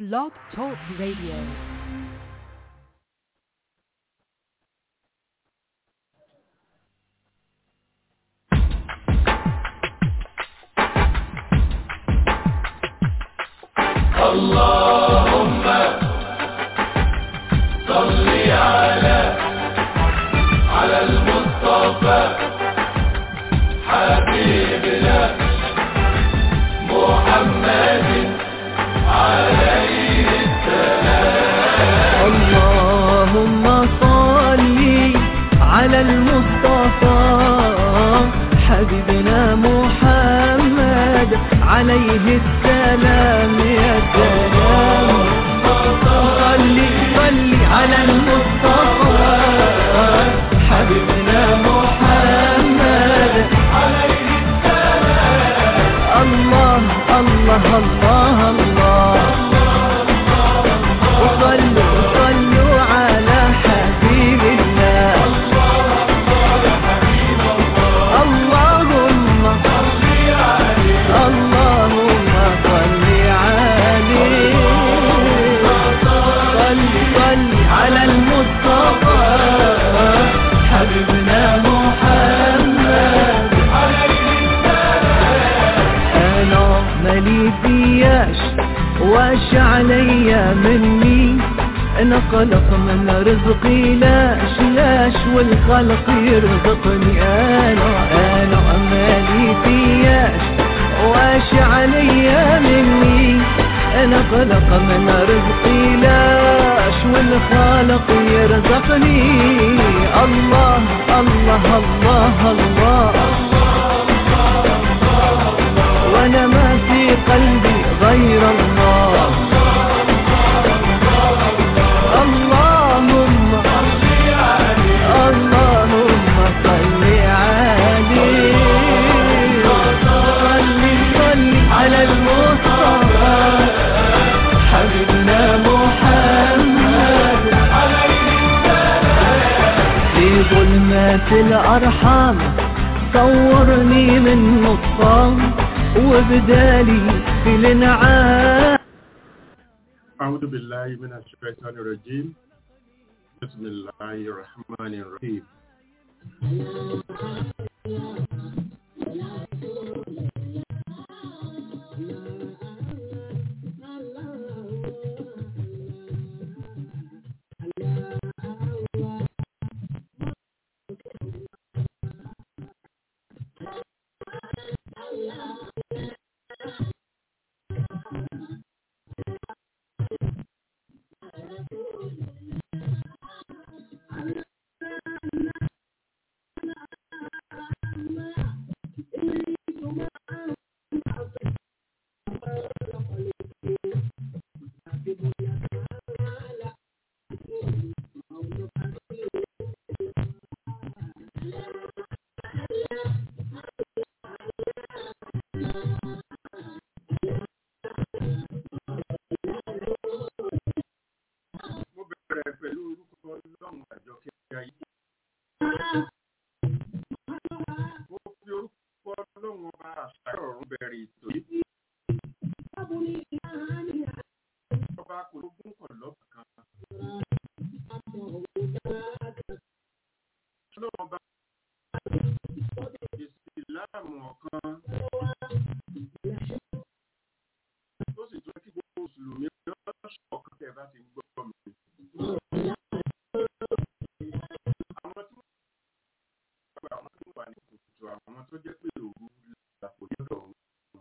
Blog Talk Radio. اللهم صل على على المصطفى حبيبنا محمد عليه اللهم صل على المصطفى حبيبنا محمد عليه السلام يا سلام صل صل على المصطفى حبيبنا محمد عليه السلام الله الله الله الله وصلوا صلوا على حبيب الله اللهم اللهم صل عليه صل صل على المصطفى حبيبنا محمد انا مالي فياش واش عليا مني انا قلق من رزقي لاش لاش والخلق يرزقني انا انا مالي فياش واش عليا مني انا قلق من رزقي لاش والخالق يرزقني الله الله الله, الله وانا ما في قلبي غير الله اللهم اللهم صل عليه صل صل على المصطفى حبيبنا محمد في ظلمات الأرحام صورني من نطفان وبدالي في الانعام أعوذ بالله من الشيطان الرجيم بسم الله الرحمن الرحيم mo bẹ̀rẹ̀ pẹ̀lú orúkọ ọlọ́run àjọkẹ́ ayé mo fi orúkọ ọlọ́run ọba àṣà ọ̀run bẹ̀rẹ̀ ètò yìí ọba kò lógún kọ̀ lọ́bà kan ọlọ́run ọba ìsìláàmù ọ̀kan tó sì tún kí gbogbo mùsùlùmí lọ́sọ̀ ọ̀kan tẹ̀ bá ti gbọ́ mi. àwọn tí wọ́n gba àwọn tó wà ní kùtù àwọn tó jẹ́ pé òru làpò lọ́dọ̀ wọn.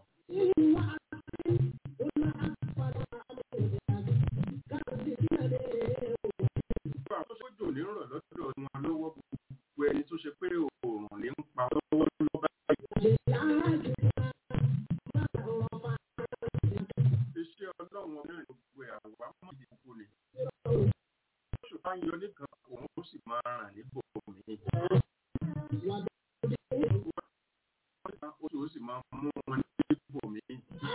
Gbogbo àwọn tó sójò ní rọ̀ lọ́dọ̀ wọn lọ́wọ́ gbogbo ẹni tó ṣe pé òòrùn ní ń pa lọ́wọ́ lọ́wọ́ báyìí. Iṣẹ́ ọlọ́run náà ní gbogbo àwa mọ̀ ní gbogbo ni. Oṣù bá ń yọ nìkan òun ó sì máa ràn níbò mí. Oṣù ó sì máa mú wọn níbò mí.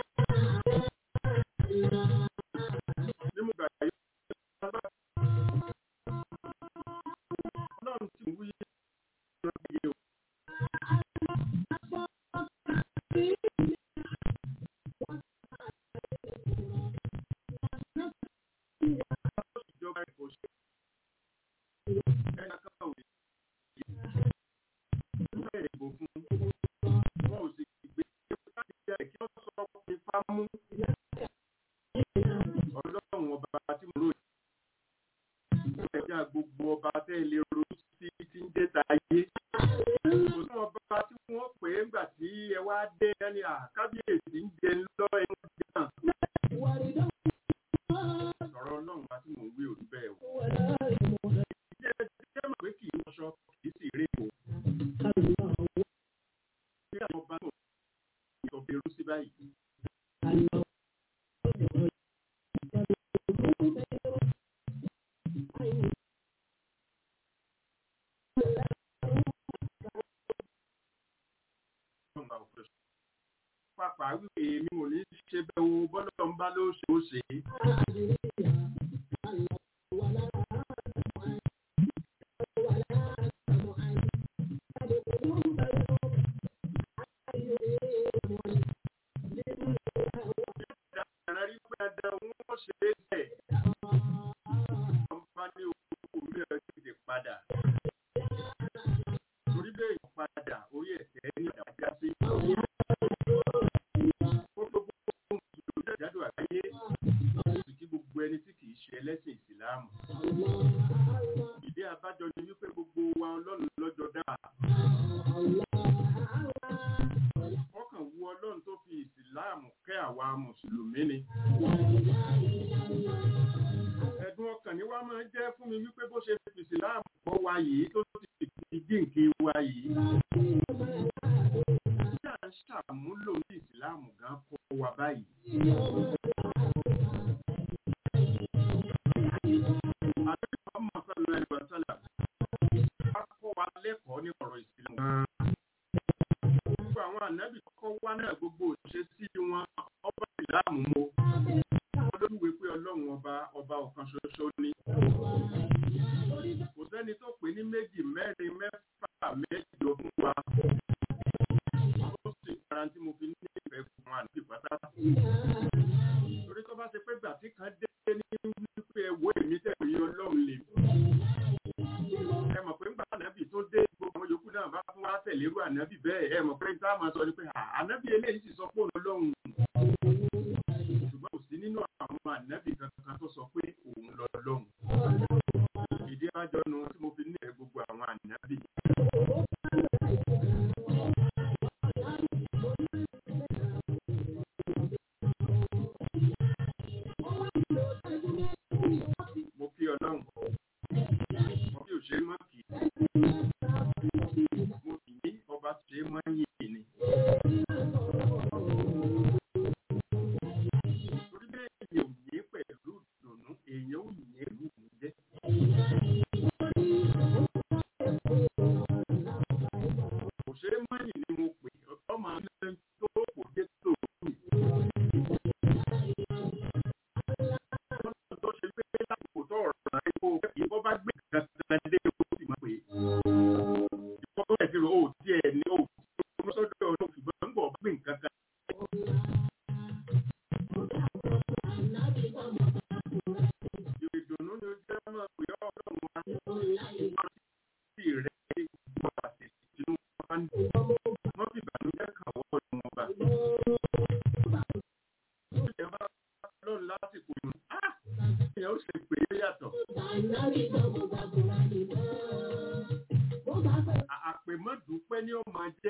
Nímú ìgbà yìí, ọlọ́run ti wí ìrọ̀lẹ́ o. náà gbogbo ọba tẹ́ ilé ronú sí ti ń jẹ́ tayé. Kò sí ọba tí wọ́n pè é ńgbà tí ẹ wá dé ẹni àkábíyèsí ń jẹ lọ ẹni jẹ́ sọ̀rọ̀ ọlọ́run wa tí mò ń wí òní bẹ́ẹ̀ o. Ìjẹ́ ẹjẹ́ mọ̀ pé kì í wọṣọ kì í sì rí o. Bí àwọn ọba náà sọ fi rú sí báyìí. Pápá wípé èmi ò ní ṣe bẹ́ẹ̀ o bọ́lá ń bá ló ṣe ó ṣe é. Ẹ̀rọ rí pé ẹ̀dá wọn ṣe é bẹ̀. Wọ́n bá ní owó mi ẹ̀ tètè padà. Torí bẹ́ẹ̀ yóò padà orí ẹ̀sẹ̀ ní ìdájá sí. Ó tó gbogbo ohun ìlú ìdájọ́ àgbáyé. Ó sì kí gbogbo ẹni tí kìí ṣe ẹlẹ́sìn ìsìláàmù. Ìdí abájọ ni wípé gbogbo wa ọlọ́run lọ́jọ́ dáa. Ọkàn wu ọlọ́run tó fi ìsìláàmù kẹ́ àwa mùsùlùmí ni. Ẹ̀dùn ọkàn ni wá máa ń jẹ́ fún mi wípé bó ṣe fi ìsìláàmù kọ́ wa yìí tó ti fi jíǹkì wa yìí. Bí à ń ṣàmúlò ní ìsìláàmù gan kọ́ wa báyìí. Àdéhùn ọmọ sọ́lá ẹ̀rọ sọ́lá. Wá kọ́ wa lẹ́kọ̀ọ́ ní ọ̀rọ̀ ìsìláàmù gan. Gbogbo àwọn ànábì kọ́ wá náà gbogbo òṣìṣẹ́ sí wọn ọba ìsìláàmù mo. Wọ́n lójúwe pé ọlọ́run ọba ọba ọ̀kan ṣoṣo ni. Kò sẹ́ni tó pè ní méjì mẹ́rin mẹ́fà mẹ́jọ fún wa. Ó sì kára tí mo fi ní ìfẹ́ fún wa níbi pátá. Torí tó bá ṣe pé gbà tí kan dé ní wípé ẹ̀wọ́ èmi tẹ̀wé ọlọ́run lè. Ẹ mọ̀ pé ńgbà ànábì tó dé gbogbo àwọn yòókù náà bá fún wa tẹ̀lé irú ànábì bẹ́ẹ̀. Ẹ mọ̀ pé táwọn máa sọ ni pé ànábì eléyìí sì sọ pé òun ọlọ́run ṣùgbọ́n kò sí nínú àwọn ànábì kankan tó sọ pé òun lọ lọ́hùn. Ìdí àjọ nu tí mo fi ní ẹ̀ gbogbo àwọn ànábì. Mo kí ọlọ́run. Mo kí òṣèré mọ́ kì í. Mo kì í ọba ṣe mọ́ yìí ni. Torí bẹ́ẹ̀ èèyàn ò yé pẹ̀lú ìdùnnú, èèyàn ò yé ìlú mi jẹ́. Kò ṣe é mọ́yìn ni mo pè ọmọ ilé tó kò dé tó kù. Tó ṣe pé lásìkò tó ọ̀rọ̀ rẹ̀ kó ìbọn bá gbé kankan dé ó sì máa pè é. Ìbọn tó ẹ̀ ti rò ó tiẹ̀ ní ó tí ó sọ́dọ̀ ọ̀nà ṣùgbọ́n ń bọ̀ gbé nǹkan kan. Ìdùnnú ni ó jẹ́ máa pè ọ́ ọlọ́run wa. Sí rẹ̀ gbọ́ àti ìdùnnú wa ń dùn. Wọ́n fi ìbànújẹ́ kàn wọ́ ọdún wọn bá. Ó jẹ́ bá lọ́run lásìkò yìí. Á! Ìyẹn ó ṣe pé é yàtọ̀. À- Àpèmọ́dúpẹ́ ni ó máa jẹ́.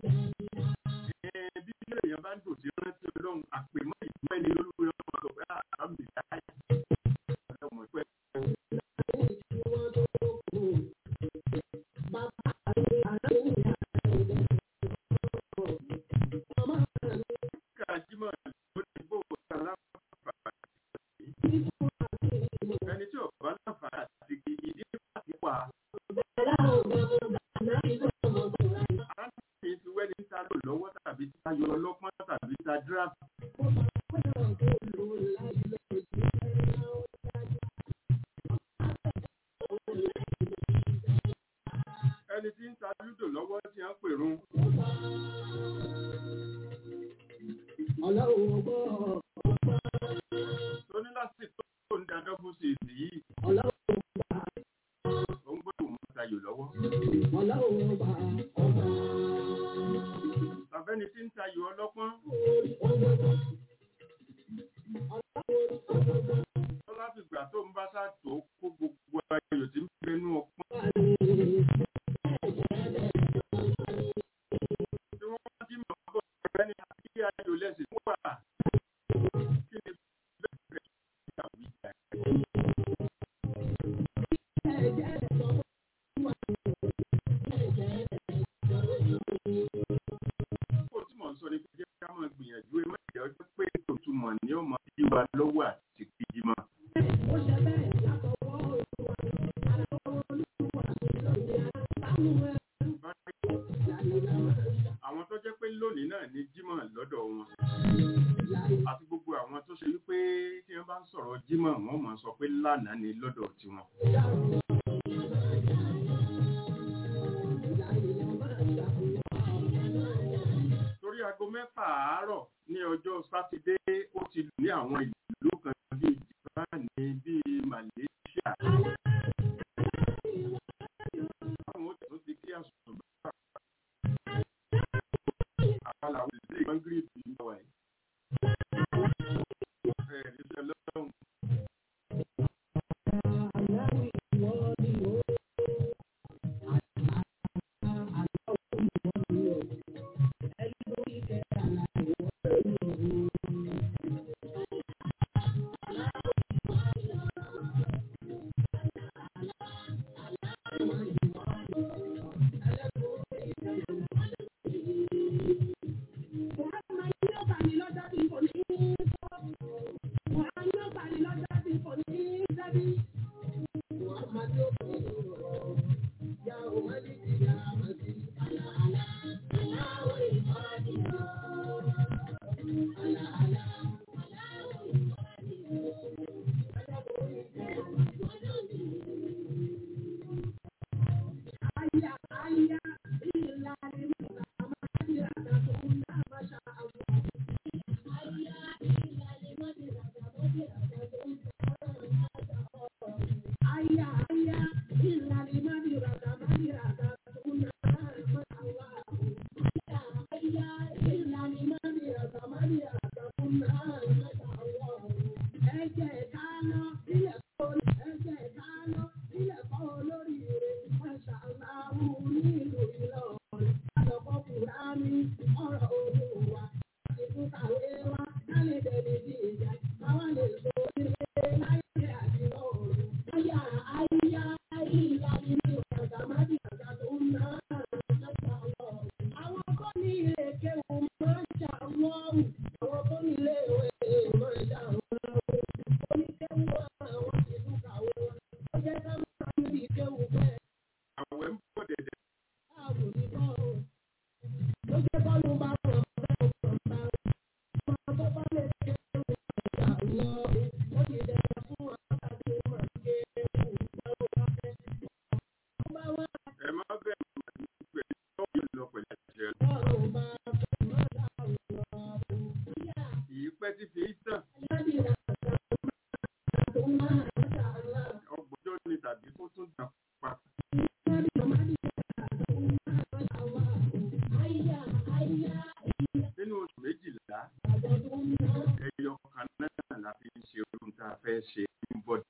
Ẹ, Bí èèyàn bá ń dùn sí rántí ọlọ́run, àpèmọ́ ìdúpẹ́ ni olúwe ọmọ sọ pé àmì ìdáyà. Ọlọ́run ìpẹ́. Kájímọ̀ ló ní bó o ta láǹfààní. Ẹni tí ọ̀bá láǹfààní àti ìdí láti wà. Á ní ti wẹ́ni ta lò lọ́wọ́ tàbí ta yọ ọlọ́pọ́n tàbí ta díràpù. Ẹni tí ń ta lúdò lọ́wọ́ tí a ń pèrún. Tó ní láti tó ń da dọ́bù sí ìsì yìí. Ó ń gbọ́dọ̀ mú tayò lọ́wọ́. Tàbẹ́ni tí ń tayò ọlọ́pọ́n. Tó láti gbà tó ń bá sàtò kó gbogbo ayò tí kó tí mò ń sọ ni pé jẹ́ ká máa gbìyànjú ẹ má jẹ́ ọjọ́ pé ìtumọ̀ ni ó máa yí wa lọ́wọ́ àti kejì mọ́. àwọn tó jẹ́ pé lónìí náà ní jímọ̀ lọ́dọ̀ wọn àti gbogbo àwọn tó ṣe wípé tí wọ́n bá ń sọ̀rọ̀ jímọ̀ wọ́n máa sọ pé lánàá ni lọ́dọ̀ tiwọn. torí aago mẹ́fà àárọ̀ ní ọjọ́ sátidé ó ti lù ní àwọn ìlú kan bíi japan bíi malaysia. àwọn ó tún ti kí àsùnwọ̀n bá àwọn làwọn ìlú ìgbọ́n gírípì ń bọ̀ wáyé. ẹ̀ẹ́dì sọ lọ́wọ́ àwẹ̀ ń bọ̀ dẹ̀dẹ̀. ẹ má bẹ̀rù pẹ̀lú ọ̀gbìn lọ pẹ̀lú ẹ̀jẹ̀ lọ. Ìyí pẹ́ tí fi í tàn. Ọgbọ̀njọ́ ni tàbí kó tún dà pa. Nínú oṣù méjìlá, ẹyọ kan náà la fi ń ṣe ohun tá a fẹ́ ṣe ní bọ́dì.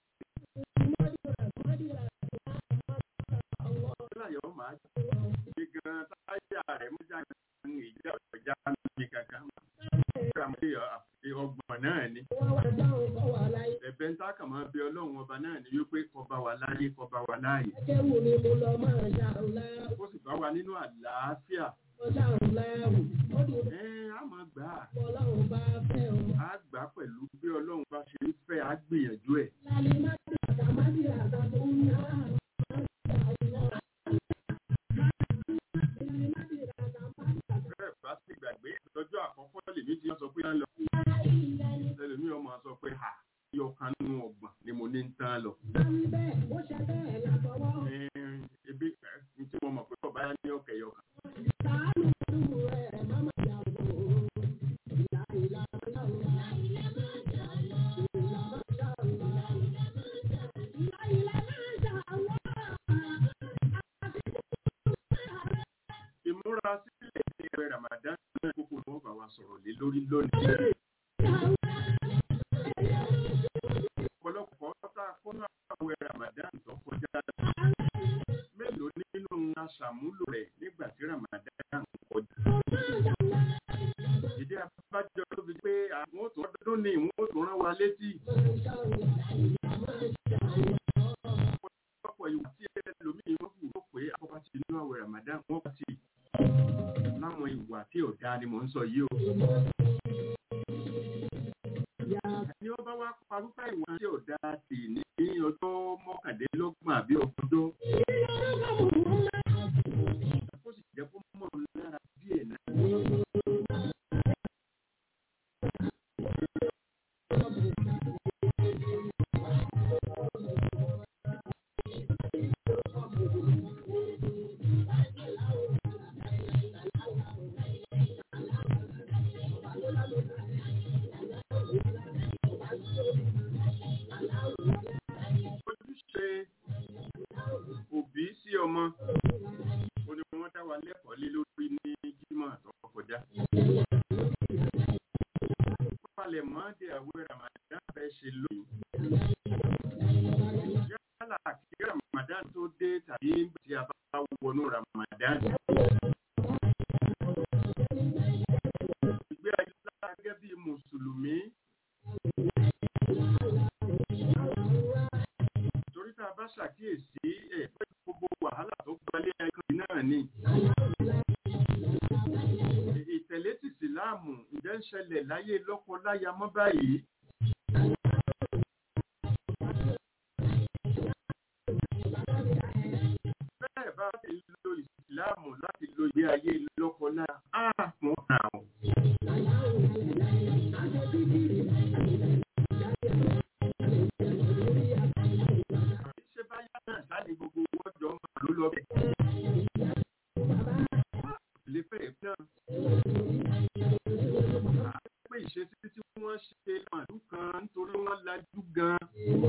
Láyọ̀ máa ṣe gan táyà rẹ̀ mú jáde ní ìjà ọ̀jà níbi kankan. Ọgbọ̀n náà ni. Ẹ̀bẹ̀ ń tákà máa bẹ ọlọ́run ọba náà ni wípé kọba wà láyé kọba wà láàyè. Ó sì bá wa nínú àlàáfíà. Ẹ á máa gbà á. Á gbà á pẹ̀lú bí ọlọ́run bá ṣe ń fẹ́ á gbìyànjú ẹ̀. Bẹ́ẹ̀ bá sì gbàgbé ìtọ́jú àkọ́kọ́ lèmi ti sọ pé ń lọ. Ẹlòmí ọmọ sọ pé ha yọ kan nínú ọgbọ̀n ni mo ní ń tán lọ. Ẹ, Ebi ẹ, tí mo mọ̀ pé ọba yá ní ọ̀kẹ́ yọ kan. Ìmúra sílẹ̀ ní ẹgbẹ́ Ramadan náà kókó ni wọ́n bá wa sọ̀rọ̀ lé lórí lónìí. Ọ̀pọ̀lọpọ̀ ọ̀tá kọ́nà àwẹ̀ Ramadan tó kọjá. Mélòó nínú aṣàmúlò rẹ̀ nígbà tí Ramadan kọjá? Ìdí abájọ ló fi pé àwọn òtún ọdún ní ìwọ̀n òtún rán wa létí. Ọ̀pọ̀ dáadáa ni mò ń sọ yìí o. Ní wọ́n bá wá parúfà ìwọ̀n tí ò dáa sí ní ọjọ́ mọ́kàndínlọ́gbọ̀n àbí ọgbọ̀dọ́. Ó sì jẹ́ kó mọ̀ lára díẹ̀ náà. ojúṣe òbí sí ọmọ ó ní wọ́n dá wa lẹ́kọ̀ọ́ lé lórí ní jímọ̀ tó kọjá. Palẹ̀ mọ́ de àwẹ̀ Ramadan fẹ́ ṣe lóyún. Yálà kí Ramadan tó dé tàbí tí a bá wọnú Ramadan. Ìgbé ayé lára gẹ́gẹ́ bí Mùsùlùmí. torí tá a bá ṣàkíyèsí ẹ̀ pé gbogbo wàhálà tó gbalẹ̀ ẹ̀kan náà ni. ìtẹ̀lé ti síláàmù ǹjẹ́ ń ṣẹlẹ̀ láyé lọ́kọ-láya mọ́ báyìí. bẹ́ẹ̀ bá ti lo ìsìláàmù láti lo ìgbé ayé lọ́kọ-láya á mọ̀ àwọn. ṣé báyà náà sáni gbogbo wọn jọ máa ló lọ bẹ̀. lè fẹ́ náà. pé ìṣesí tí wọ́n ṣe màlúù kan nítorí wọ́n lajú gan.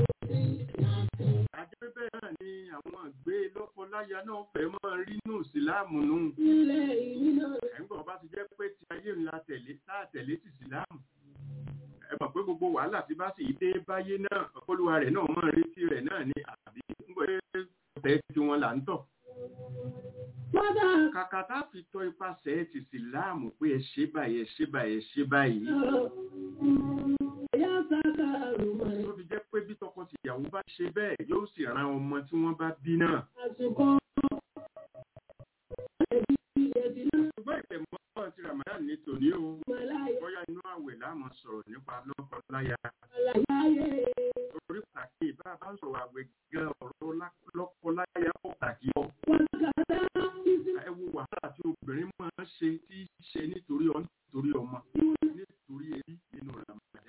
àjẹ́ bẹ́ẹ̀ náà ni àwọn àgbé lọ́kọ-láya náà fẹ́ máa rí nù síláàmù nù. ẹ̀ńgbọ́n bá ti jẹ́ pé ti ayé ńlá tẹ̀lé tá tẹ̀lé ti síláàmù ẹ mọ̀ pé gbogbo wàhálà tí bá sì dé báyé náà olúwa rẹ̀ náà mọ̀ retí rẹ̀ náà ni àbí pé ọ̀tẹ̀ tí wọn là ń tọ̀. kàkà tá a fi tọ́ ipasẹ̀ ti síláàmù pé ẹ ṣe báyìí ẹ ṣe báyìí ẹ ṣe báyìí. tó fi jẹ́ pé bí tọkọ-tìyàwó bá ṣe bẹ́ẹ̀ yóò sì ran ọmọ tí wọ́n bá bí náà. ṣùgbọ́n ìtẹ̀mọ́ ti Ramadan ní tòní o bóyá inú àwẹ̀ láàmú sọ̀rọ̀ nípa lọ́kọ-láya. orí pàtàkì bá a bá ń sọ̀rọ̀ àwẹ̀ gan ọ̀rọ̀ lọ́kọ-láya pàtàkì ọ. ẹ wo wàhálà tí obìnrin máa ń ṣe tí í ṣe nítorí ọ nítorí ọmọ nítorí ẹbí nínú Ramadan.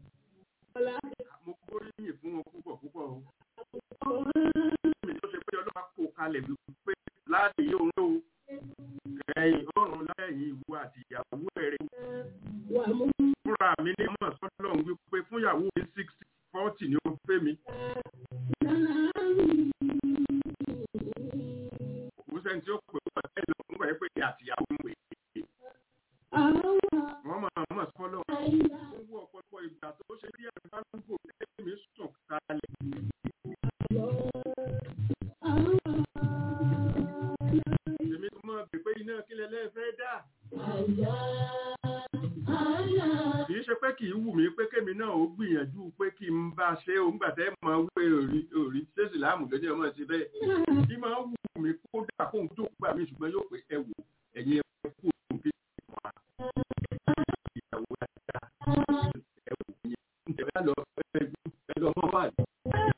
mo gbóríyìn fún wọn púpọ̀ púpọ̀ o. mi tó ṣe pé ọlọ́pàá kò kalẹ̀ wípé láti yóò ń lò ó ẹ̀yìn ọ̀run lẹ́yìn ìwọ àti ìyàwó ẹ̀rẹ́. Fúnra mi ní mọ̀ sọ́dọ̀ ń wípé fún ìyàwó mi sixty forty ni ó fẹ́ mi. Kò sẹ́ni tí ó pè wọ́n ẹ̀ lọ fún ẹ̀ pé ìyá àti ìyàwó ń pè é. Wọ́n máa mọ̀ sọ́dọ̀. Ó wú ọ̀pọ̀lọpọ̀ ìgbà tó ṣe bí ẹ̀rọ bá ń gò lẹ́yìn sùn kalẹ̀. Èmi tó mọ̀ pé pé iná kílẹ̀ lẹ́ẹ̀fẹ́ dà. Kì í ṣe pé kì í wù mí pé kémi náà ó gbìyànjú pé kí n bá ṣe òun gbà tẹ́ máa wé òrí òrí ṣéṣì láàmù lójú ọmọ ti bẹ́ẹ̀. Kí máa wù mí kó dà kóhun tó gbà mí ṣùgbọ́n yóò pé ẹ wò ẹ̀yin ẹ kú òun kí wà. Ìyàwó dáadáa ẹ wò yẹn. Ǹjẹ́ lọ ẹ lọ mọ́ wà ní.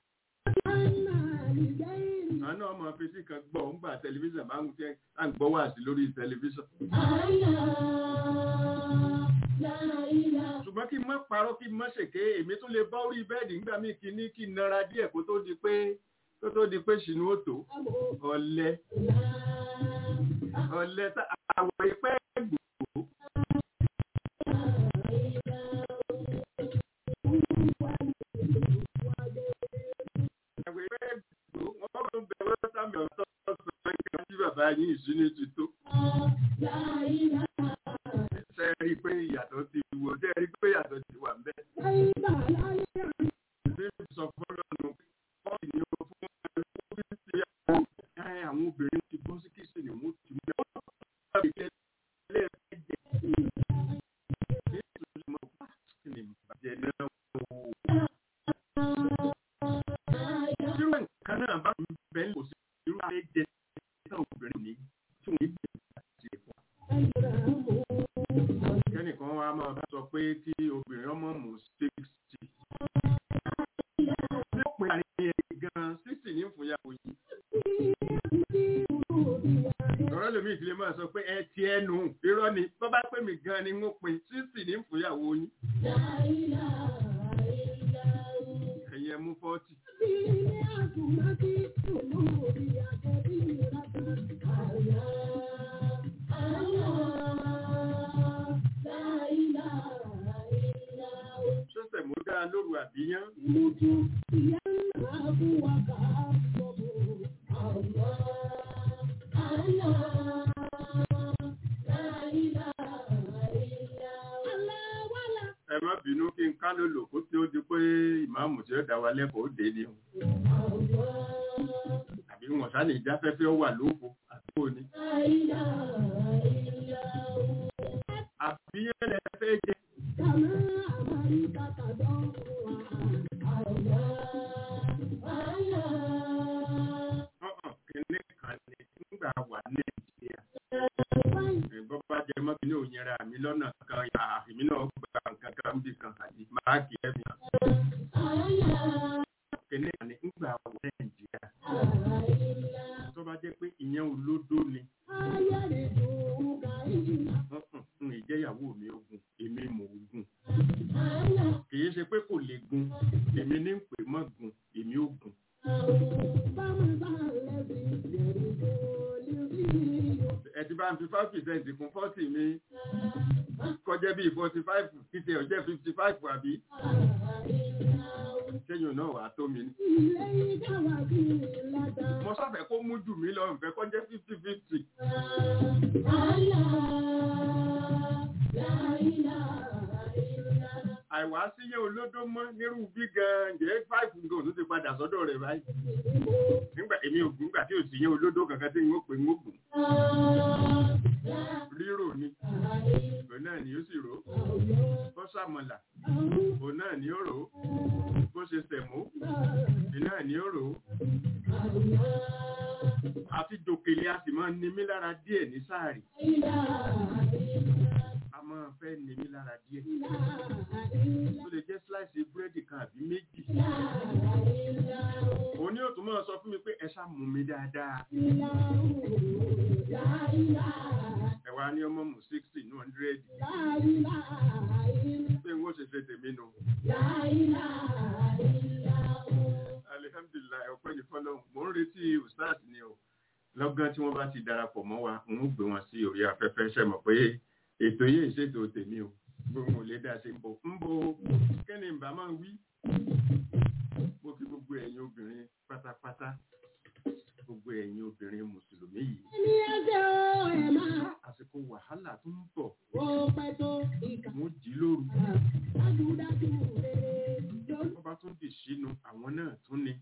Àwọn náà máa fi sí kan gbọ́ òun gbà tẹlifíṣàn máa ń tẹ́ à ń gbọ́ wà sí lórí tẹlifíṣàn. ṣùgbọ́n kí n má parọ́ kí n má ṣèké èmi tún lè bá orí bẹ́ẹ̀dì nígbà míì kí ní kí n nara díẹ̀ kó tó di pé kó tó di pé ṣìnú òtò ọ̀lẹ ọ̀lẹ àwọ̀ ìpẹ́ gbòó. àwọ̀ ìpẹ́ gbòó wọ́n tún bẹ̀rẹ̀ sámi ọ̀tọ̀ ọ̀sán ìgbà tí bàbá yín ìṣúná ti tó ṣe rí i pé ìyàtọ̀ ti wò ṣe rí i pé ìyàtọ̀ ti wà ńbẹ̀. Ṣé sọ fọ́lọ́nù pọ́ọ̀lì ni o fún ẹgbẹ́ bí ti àwọn àwọn obìnrin ti bọ́ sí kìsì ni wọ́n ti mú ẹ̀ wọ́n ti kẹ́ lẹ́ẹ̀fẹ́ jẹ. Ní ìtòsí mọ̀ bá kí ni ìbàjẹ́ náà wò. Irú nǹkan náà bá mi bẹ́ẹ̀ kò sí irú ayé jẹ náà obìnrin ní tí wọ́n gbé àti ẹ̀fọ́. ní fúnyàwó yìí ọ̀rọ̀ lèmi ìdílé máa sọ pé ẹ ti ẹnu irọ́ ni tó bá pè mí gan ni ń pin sísì ní fúnyàwó yín ẹ̀yin ẹ mú fọ́ọ̀tì ṣọ́sẹ̀ mú dáa lóru àbíyán ẹ má bínú kí n ká ló lò kó tí ó di pé ìmáàmù tí ó dá wa lẹ́kọ̀ọ́ dé ni o àbí wọn sá lè jáfẹ́fẹ́ ó wà lóko àdúgbò ni àbíyán lẹ fẹ́ jẹ ọ̀hún kìnní kan ní nígbà wà nàìjíríà bọ́ bá jẹ mọ́ kí ní òyìnbá mi lọ́nà kan yà èmi náà gba nǹkan kan bí kan àti máàkì ẹ̀mí kìnní kan ní nígbà wà nàìjíríà tó bá jẹ́ pé ìyẹn olódó ni n ìjẹ́yàwó mi ogun èmi mò ń gùn kìí ṣe pé kò lè gun èmi ní ń pè mọ́ gun èmi ò gùn ẹ ti bá ń fi five percent kún forty mi kọjá bíi forty five títí ọjọ́ fifty five àbí ṣéyìn náà wàá tó mi ní. mo sáfẹ́ kó mú jù mí lọ nfẹ́ kọjá fifty fifty. àìwá síyẹ́ olódó mọ́ nírú bí gan-an jẹ́ five nǹkan òtún ti padà sọ́dọ̀ rẹ̀ báyìí. nígbà èmi ò gùn nígbà tí ò sí yẹn olódó kankan tí n ó pè ń ó gùn. rírò ni òun náà ni ó sì rò ó bó sàmọ̀là òun náà ni ó rò ó bó ṣe sẹ̀mó òun náà ni ó rò ó. àti jòkèlè a sì máa ń ni mí lára díẹ̀ ní sáàrì a máa fẹ́ ni mí lára díẹ̀ ó lè jẹ́ slice búrẹ́dì kan àbí méjì òun ni ó tún máa sọ fún mi pé ẹ ṣá mú mi dáadáa ẹ wá ní ọmọ mu sixty ní hundred pé n ó ṣe ṣe tèmi nù alihamdulilayi ọpẹ́ ní fọ́lọ́run mò ń retí ustaz ni o lọ́gán tí wọ́n bá ti darapọ̀ mọ́ wa n ó gbé wọn sí orí afẹ́fẹ́ ṣe mọ̀ pé ètò yìí ṣètò tèmi o gbogbo ò lè dá ṣe ń bọ̀ ń bo kí ni bá máa wí mo kí gbogbo ẹ̀yin obìnrin pátápátá gbogbo ẹ̀yin obìnrin mùsùlùmí yìí àsìkò wàhálà tó ń bọ̀ mo jí lóru wọ́n bá tún dì sínú àwọn náà tún ni.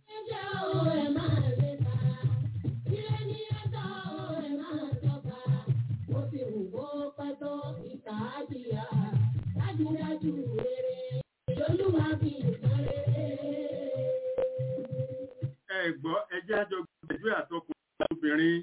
ẹ gbọ́ ẹjẹ́ àjọ gbẹ̀jú àtọkùn obìnrin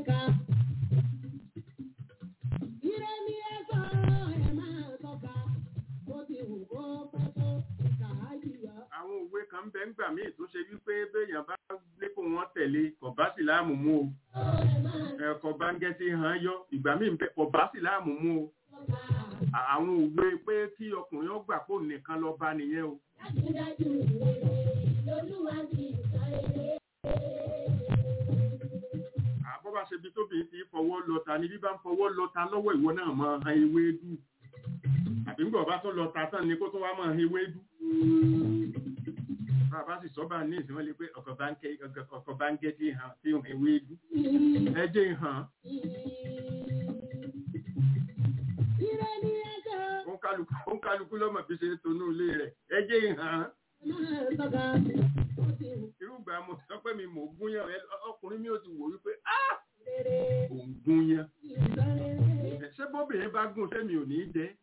àwọn òwe kan ń bẹ ń gbà míì tó ṣe wípé béèyàn bá lé kó wọn tẹ̀lé kò bá sì láàmú mú o ẹ̀kọ́ bá ń gẹ́ sí hàn yọ ìgbà míì ń bẹ kò bá sì láàmú mú o àwọn òwe pé kí ọkùnrin ó gbà pò nìkan lọ bá nìyẹn o. àbọ̀ bá ṣe bí tóbi ti fọwọ́ lọ́ta ni bí bá ń fọwọ́ lọ́ta lọ́wọ́ ìwọ náà máa han ewé dú àbí ń bọ̀ bá tó lọ́ta tán ni kó tó wá máa han ewé dú. bàbá sì sọ́ba ní ìsìn wọn lè pé ọkọ̀ bá ń gẹ́ tí hàn tí hàn ewé dú. ẹ jẹ́ hàn. ó ń kálukú lọ́mọ bí ṣe tonú ilé rẹ̀ ẹ jẹ́ hàn irúgbà mo sọ pé mi mò ń gún yàn ọkùnrin mi ò ti wò wípé ò ń gún yàn ṣé bóbìnrin bá gùn sẹ́mi ò ní í jẹ́.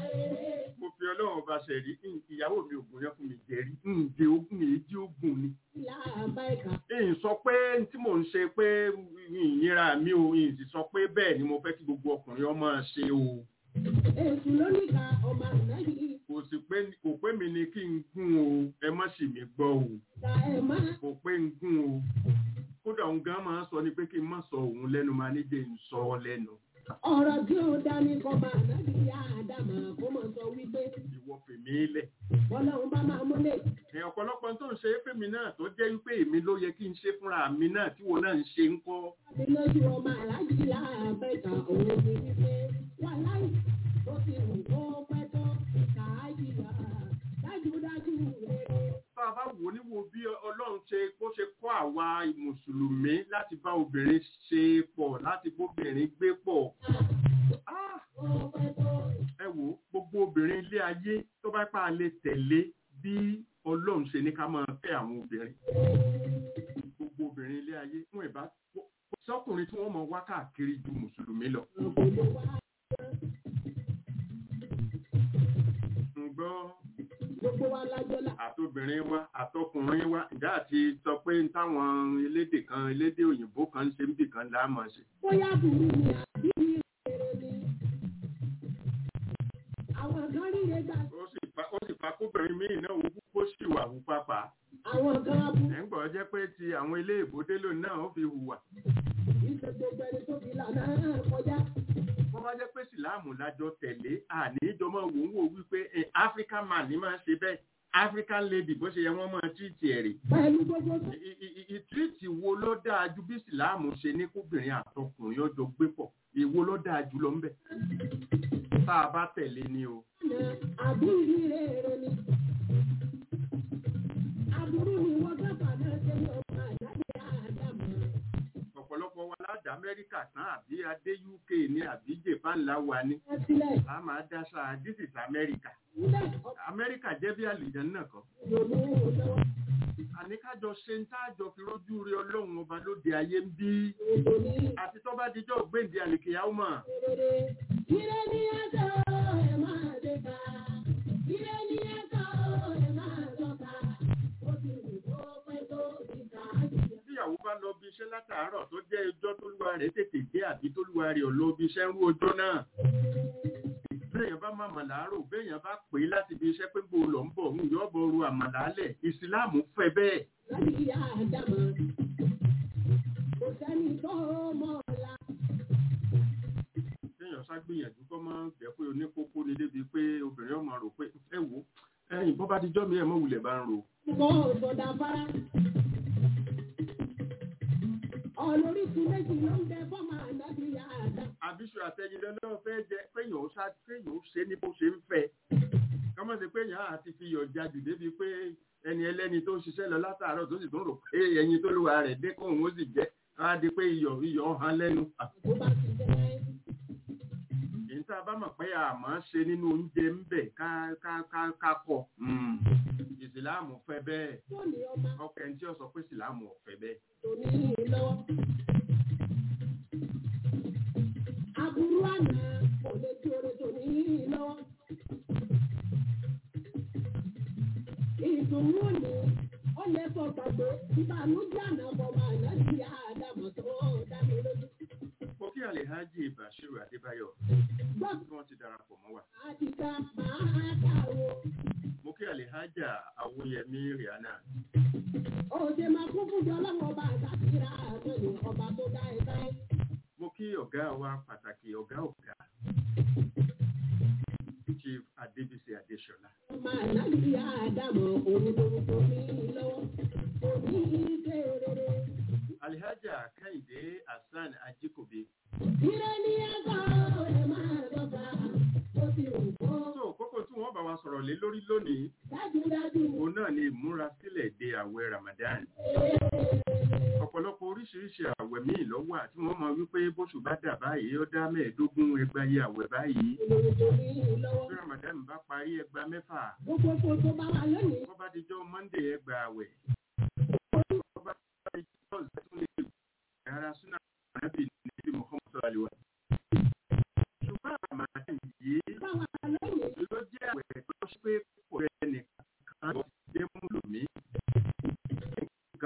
mo fi ọlọ́run ọba ṣe rí ìyàwó mi ògùn yẹn fún mi jẹ rí ǹjẹ́ ogun èjì ogun ni ìyìn sọ pé tí mò ń ṣe pé ìyìnra mi ò ìyìn sì sọ pé bẹ́ẹ̀ ni mo fẹ́ kí gbogbo ọkùnrin ọmọ ṣe o Èsù ló ní ká ọmọ àná yìí kò sì pé kò pé mi ni kí n gún o ẹ má sì mí gbọ́ o ta ẹ̀ máa. kò pé n gún o kódà òun gan máa ń sọ ni pé kí n má sọ òun lẹ́nu máa ní jẹ́ n sọ ọ lẹ́nu ọ̀rọ̀ tí ó dání kọ́ máa nábì yá àdàmà kó mọ̀ sọ wípé ìwọ fèmí lẹ̀ ọlọ́run bá máa múlẹ̀. ẹ̀ ọ̀pọ̀lọpọ̀ tó ń ṣe é fèmí náà tó jẹ́ wípé èmi ló yẹ kí n ṣe fúnra mi náà tí wọn náà ń ṣe ń kọ́ láti lójú ọmọ aláàjì láàbẹ̀ka òun ti wípé wà láì tó ti wù kó pẹ́ tó kàájì là dájúdájú rere. tá a bá wò ní wo bí ọlọ́run ṣe bó ṣe kọ́ àwa mùsùlùmí láti bá obìnrin ṣe pọ̀ láti bóbìnrin gbé pọ̀ Ah! Kó pẹ́ tó ẹ wò ó, gbogbo obìnrin ilé ayé tó bá pa lè tẹ̀lé bí ọlọ́run ṣe ní ká máa fẹ́ àwọn obìnrin gbogbo obìnrin ilé ayé fún ìbá sọkùnrin tí wọ́n mọ wá káàkiri ju mùsùlùmí lọ kò lè wá. ǹgbọ́ Gbogbo wa lájọ́ là. àtobìnrin wa àtọkùnrin wa ìjà àti sọ pé táwọn elédè kan elédè òyìnbó kan ń ṣe níbì kan láàmú ṣe Bóyá burú ni àbí rere ni. Àwọn kan ríre gbà. ó sì fa ó sì fa kóbìnrin míì náà wú kó sì wà wú pápá Àwọn kan abú. ẹ̀ ń gbọ́ jẹ́ pé ti àwọn ilé ìbòdélò náà ó fi hùwà Ìṣe gbogbo ẹni tó fi lànà kọjá. wọ́n bá jẹ́ pé síláàmù lájọ tẹ̀lé àní ìjọmọ̀ wò ń wò wípé ẹ̀ African man ní máa ń ṣe bẹ́ẹ̀ African lady bó ṣe yẹ wọ́n máa tírìtì ẹ̀ rè Pẹ̀lú gbogbo I- i- i- ìtírìtì wo ló dáa ju bí síláàmù ṣe ní kóbìnrin àtọkùnrin ọjọ́ gbé pọ̀ èwo ló dáa jù lọ ńbẹ̀ tá a bá tẹ̀lé ni o ọ̀nà àbí ìrírí rere ni. Aburú ni wọ́n dábàá náà ṣe ní ọmọ àdáde àdàmọ̀. ọ̀pọ̀lọpọ̀ wa láti Amẹ́ríkà tán àbí adé UK ní àbí Japan láwa ní Ẹ sílẹ̀ a máa dáṣà this is America nílẹ̀ Amẹ́ríkà jẹ́ bí àlùjànnà náà kan ìrònú lọ́wọ́. àní kájọ ṣe ń táàjọ fi rójú rí ọlọ́run ọba lóde ayé ń bí Ètò ní àti tó bá dijọ́ gbèǹde àlèkèyàwó mọ̀ rere. Ire ni ẹ̀sọ́ ẹ̀ máa dé ká. Ire ni ẹ̀sọ́ ẹ̀ máa lọ́ka. Ó ti wù kó pẹ́ tó ìta àjùyọ̀. tíyàwó bá lọ bí iṣẹ́ látàárọ̀ tó jẹ́ ọjọ́ tólúwa rẹ̀ tètè dé àbí tólúwa rẹ̀ ò lọ bí iṣẹ́ ń rú ọjọ́ náà béèyàn bá máa màláàrò béèyàn bá pè é láti bí iṣẹ́ pé bó lọ ń bọ̀ ń yọ bọ̀ ru àmàlálẹ̀ ìsìláàmù fẹ́ bẹ́ẹ̀ Láti ìyá àdàmọ̀. Kò sẹ́ni tó mọ̀ ọ̀la. téèyàn ṣàgbìyànjú kọ́ máa ń jẹ́ pé oníkókó ni débi pé obìnrin ọmọ rò pé ẹ wò ẹ̀yìn bọ́ bá dijọ́ mi ẹ̀ mọ́ wulẹ̀ bá ń ro Kọ́ ọ̀sọ̀dà fara. Ọlọ́rísun méjì ló ń bẹ fọ́mà ànábì ìyá àdá. àbíṣu àtẹnudẹ náà fẹ́ jẹ péyàn ó ṣá péyàn ó ṣe ní bó ṣe ń fẹ́ kọ́mọ̀ sí péyàn àti fi yọ̀ jáde débi pé ẹni ẹlẹ́ni tó ń ṣiṣẹ́ lọ látàárọ̀ tó sì tún rò pé ẹyin tó lùwà rẹ̀ dé kóun ó sì jẹ́ á di pé iyọ̀ iyọ̀ hàn lẹ́nu. Tó bá ti jẹ́ èyí tá a bá mọ̀ pé àmọ́ ṣe nínú oúnjẹ ń bẹ̀ ká ká ká ká kọ̀ ìsìláàmù fẹ́ bẹ́ẹ̀ tó ní ọmọ ọkọ̀ ẹni tí ó sọ pé ìsìláàmù ò fẹ́ bẹ́ẹ̀. tó ní lọ́wọ́. Aburú àná kò lè tí oore tó ní lọ́wọ́. Ìdùnnú òní ó lè fọ gbàgbé ìbànújẹ́ àná fọmọ àná sí àdàmọ̀ tó dá mi lójú. mo kí Alhaji Bashiru Adébáyọ̀ Gbọ́ tí wọ́n ti darapọ̀ mọ́ wa àtìká máa dàrú. mo kí Alhaja Awóyẹmí Rihanna Òde máa kún fún ọlọ́wọ́ ọba àtàkìrà àtọ̀yìn ọba tó dá ẹ báyìí. mo kí ọ̀gá wa pàtàkì ọ̀gá ọ̀gá Chief Adébísí Adéṣọlá Ọmọ àlágbé àdàmọ̀ òun lorúkọ mi lọ́wọ́. Òní ìṣe rere. Alhaja Kẹ́hìndé Hasan Ajíkòbí Ire ní ẹ̀kọ́ ẹ̀ máa lọ́ba. Ó ti wù kó tó kókó tí wọ́n bá wa sọ̀rọ̀ lé lórí lónìí dájúdájú. òun náà ni ìmúrasílẹ̀ de àwẹ̀ Ramadan ọ̀pọ̀lọpọ̀ oríṣiríṣi àwẹ̀ míì ló wà tí wọ́n mọ wípé bóṣù bá dà báyìí ó dá mẹ́ẹ̀ẹ́dógún ẹgbàáyé àwẹ̀ báyìí Lorúkọ mi lọ́wọ́. bí Ramadan bá parí ẹgbàá mẹ́fà Gbogbo kò tó bá wà lónìí. wọ́n bá dijọ́ Monday ẹgbàá àwẹ̀ wọ́n bá dijọ́ Thursday tún lè ara súnà ànábì níbi Muhammad sallallahu alaihi wa ṣùgbọ́n Ramadan yìí Bá wà lónìí. ló jẹ́ àwẹ̀ tó ṣe pé kò rẹ̀ nìkan lọ jẹ́ mùlùmí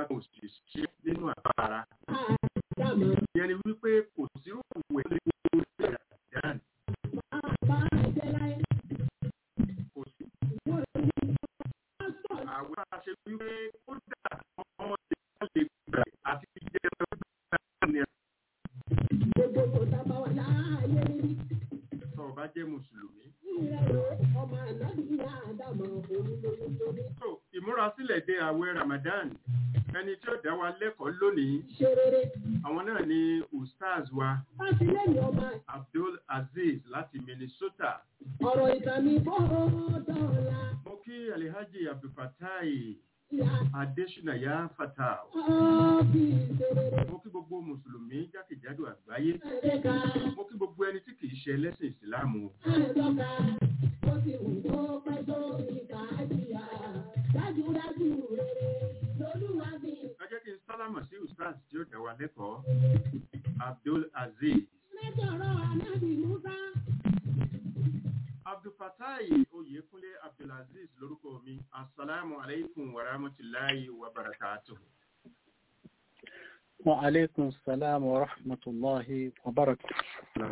wípé kò sí òwò ẹ̀ lórí Ramadan Bàbá jẹ́ láyé. kò sí Wọ́n ní pásítọ̀ àwọn àṣẹ wípé kódà ọmọ ìgbà lè gbà àti jẹ́ ọdún ní gbogbo kò sábà wà láàyè rí. ẹ̀sọ́ ọba jẹ́ mùsùlùmí. Ìrẹ̀lẹ̀ ọmọ ànábì ní àdàmọ̀ òun lóyún lórí. So ìmúrasílẹ̀ dé àwẹ̀ Ramadan ẹni tí ó dá wa lẹ́kọ̀ọ́ lónìí Ṣé rere? àwọn náà ni ustaz wa Fásilẹ́yìn ọmọ Abdul Aziz láti Minnesota. ọ̀rọ̀ ìtàmì bọ́ọ̀ dọ́ọ̀la. Mo kí Alhaji Abdulfatai Ìyá Adesina Fatah. ọ́bí ṣe rere. Mo kí gbogbo Mùsùlùmí jákèjádò àgbáyé. Ẹ̀ẹ́dẹ́ka Mo kí gbogbo ẹni tí kìí ṣe ẹlẹ́sìn Ìsìláàmù. ẹ̀ẹ́dọ́ka ó ti wù kó pẹ́ tó ìkà àjíyà. Dájúdájú rere lolúwa bí. Ẹ jẹ́ kí n sálámọ̀ sí ustaz tí ó dá wa lẹ́kọ̀ọ́. Abdul Aziz. Mẹ́tọ̀rọ̀ ànábì Musa. Abdulfatai Oyèkúnlé Abdulaziz lórúkọ mi. Assalamu alaikum wa rahmatullahi wa barakatuh. وعليكم السلام ورحمة الله وبركاته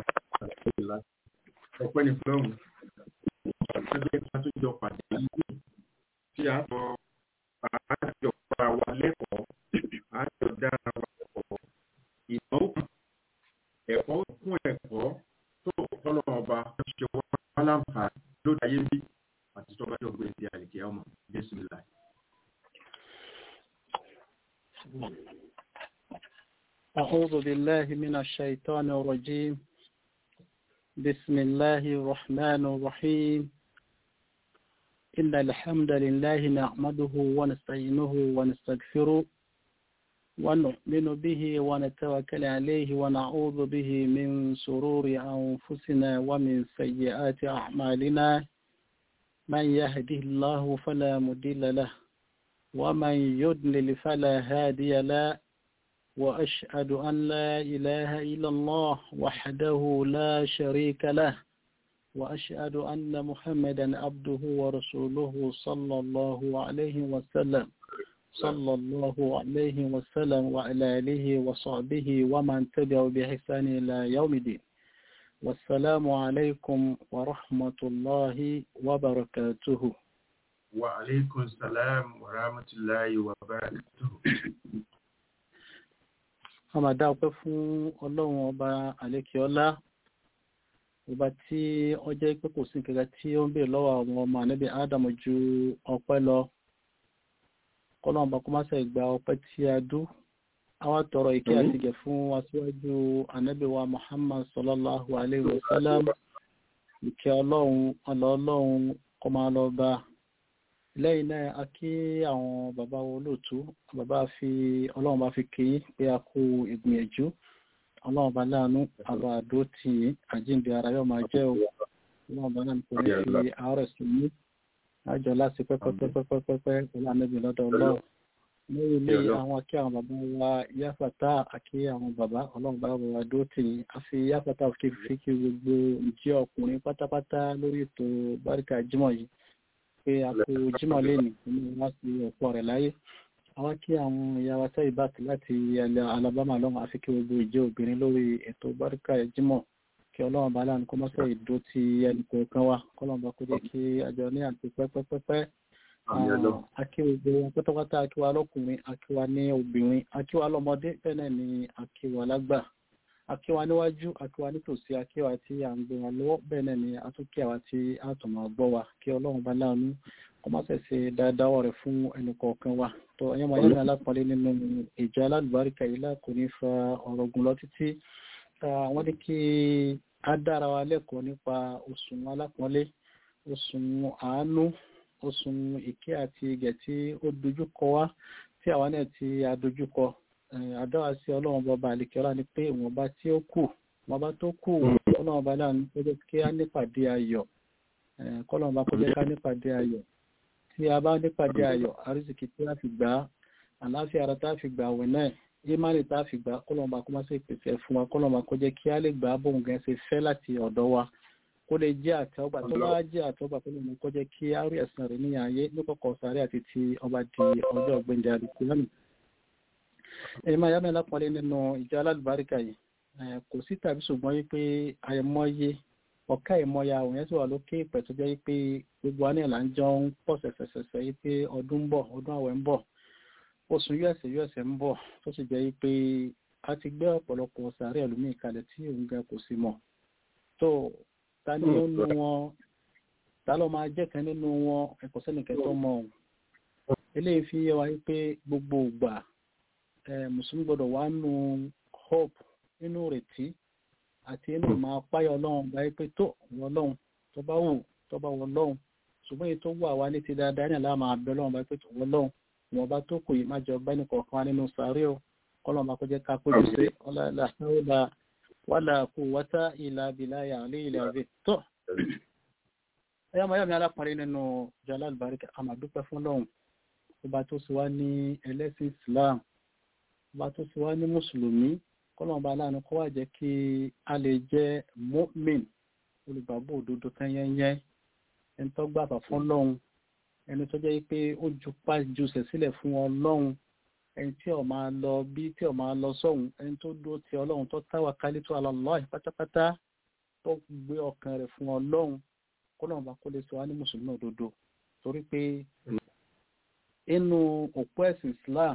Ọpẹ́ ni fúlọ́hùn. Ẹgbẹ́ àtúnjọ pàdé yìí tí a sọ àjọ para wa lẹ́kọ̀ọ́, àjọ dára wa lẹ́kọ̀ọ́. Ìmọ̀ òkú, ẹ̀kọ́ kún ẹ̀kọ́ tó tọ́lọ̀ ọba ṣe wá láǹfààní lóde ayé bí àti tọ́ba jọ gbé ti àlèkè ọmọ Bísímìlá. أعوذ بالله من الشيطان الرجيم بسم الله الرحمن الرحيم إن الحمد لله نحمده ونستعينه ونستغفره ونؤمن به ونتوكل عليه ونعوذ به من شرور أنفسنا ومن سيئات أعمالنا من يهده الله فلا مضل له ومن يضلل فلا هادي له وأشهد أن لا إله إلا الله وحده لا شريك له وأشهد أن محمدا عبده ورسوله صلى الله عليه وسلم صلى الله عليه وسلم وعلى آله وصحبه ومن تبعه بإحسان إلى يوم الدين والسلام عليكم ورحمة الله وبركاته Wa alaikum salam wa rahmatullahi wa barakatuh. a máa dá ọpẹ́ fún ọlọ́run ọba àlékiọlá ọba tí ó jẹ́ pé kò sí nǹkan tí ó ń bèèrè lọ́wọ́ àwọn ọmọ ànábì ádámù ju ọpẹ́ lọ kọ́lọ́run ọba kó má ṣe gba ọpẹ́ tí a dú àwa tọrọ ìkẹ́ àti ìgẹ̀ fún aṣíwájú ànábì wa muhammad sallallahu alayhi wa sallam ìkẹ́ ọlọ́run ọlọ́ ọlọ́run kó máa lọ bá lẹ́yìn náà a kí àwọn bàbá wo lóòtú bàbá fi ọlọ́run bá fi kí pé a kú ìgbìyànjú ọlọ́run bá láàánú àbá àdó tì í àjíǹde ara yóò máa jẹ́ o ọlọ́run bá láàánú kò ní fi àárẹ̀ sí ní àjọ láti pẹ́pẹ́pẹ́pẹ́pẹ́ pẹ̀lú àmẹ́bí lọ́dọ̀ ọlọ́run lẹ́yìn ilé àwọn akí àwọn bàbá wa yáfàtà àkí àwọn bàbá ọlọ́run bá wà dó tì í a fi yáfàtà fi kí gbogbo ìjẹ́ ọkùnrin pátápátá lórí ètò báríkà jímọ̀ yìí pé a kò jímọ̀ lẹ́nu ní wọ́n sí ọ̀pọ̀ rẹ̀ láyé àwọn kí àwọn ìyá wa sẹ́yìn bá ti láti ilẹ̀ Alabama lọ́wọ́ àfi kí gbogbo ìjẹ́ obìnrin lórí ètò báríkà jímọ̀ kí ọlọ́run bá láàánú kó má sọ ìdó ti ẹnì kọ̀ọ̀kan wa kọ́lọ́run bá kó jẹ́ kí àjọ ní àti pẹ́pẹ́pẹ́pẹ́ akí gbogbo wọn pátápátá akí wa lọ́kùnrin akí wa ní obìnrin akí wa lọ́mọdé bẹ́ẹ̀ náà ni akí wa lágbà akíwa níwájú akíwa nítòsí akíwa tí à ń gbé wa lọ́wọ́ bẹ́ẹ̀ náà ni a tún kí àwa tí a tún máa gbọ́ wa kí ọlọ́run bá láàánú kó má ṣẹ̀ṣẹ̀ dáadáa rẹ̀ fún ẹnì kọ̀ọ̀kan wa tó ẹ̀yẹ́ máa yẹ́nà alápọ̀lẹ́ nínú ìjọ alálùbáríkà yìí lákò ní fa ọ̀rọ̀ gùn lọ títí wọ́n ní kí á dára wa lẹ́kọ̀ọ́ nípa oṣù alápọ̀lẹ́ oṣù àánú oṣù ìkẹ́ àti ìgẹ̀ tí ó dojúkọ wá tí àwa náà ti adojúkọ àdáwà sí ọlọ́run bọba àlekẹ́ọ́lá ni pé ìwọ̀nba tí ó kù ìwọ̀nba tó kù ọlọ́run bá láàánú kó jẹ́ kí á nípàdé ayọ̀ kọ́lọ́run bá kó jẹ́ ká nípàdé ayọ̀ tí a bá nípàdé ayọ̀ àrísìkí tí a fi gbà á àláfíà ara tá a fi gbà àwẹ̀ náà ìmánì tá a fi gbà kọ́lọ́run bá kó má ṣe pèsè fún wa kọ́lọ́run bá kó jẹ́ kí á lè gbà á bóun gan ṣe fẹ́ láti ọ̀dọ̀ wa kó lè jẹ́ àtẹ́wọ́gbà tó bá jẹ́ àtẹ́wọ́gbà tó lè mú kó jẹ́ kí á rí ẹ̀san rẹ̀ ní ayé ní kọ̀kọ̀ sáré àti ti ọba di ọjọ́ ọ̀gbẹ́ndẹ̀ àdìsí lónìí ẹ̀yìn máa yá mẹ́lá pọ̀lẹ́ nínú ìjọ alálùbáríkà yìí kò sí tàbí ṣùgbọ́n yí pé àìmọye ọ̀ká ìmọ̀ya àwọn yẹn sì wà lókè ìpẹ̀ tó jẹ́ yí pé gbogbo wa ní ìlà ń jọ ń pọ̀ ṣẹ̀ṣẹ̀ṣẹ̀ṣẹ̀ yí pé ọdún ń bọ̀ ọdún àwẹ̀ ń bọ̀ oṣù us us ń bọ̀ tó sì jẹ́ yí pé a ti gbé ọ̀pọ̀lọpọ̀ sàárẹ̀ ẹlòmíì kalẹ̀ tí òun gan kò sí mọ̀ tó ta ni ó nu wọn ta ló máa jẹ́ kan nínú wọn ẹ̀kọ́ sẹ́nìkẹ́ tó mọ̀ ọ́n eléyìí fi yé wa yí pé gbogbo ìgbà mùsùlùmí gbọ́dọ̀ wà nù hope nínú ìrètí àti inú ìmọ̀ apáyọ̀ ọlọ́run báyìí pé tó wọ ọlọ́run tó bá wù tó bá wọ ọlọ́run ṣùgbọ́n èyí tó wà wá ní ti dáadáa ní àlá máa bẹ ọlọ́run báyìí pé tó wọ ọlọ́run wọn bá tó kù yìí má jọ bá nìkan kan wá nínú sàárẹ̀ o kọ́lọ́n bá kó jẹ́ ká péjú sí ọlọ́lá wàlà kù wátá ìlà bìláyà alẹ́ ilẹ̀ àbẹ̀ tó ẹ̀yà máa yà mí alápàrí nínú jọlá àlùbáríkà àmàdúpẹ́ fún ọlọ́run ọba tó sì wá ní ẹlẹ́sìn Islam ọba tó sì wá ní mùsùlùmí kọ́lọ́mọba aláàánú kọ́ wá jẹ́ kí a lè jẹ́ mọ́mìn olùgbàgbọ́ òdodo tẹ́yẹ́yẹ́ ẹni tó gbàgbà fún ọlọ́run ẹni tó jẹ́ pé ó ju pàjùsẹ̀ sílẹ̀ fún ọlọ́run ẹni tí ó máa lọ bí tí ó máa lọ sọ́hun ẹni tó dúró ti ọlọ́run tó táwà kálí tó Allah pátápátá tó gbé ọkàn rẹ̀ fún ọlọ́run kọ́lọ́mọba kó lè sọ wá ní mùsùlùmí òdodo torí pé inú òpó ẹ̀sìn Islam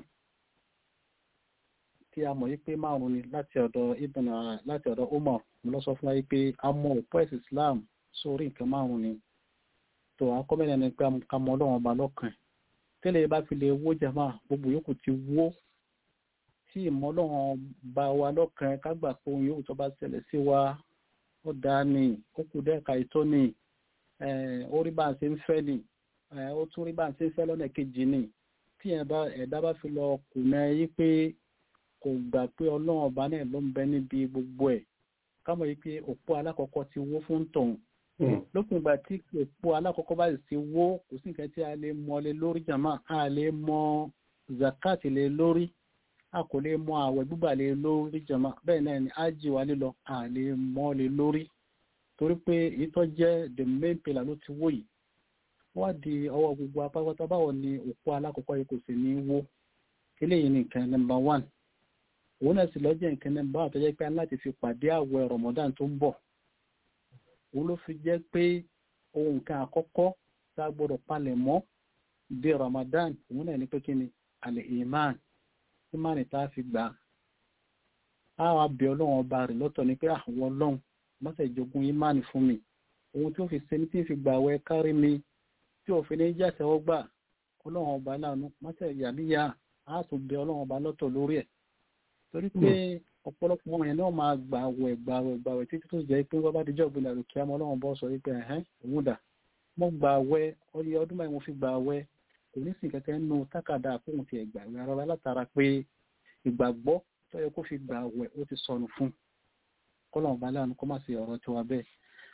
tí a mọ̀ yí pé márùn ni láti ọ̀dọ̀ ibn láti ọ̀dọ̀ Umar mo lọ sọ fún wa yí pé a mọ òpó ẹ̀sìn Islam sórí nǹkan márùn ni tó akọ́mẹ́rin ni pé a mọ ọlọ́run ọba lọ́kàn tẹ́lẹ̀ bá fi lè wó jama gbogbo yòókù ti wó tí ìmọ̀ ọlọ́run bá wa lọ́kàn kágbà pé ohun yòókù tó bá ṣẹlẹ̀ sí wa ó dáa ni ó kù dẹ́ka ìtọ́ ni ó rí bá a ṣe ń fẹ́ ni ó tún rí bá a ṣe ń fẹ́ lọ́nà kejì ni tí ẹ̀dá bá fi lọ kùnà yí pé kò gbà pé ọlọ́run ọba náà ló ń bẹ níbi gbogbo ẹ̀ kámọ̀ yí pé òpó alákọ̀ọ́kọ́ ti wó fún tọ̀hún lópin ìgbà tí òpó alákọ̀ọ́kọ́ bá sì ti wó kò sí nǹkan tí a lè mọ lé lórí jàmá a lè mọ zakat lé lórí a kò lè mọ àwẹ̀ gbígbà lé lórí jàmá bẹ́ẹ̀ náà ni ájì wa lílọ a lè mọ lé lórí torí pé èyí tó jẹ́ the main pillar ló ti wó yìí wá di ọwọ́ gbogbo apápátá báwo ni òpó alákọ̀ọ́kọ́ yìí kò sì ní wó eléyìí ni nǹkan number one òun náà sì lọ́jọ́ nǹkan number one tó jẹ́ pé láti fi pàdé àwẹ̀ Ramadan tó ń bọ̀ òun ló fi jẹ́ pé ohun nǹkan àkọ́kọ́ tá a gbọ́dọ̀ palẹ̀ mọ́ di Ramadan òun náà ní pé kí ni àlẹ́ iman iman tá a fi gbà á wá bẹ ọlọ́run ọba rẹ̀ lọ́tọ̀ ni pé àwọn ọlọ́run mọ́sẹ̀ ìjogún iman fún mi ohun tí ó fi ṣe ní tí ń fi gbà wẹ́ kárí mi tí òfin ní jẹ́ àtẹ́wọ́gbà ọlọ́run ọba láàánú mọ́sẹ̀ ìyàmíyà á tún bẹ ọlọ́run ọba lọ́tọ̀ lórí ẹ̀ torí pé ọ̀pọ̀lọpọ̀ ọmọ yẹn náà máa gbà wẹ̀ gbà wẹ̀ gbà wẹ̀ títí tó jẹ́ pé wọ́n bá dijọ́ ìgbìlẹ̀ rẹ̀ kí ọmọ ọlọ́run bọ́ sọ wípé ẹ̀hẹ́n òun dà mo gbà wẹ̀ ọyẹ ọdún báyìí mo fi gbà wẹ̀ kò ní sìn kẹ́kẹ́ nínú tákàdá àpòhùn ti ẹ̀gbà wẹ̀ ara látara pé ìgbàgbọ́ tó yẹ kó fi gbà wẹ̀ ó ti sọnù fún kọ́lọ́run bá láàánú kó má sí ọ̀rọ̀ tiwa bẹ́ẹ̀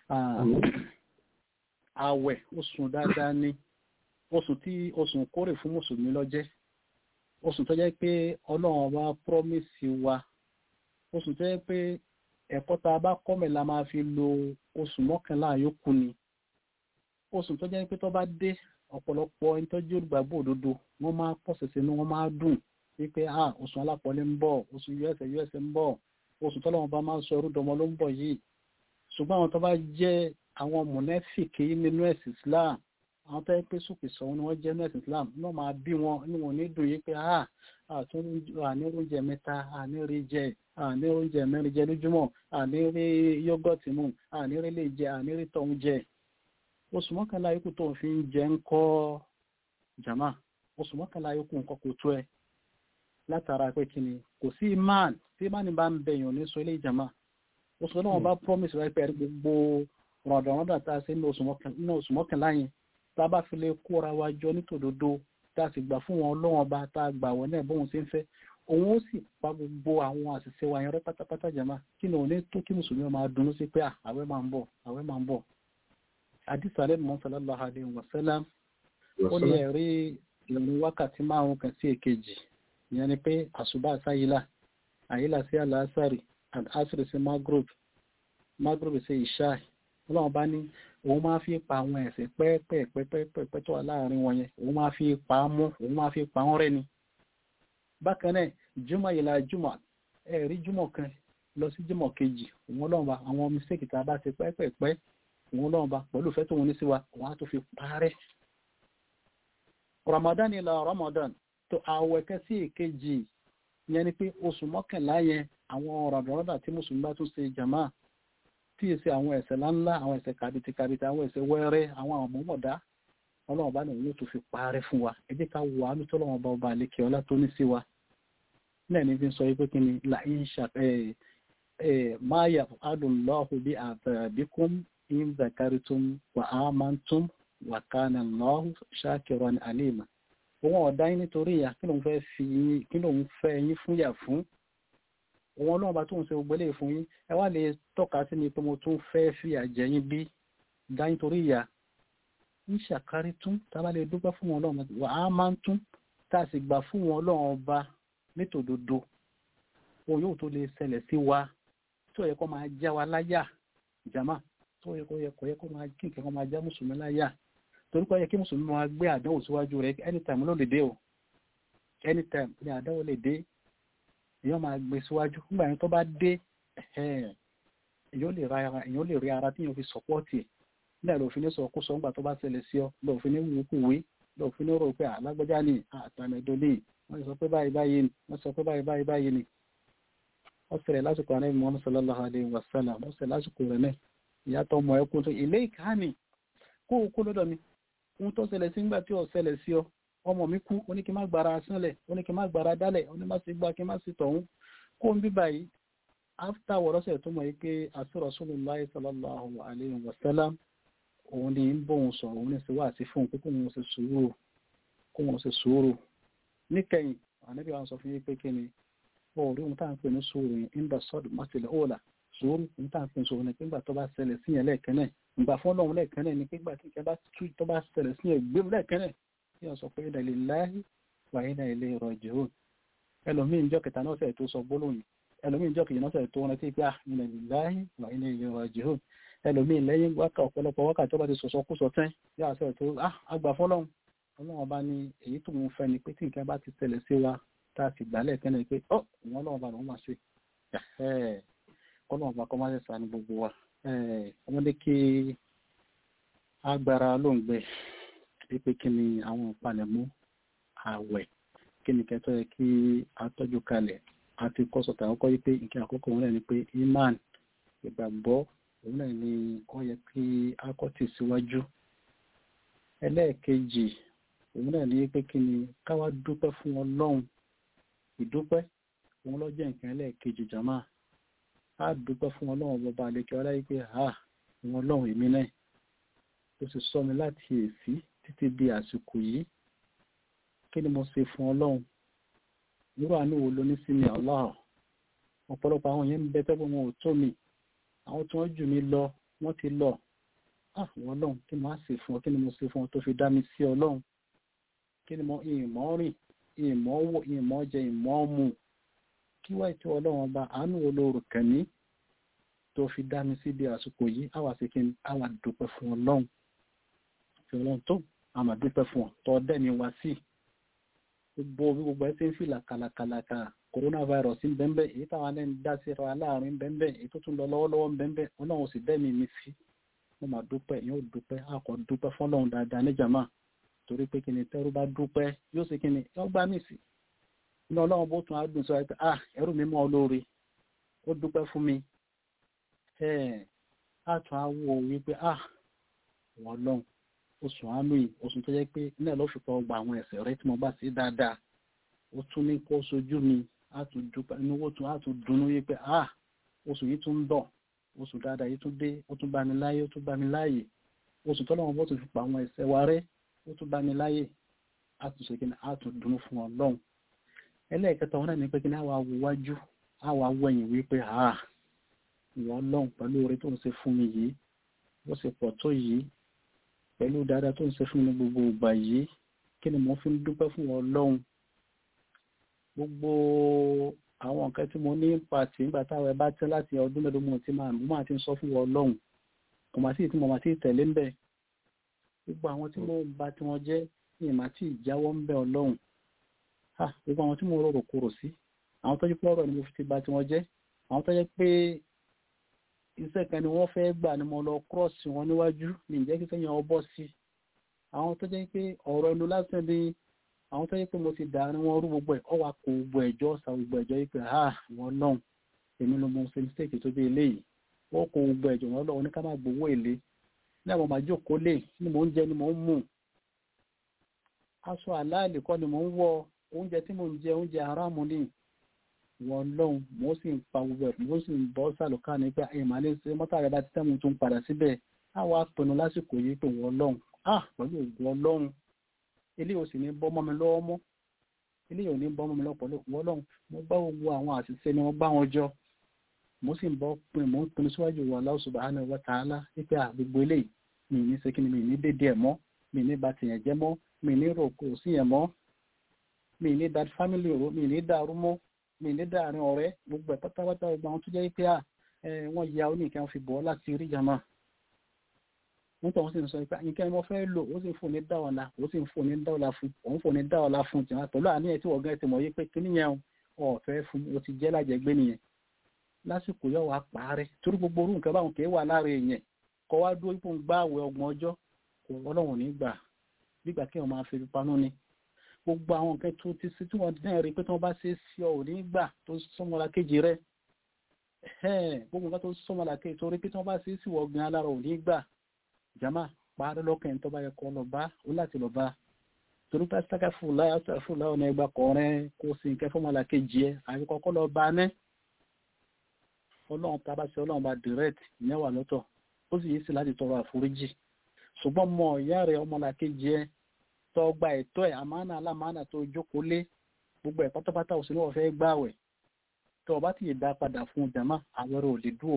àwẹ̀ oṣù dáadáa ni oṣù tí oṣù kórè fún mùsùlùmí lọ́jẹ́ oṣù tó jẹ́ pé ọlọ́run bá promise wa oṣù tó jẹ́ pé ẹ̀kọ́ tá a bá kọ́mẹ̀ la máa fi lo oṣù mọ́kànlá yòókù ni oṣù tó jẹ́ pé tó bá dé ọ̀pọ̀lọpọ̀ ẹni tó jẹ́ olùgbàgbọ́ òdodo wọ́n máa pọ̀ ṣẹ̀ṣẹ̀ ní wọ́n máa dùn wípé ah oṣù alápọ̀lé ń bọ̀ oṣù us us ń bọ̀ oṣù tọ́lọ́run bá máa ń sọ orúdọmọ ló ń bọ̀ yìí ṣùgbọ́n àwọn tó bá jẹ́ àwọn mọ̀nẹ́fìkì nínú ẹ̀sìn Islam àwọn tó yẹ pé sùkì sọ ni wọ́n jẹ́ nínú ẹ̀sìn Islam náà máa bí wọn ní wọn ní dùn yìí pé ah àtún àní oúnjẹ mẹ́ta àní rí jẹ àní oúnjẹ mẹ́rin jẹ lójúmọ́ àní rí yọ́gọ̀tì mu àní rí lè jẹ àní rí tọ̀hún jẹ oṣù mọ́kànlá yòókù tó ń fi ń jẹ ń kọ́ jama oṣù mọ́kànlá yòókù nǹkan kò tó ẹ látara pé kí ni kò sí imán tí imán bá ń bẹ̀yàn ní sọ ilé ìjàmá oṣù náà wọn bá promise rẹ pẹ̀lú gbogbo rọ̀dọ̀rọ̀dọ̀ tá a ṣe ní oṣù mọ́kànlá yẹn tá a bá fi lè kóra wa jọ nítòdodo tá a sì gbà fún wọn lọ́wọ́n bá tá a gbà wọ́n náà bóun ṣe ń fẹ́ òun ó sì pa gbogbo àwọn àṣìṣe wa yẹn rẹ pátápátá jàmá kí ni òun ní tó kí mùsùlùmí máa dunnú sí pé àwẹ̀ máa ń bọ̀ àwẹ̀ máa ń bọ̀ àdìsálẹ̀ mọ́ sallallahu alaihi wasallam ó ní ẹ̀rí ìrìn wákàtí márùn kan sí èkejì ìyẹn ni pé àṣùbà sáyílà àyílà sí àlàásàrì àṣírí sí magrib magrib sí ìṣáì ọlọ́run bá ní òun máa fi pa àwọn ẹ̀ṣẹ̀ pẹ́ẹ́pẹ́ẹ́pẹ́ẹ́pẹ́ tó wà láàrin wọn yẹn òun máa fi pa á mú òun máa fi pa wọ́n rẹ́ ni bákan náà jùmọ̀ ìlà jùmọ̀ ẹ̀rí jùmọ̀ kan lọ sí jímọ̀ kejì òun ọlọ́run bá àwọn mistake tá a bá ti pẹ́pẹ́pẹ́ òun ọlọ́run bá pẹ̀lú ìfẹ́ tó wọn ní sí wa òun á tó fi parẹ́ ramadan ila ramadan tó àwẹ̀ kẹ́ sí èkejì yẹn ni pé oṣù mọ́kànlá yẹn àwọn ràdọ̀rọ̀dà tí mùsùlùmí bá tún ṣe jàmá tí èsì àwọn ẹ̀ṣẹ̀ láńlá àwọn ẹ̀ṣẹ̀ kàbìtì kàbìtì àwọn ẹ̀ṣẹ̀ wẹ́rẹ́ àwọn àmọ́mọ̀dá ọlọ́run bá nìyẹn tó fi parẹ́ fún wa ẹ jẹ́ ká wà á lótọ́ ọlọ́run bá ọba àlekè ọlá tó ní sí wa náà ní fi sọ pé kí ni la ń ṣà máa yà adùnlọ́hù bí àbẹ̀bíkún in zakaritum wa amantum wa kana lọ́hù shakiran alima òun ọ̀dá yín nítorí ìyá kí lòun fẹ́ fi yín kí lòun fẹ́ yín fún yà fún òun ọlọ́run bá tóun ṣe gbogbo eléyìí fún yín ẹ wá lè tọ́ka sí mi pé mo tún fẹ́ fìyà jẹ yín bí dá yín torí ìyá ń ṣàkárí tún tá a bá lè dúpẹ́ fún wọn ọlọ́run wà á máa ń tún tá a sì gbà fún wọn ọlọ́run ọba nítòdodo òun yóò tó lè ṣẹlẹ̀ sí wa tí ó yẹ kó máa já wa láyà jàmá tó yẹ kó yẹ kó yẹ kó máa kí nǹkan máa já mùsùlùmí láyà torí kó yẹ kí mùsùlùmí máa gbé àdánwò síwájú rẹ anytime ló lè dé o anytime ní àdánwò lè dé èèyàn máa gbé síwájú nígbà yẹn tó bá dé èèyàn lè ra ara èèyàn lè rí ara tí èèyàn fi sọpọ́ọ̀tì ẹ̀ nígbà ló fi ní sọ kó sọ nígbà tó bá ṣẹlẹ̀ sí ọ lọ fi ní wù kú wé lọ fi ní rò pé alágbájá ni àtàmẹ̀dọ́ ní wọ́n sọ pé báyìí báyìí ni wọ́n sọ pé báyìí báyìí báyìí ni wọ́n ṣẹlẹ̀ lásìkò àná Muhammad sallallahu alayhi wa sallam wọ́n ṣẹlẹ̀ lásìkò rẹ̀ náà ìyàtọ̀ ọmọ ẹkùn tó ilé ìkànnì kó o kó lọ́dọ̀ mi ohun tó ṣẹlẹ̀ sí nígbà tí ò ṣẹlẹ̀ sí ọ ọmọ mi kú ó ní kí n má gbára sánlẹ̀ ó ní kí n má gbára dálẹ̀ ó ní má sì gbá kí n má sì tọ̀hún kó n bí báyìí áfítà wọ̀rọ̀sẹ̀ tó mọ̀ yìí pé àti Rasulullahi sallallahu alayhi wa sallam òun ni ń bóun sọ̀rọ̀ òun ní sí wá àti fún un pé kó wọn ṣe sùúrù kó wọn ṣe sùúrù níkẹyìn ànábì wa sọ fún yín pé kí ni ó rí ohun tá à ń pè ní sùúrù yìí ń bá sọ́ọ̀dù mọ́tìlẹ̀ òòlà sùúrù ohun tá à ń pè ní sùúrù ni pé nígbà tó bá ṣẹlẹ̀ sí yẹn lẹ́ẹ̀kan náà ìgbà fún ọlọ́run lẹ́ẹ̀kan náà ni pé nígbà tí nǹkan bá tú tó bá ṣẹlẹ̀ sí yẹn gbé lẹ́ẹ̀kan náà kí wọ́n sọ pé inna lillahi wa inna ilayhi raji'un ẹlòmíín jọ́ kẹta náà sẹ̀ tó sọ gbólóhùn ẹlòmíín jọ́ kejì náà sẹ̀ tó rántí pé inna lillahi wa inna ilayhi raji'un ẹlòmíín lẹ́yìn wákà ọ̀pọ̀lọpọ̀ wákà tó bá ti sọ̀sọ́ kú sọ tán yóò àṣẹ tó àgbà fọlọ́run ọlọ́run ọba ní èyí tó ń fẹ́ ni pé tí nǹkan bá ti tẹ̀lẹ̀ sí wa tá a sì gbálẹ̀ kẹ́lẹ̀ pé ọ́ ìwọ́n ọlọ́run ọba lòún máa ṣe ọlọ́run ọba kọ́ máa ṣe sànù gbogbo wa ọmọdé kí agbára ló ń gbẹ pé kí ni àwọn ìpalẹ̀mọ́ ààwẹ̀ kí ni kẹtọ́ yẹ kí a tọ́jú kalẹ̀ àti kọ́sọ̀tà àkọ́kọ́ yìí pé nǹkan àkọ́kọ́ wọn náà ni pé iman ìgbàgbọ́ òun náà ni ó yẹ kí a kọ́ tì síwájú ẹlẹ́ẹ̀kejì òun náà ní pé kí ni káwá dúpẹ́ fún ọlọ́run ìdúpẹ́ òun ló jẹ́ nǹkan ẹlẹ́ẹ̀kejì jàmá á dúpẹ́ fún ọlọ́run bọba àlekẹ́ ọláyé pé ha òun ọlọ́run èmi náà ó sì sọ mi láti èsì títí di àsìkò yìí kí ni mo ṣe fún ọlọ́run irú àánú wo ló ní sí mi Allah ọ̀pọ̀lọpọ̀ àwọn yẹn ń bẹ tẹ́gbọ́n wọn ò tó mi àwọn tí wọ́n jù mí lọ wọ́n ti lọ àwọn ọlọ́run kí ni mo á ṣe fún ọ kí ni mo ṣe fún ọ tó fi dá mi sí ọlọ́run kí ni mo ìmọ̀ rìn ìmọ̀ wò ìmọ̀ jẹ ìmọ̀ mu kí wáyé tí ọlọ́run ọba àánú wo ló rò kẹ́mi tó fi dá mi síbi àsìkò yìí àwa sì kí ni àwa dúpẹ́ fún ọlọ́run fi ọlọ́run tó àmà dúpẹ́ fún ọ tọ́ dẹ́mi wá sí gbogbo bí gbogbo ẹ ti ń fi làkàlàkàlàkà coronavirus ń bẹ́ńbẹ́ èyí táwọn ẹni dá sí ra láàrin bẹ́ńbẹ́ èyí tó tún lọ lọ́wọ́lọ́wọ́ ń bẹ́ńbẹ́ ọlọ́run sì dẹ́mi mi sí mo máa dúpẹ́ yóò dúpẹ́ àkọ́ dúpẹ́ fọlọ́run dáadáa níjàmá torí pé kí ni tẹ́rú bá dúpẹ́ yóò ṣe kí ni yóò gbá mí sí inú ọlọ́run bó tún á dùn sọ pé ah ẹrú mi mọ́ ọ lóore ó dúpẹ́ fún mi á tún á wò wípé ah wọ́n lọ́hùn oṣù àánú yìí oṣù tó jẹ́ pé náà ló fi pa ọgbà àwọn ẹ̀ṣẹ̀ rẹ tí mo bá sí dáadáa ó tún ní kó sojú mi á tún dúpẹ́ inú owó tún á tún dunnú yìí pé ah oṣù yìí tún ń bọ̀ oṣù dáadáa yìí tún dé ó tún bá mi láyé ó tún bá mi láàyè oṣù tọ́lọ́wọ́n bó tún fi pa àwọn ẹ̀ṣẹ̀ wa rẹ́ ó tún bá mi láyè á tún ṣe kí ni á tún dunnú fún Ọlọ́run ẹlẹ́ẹ̀kẹta wọn náà ní pé kí ni àwa wo wájú àwa wo ẹ̀yìn wípé ah ìwọ Ọlọ́run pẹ̀lú oore tó ń ṣe fún mi yìí bó ṣe pọ̀ tó yìí pẹ̀lú dáadáa tó ń ṣe fún mi gbogbo ìgbà yìí kí ni mo fi ń dúpẹ́ fún Ọlọ́run gbogbo àwọn nǹkan tí mo ní pàtì nígbà táwọn ẹ bá tẹ́ láti ọdún mẹ́ẹ̀ẹ́dógún tí máa mú máa ti ń sọ fún Ọlọ́run kò máa tí ì tí mo máa tí ì tẹ̀lé ń bẹ̀ gbogbo àwọn tí mo bá tí wọ́n jẹ́ ní ìmá tí ì jáwọ́ ń bẹ̀ Ọlọ́run gbogbo àwọn tí mo rọrò kúrò sí àwọn tó jí pé ọ̀rọ̀ ni mo fi ti bá tí wọ́n jẹ́ àwọn tó jẹ́ pé iṣẹ́ kan ni wọ́n fẹ́ gbà ni mo lọ kírọ́ọ̀sì wọn níwájú ní ìjẹ́ kí sẹ́yìn ọ bọ́ sí àwọn tó jẹ́ pé ọ̀rọ̀ ẹnu lásán ni àwọn tó jẹ́ pé mo ti dà ní wọn rú gbogbo ẹ̀ ọ wà kó gbogbo ẹ̀jọ́ sa gbogbo ẹ̀jọ́ yìí pé ah wọn náà èmi ló mọ ṣe mistake tó bí eléyìí wọ́n kó gbogbo ẹ̀jọ́ wọn lọ́wọ́ ní ká má gbowó èlé ní àwọn máa jókòó lè ní mò ń jẹ ni mò ń mú aṣọ àláàlì kọ́ ni mò ń wọ oúnjẹ tí mò ń jẹ oúnjẹ aráàmù ni wọn lọ́hùn mo sì ń pa gbogbo ẹ̀ mo sì ń bọ́ sàlùkà nígbà ìmọ̀ alẹ́ ṣe mọ́tà rẹ̀ bá ti tẹ́ mo tún padà síbẹ̀ àwọn apinnu lásìkò yìí pé wọ́n lọ́hùn ah pẹ̀lú ògùn ọlọ́run ilé ò sì ní bọ́ mọ́ mi lọ́wọ́ mọ́ ilé ò ní bọ́ mọ́ mi lọ́pọ̀ wọ́n lọ́hùn mo bá gbogbo àwọn àṣìṣe ni wọ́n bá wọn jọ mo sì ń bọ́ pin mo ń pinnu síwájú wa Allah subhanahu wa ta'ala wípé àgbègbè eléyìí mi ní ṣe kí ni mi ní dédé ẹ̀ mọ́ mi ní ba tìyàn jẹ́ mọ́ mi ní rò kò sí yẹn mọ́ mi ní da family ro mi ní dàrú mọ́ mi ní dàrin ọ̀rẹ́ gbogbo ẹ̀ pátápátá gbogbo àwọn tó jẹ́ pé à wọ́n ya oníkan fi bọ́ láti rí jama nítorí wọ́n sì ń sọ pé nǹkan ni wọ́n fẹ́ lò ó sì ń fò ní dá ọ̀la ó sì ń fò ní dá ọ̀la fún òun fò ní dá ọ̀la fún tìǹà pẹ̀lú àníyàn tí wọ́n gẹ́ ti mọ̀ yí pé kíní yẹn ọ̀fẹ́ fún o ti jẹ́ lájẹgbé nìyẹn lásìkò yóò wá parí torí gbogbo orú nǹkan báwọn kì í wà lára èèyàn kọ́ wá dúró ipò ń gbá àwẹ̀ ọgbọ̀n ọjọ́ kò ọlọ́run ní gbà nígbà kí wọ́n máa fi panú ni gbogbo àwọn nǹkan tó ti sí tí wọ́n dẹ́n rí pé tí wọ́n bá ṣe é sí ọ ò ní gbà tó sọmọlá kejì rẹ gbogbo nǹkan tó sọmọlá kejì torí pé tí wọ́n bá ṣe é sí wọ́n gan alára ò ní gbà jama parí lọ́kàn tó bá yẹ kọ́ lọ bá ó láti lọ bá torí pé sáká fúlá fúlá ọ̀nà ẹgbà kọrin kó sì nǹkan fọmọlá kejì ẹ àbí kọ́kọ́ lọ bá ní ọlọ́run tá a bá ṣe ọlọ́run bá direct ìyẹn wà lọ́tọ̀ ó sì yí sí láti tọrọ àforíjì ṣùgbọ́n mọ ìyá rẹ̀ ọmọlá kejì ẹ tó gba ẹ̀tọ́ ẹ̀ àmánà alámánà tó jókòó lé gbogbo ẹ̀ pátápátá òsì ní wọ́n fẹ́ gbààwẹ̀ tó o bá ti yè dá padà fún jama àwẹ̀rẹ̀ ò lè dúró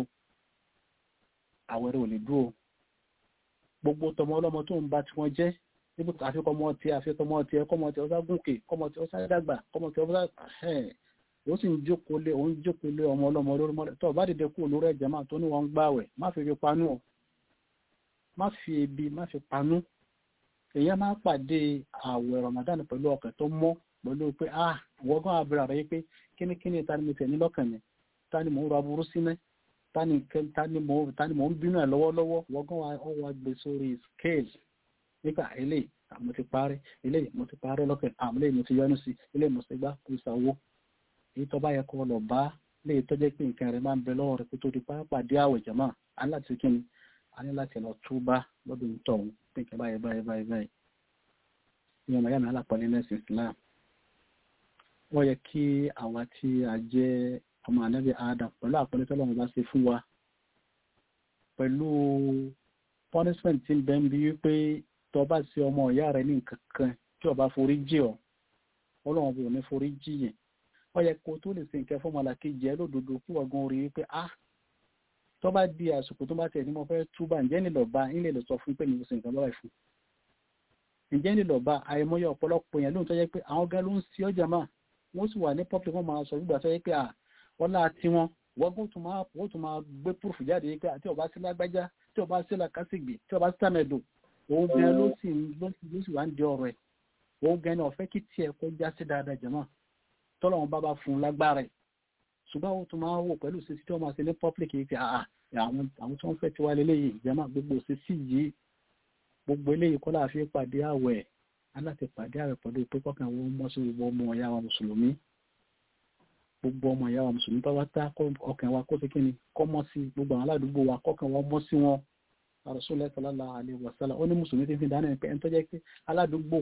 àwẹ̀rẹ̀ ò lè dúró gbogbo tọmọ ọlọ́mọ tó ń ba tí wọ́n jẹ́ níbi àfikọmọ tí àfikọmọ tí ẹkọmọ tí ọsá gùnkè kọmọ tí ọsá dàgbà kọmọ tí ọsá ẹ̀ ó sì ń jókòó lé òun jókòó lé ọmọ ọlọ́mọ lórí mọ́lẹ̀ tó o bá dìde kú olórí ẹ̀jẹ̀ máa tó ní wọn ń gbààwẹ̀ má fi fi panú ọ má fi ebi má fi panú èèyàn máa pàdé àwẹ̀ Ramadan pẹ̀lú ọkàn tó mọ́ pẹ̀lú pé ah wọ́gán abúlé rẹ̀ pé kínníkínní ta ni mo tẹ̀ ní lọ́kàn mi ta ni mò ń ra burú sí mẹ́ ta ni mò ń bínú ẹ̀ lọ́wọ́lọ́wọ́ wọ́gán ọwọ́ gbé sórí scale nípa eléyìí mo ti parí eléyìí mo ti parí lọ́kàn àmì eléyìí mo ti yọnu sí eléyìí mo ti gbá kó ìsàwó èyí tó bá yẹ kó lọ bá léyìí tó jẹ́ pé nǹkan rẹ̀ máa ń bẹ lọ́wọ́ rẹ̀ kó tó di pàápàdé àwẹ̀ jẹ̀mọ́ aláti kíni a ní láti lọ túbá lọ́dún tọ̀hún pé nǹkan báyìí báyìí báyìí báyìí ní ọmọ yàrá alápọ̀lẹ́ nẹ́sìn Islam wọ́n yẹ kí àwa tí a jẹ́ ọmọ ànábì Adam pẹ̀lú àpọ̀lẹ́ tó lọ́wọ́ bá ṣe fún wa pẹ̀lú punishment tí ń bẹ ń bí wípé tó bá ṣe ọmọ ìyá rẹ̀ ní nǹkan kan tí ó bá forí jì ọ́ ọlọ́run bò ní forí jì yẹn wọ́n yẹ kó tó lè ṣe nǹkan fún ọmọlàkejì ẹ lódodo kí wọ́n gan orí wípé ah tó bá di àsìkò tó bá tẹ̀ ní mo fẹ́ túbà ǹjẹ́ nílò bá ń lè lọ sọ fún pé mi ò sì nǹkan báyìí fún ǹjẹ́ nílò bá àìmọye ọ̀pọ̀lọpọ̀ yẹn lóhun tó yẹ pé àwọn gan ló ń sí ọjà máa wọ́n sì wà ní public wọn máa sọ nígbà tó yẹ pé ọlá tí wọn wọ́n tún máa wọ́n tún máa gbé púrùfù jáde yìí pé àti ọba sí lágbájá tí ọba sí làkásìgbè tí ọba sí tàmẹ̀dò òun gan ló sì ló sì wá ń di ọ̀rọ̀ ẹ̀ òun gan ni ọ̀fẹ́ kí tiẹ̀ kó já sí dáadáa jẹ̀mọ́ tọ́lọ́wọ́n bá bá fún un lágbára ẹ̀ ṣùgbọ́n ó tún máa wò pẹ̀lú sí tí wọ́n máa ṣe ní public yìí pé àà àwọn àwọn tí wọ́n fẹ́ ti wá lélẹ́yìí ìjàmá gbogbo sí sí yìí gbogbo eléyìí kọ́ láàfin pàdé àwẹ̀ aláti pàdé àwẹ̀ pẹ̀lú pé kọ́kàn wọn mọ́ sí gbogbo ọmọ ìyá wa mùsùlùmí gbogbo ọmọ ìyá wa mùsùlùmí bá wá tá ọkàn wa kó sí kíni kọ́ mọ́ sí gbogbo àwọn aládùúgbò wa kọ́kàn wọn mọ́ sí wọn Rasulullah sallallahu alaihi wasallam ó ní mùsùlùmí ti fi dáná ẹ̀ pé ẹni tó jẹ́ pé aládùúgbò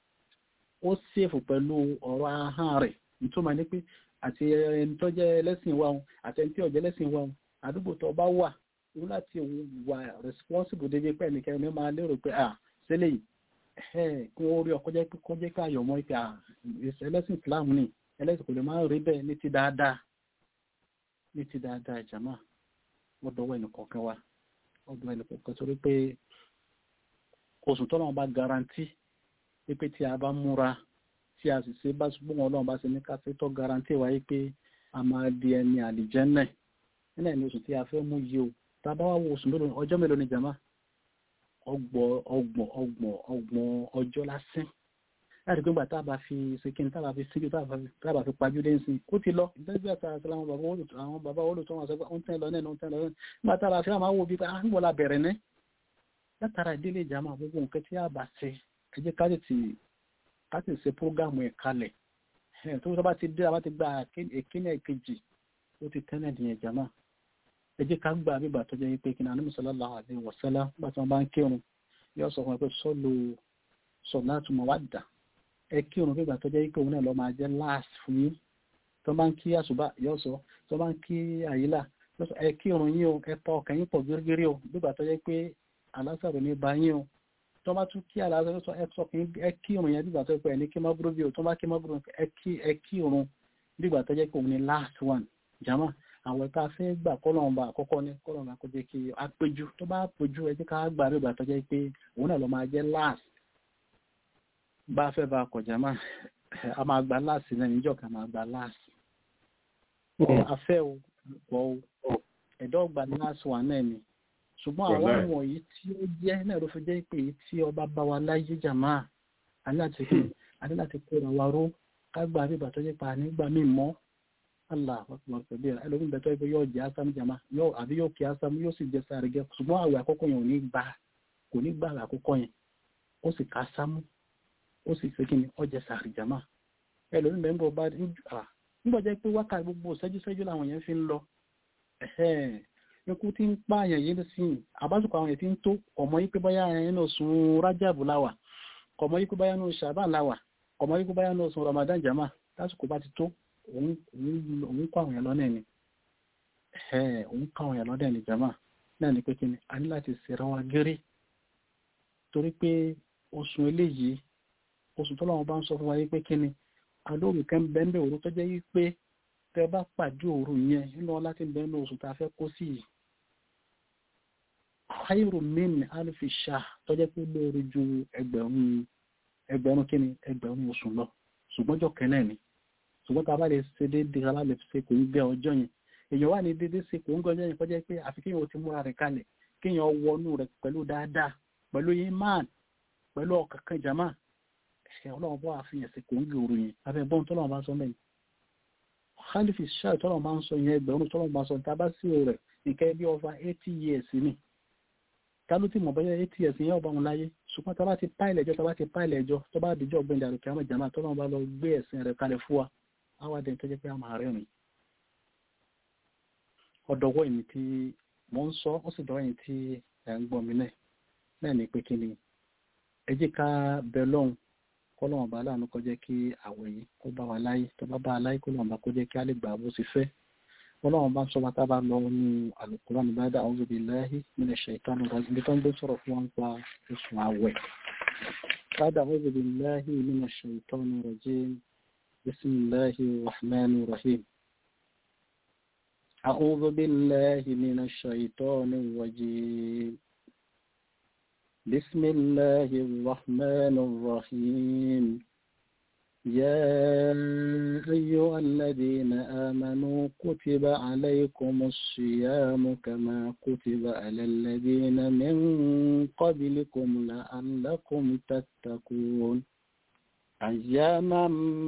ó sèfù pẹ̀lú ọ̀rọ̀ ahọ́n rẹ̀ ìtumọ̀ ní pé àti ẹni tó jẹ́ ẹlẹ́sìn wa wọn àti ẹni tí ò jẹ́ ẹlẹ́sìn wa wọn àdúgbò tó bá wà ní láti wà responsible débi pé ẹnìkan ní máa lérò pé à sílẹ̀ yìí kí wọ́n rí ọkọ̀ jẹ́ pé kọ́ jẹ́ káyọ̀ mọ́ pé à ẹlẹ́sìn Islam ni ẹlẹ́sìn kò lè máa rí bẹ́ẹ̀ ní ti dáadáa ní ti dáadáa jàmá wọ́n dọwọ́ ẹnì kọ̀ọ̀kan wa wọ́n dọwọ́ ẹnì kọ̀ọ̀kan torí pé oṣù tọ́lọ́wọ́n bá garanti pé tí a bá múra tí a sì ṣe bá ṣùgbọ́n ọlọ́run bá ṣe ní káfí tó garanti wáyé pé a máa di ẹni àlìjẹ́nẹ̀ nílẹ̀ ní oṣù tí a fẹ́ mú yìí o tá a bá wá wo oṣù mélòó ọjọ́ mélòó ni jama ọgbọ̀n ọgbọ̀n ọgbọ̀n ọgbọ̀n ọjọ́ lásán láti pé gbà tá a bá fi ṣèkíni tá a bá fi síjú tá a bá fi pajú dé nsìn ó ti lọ ìgbésẹ̀ àti àti àwọn bàbá olùtọ́ àwọn bàbá olùtọ́ wọn sọ pé ó ń tẹ́ lọ náà ó ń tẹ́ lọ náà nígbà tá a bá fi àwọn wo bíi pé à ń wọlá bẹ̀rẹ̀ ní látara ìdílé ìjàmà gbogbo nǹkan tí a bá ṣe ẹ jẹ́ ká tètè ká tètè ṣe prógámù ẹ̀ kalẹ̀ ẹ̀ tó bá ti dé a bá ti gba èkíní ẹ̀kejì ó ti tẹ́lẹ̀ nìyẹn ìjàmà ẹ jẹ́ ká gbà bíbà tó jẹ́ pé kí ni Ànábì sallallahu alaihi wasallam bá tí wọ́n bá ń kírun yóò sọ fún ẹ pé sọ́lù salatu mawadda ẹ kírun bíbà tó jẹ́ pé òun náà lọ máa jẹ́ láàsì fún yín tó bá ń kí àṣùbà yóò sọ tó bá ń kí àyílà ẹ kírun yín o ẹ pa ọkàn yín pọ̀ gírígírí o bíbà tó jẹ́ pé alásàrò ní bá yín o tó bá tún kí alásàrò sọ ẹ sọ kí ẹ kírun yẹn bíbà tó jẹ́ pé ẹ ní kí mọ́búrú bí o tó bá kí mọ́búrú ẹ kírun bíbà tó jẹ́ pé òun ni last one jama àwọn ẹ̀ka fẹ́ gbà kọ́lọ́ọ̀bà àkọ́kọ́ ní kọ́lọ́ọ̀bà kó jẹ́ kí a péjú tó bá péjú ẹ jẹ́ ká gbà bíbà tó jẹ́ pé òun náà lọ máa jẹ́ last bá fẹ́ bá kọjá máa a máa gba láàsì náà níjọ́ kan máa gba láàsì afẹ́ o pọ̀ o ẹ̀dọ́ gba láàsì wà náà ni ṣùgbọ́n àwọn ọmọ yìí tí ó jẹ́ náà ló fi jẹ́ pé èyí tí ọba bá wa láyé jàmá àní láti kóra wa ró ká gba bíbà tó jẹ́ pa nígbà míì mọ́ Allah akbar kabir ẹlòmíì bẹ̀tọ́ ibi yóò jẹ́ ásámù jàmá àbí yóò kí ásámù yóò sì jẹ́ sáré gẹ́ ṣùgbọ́n àwẹ̀ àkọ́kọ́ yẹn ò ní gbà kò ní gbà àwẹ̀ àkọ́kọ́ yẹn ó sì ká sámú ó sì ṣe kíni ọjà sàrìjàmá ẹlòmíì bẹ́ẹ̀ ń bọ̀ bá nígbà jẹ́ pé wákàtí gbogbo ṣẹ́jú-ṣẹ́jú làwọn yẹn fi ń lọ ikú tí ń pààyàn yìí sí àbásùkò àwọn yẹn ti ń tó ọmọ yìí pé báyà nínú oṣù rájàbù láwà ọmọ yìí pé báyà nínú ṣàbán láwà ọmọ yìí pé báyà nínú oṣù ramadan jama lásìkò bá ti tó òun kọ́ àwọn yẹn lọ́nà ni òun kọ́ àwọn yẹn lọ́nà ni jama náà ni pé kí ni a ní láti ṣèrà wa géré torí pé oṣù eléyìí oṣù tó lọ́wọ́ bá ń sọ fún wa yí pé kí ni alóòrùn kan bẹ́ẹ̀ òru tó jẹ́ yí pé tẹ bá pàdé òru yẹn nínú ọlá tí ń bẹ́ẹ̀ ní oṣù tá a fẹ́ kó sí yìí khairu min alfi shahr tó jẹ́ pé lóore ju ẹgbẹ̀rún ẹgbẹ̀rún kí ni ẹgbẹ̀rún oṣù lọ ṣùgbọ́n jọ kẹ́nẹ̀ ni ṣùgbọ́n tá a bá lè ṣe déédéé ká bá lè ṣe kò ń gbẹ ọjọ́ yẹn èèyàn wà ní déédéé ṣe kò ń gbẹ ọjọ́ yẹn kọjá pé àfi kéèyàn ti múra rẹ̀ kalẹ̀ kéèyàn wọnú rẹ̀ pẹ̀lú dáadáa pẹ̀lú imán pẹ̀lú ọkàn kan jama ẹ̀ṣẹ̀ ọlọ́run bọ́ àfihàn sí kò ń gbèrò yẹn abẹ́ bọ́n tọ́lọ́run bá sọ mẹ́rin khalifi ṣáà tọ́lọ́run bá ń sọ yẹn ẹgbẹ̀rún tọ́lọ́run bá sọ ní tábà sí rẹ̀ nìkẹ́ bí over eighty years ni kálú tí mo bá yẹ eighty years yẹn ọba wọn láyé ṣùgbọ́n tá bá ti páìlẹ̀ ẹjọ́ tá bá ti páìlẹ̀ ẹjọ́ tó bá dìjọ́ ọgbẹ́ni àrùkẹ́ àwọn jàmáà tọ́lọ́run bá lọ gbé ẹ̀sìn rẹ̀ kalẹ̀ fún wa àwa dẹ̀ tó jẹ́ pé a máa rẹ́rìn ọ̀dọ̀wọ́ èmi tí mo ń sọ ó sì dọ́wọ́ yìí tí ẹ̀ ń gbọ́ mi náà náà ní pé kí ni ẹ jẹ́ ká bẹ lọ́hùn kọ́lọ́wọ̀n bá láàánú kó jẹ́ kí àwẹ̀ yìí kó bá wa láyé tó bá bá a láyé kọ́lọ́wọ̀n bá kó jẹ́ kí á lè gbà bó ti fẹ́ ọlọ́wọ̀n bá ń sọ bàtà bá lọ ní Al-Qur'an bá dá a'udhu billahi minash shaitani rajim ibi tó ń gbé sọ̀rọ̀ fún wọn pa oṣù àwẹ̀ bàdà a'udhu billahi minash shaitani rajim bismillahi rahmani rahim a'udhu billahi minash shaitani rajim بسم الله الرحمن الرحيم يا أيها الذين آمنوا كتب عليكم الصيام كما كتب على الذين من قبلكم لعلكم تتقون أياما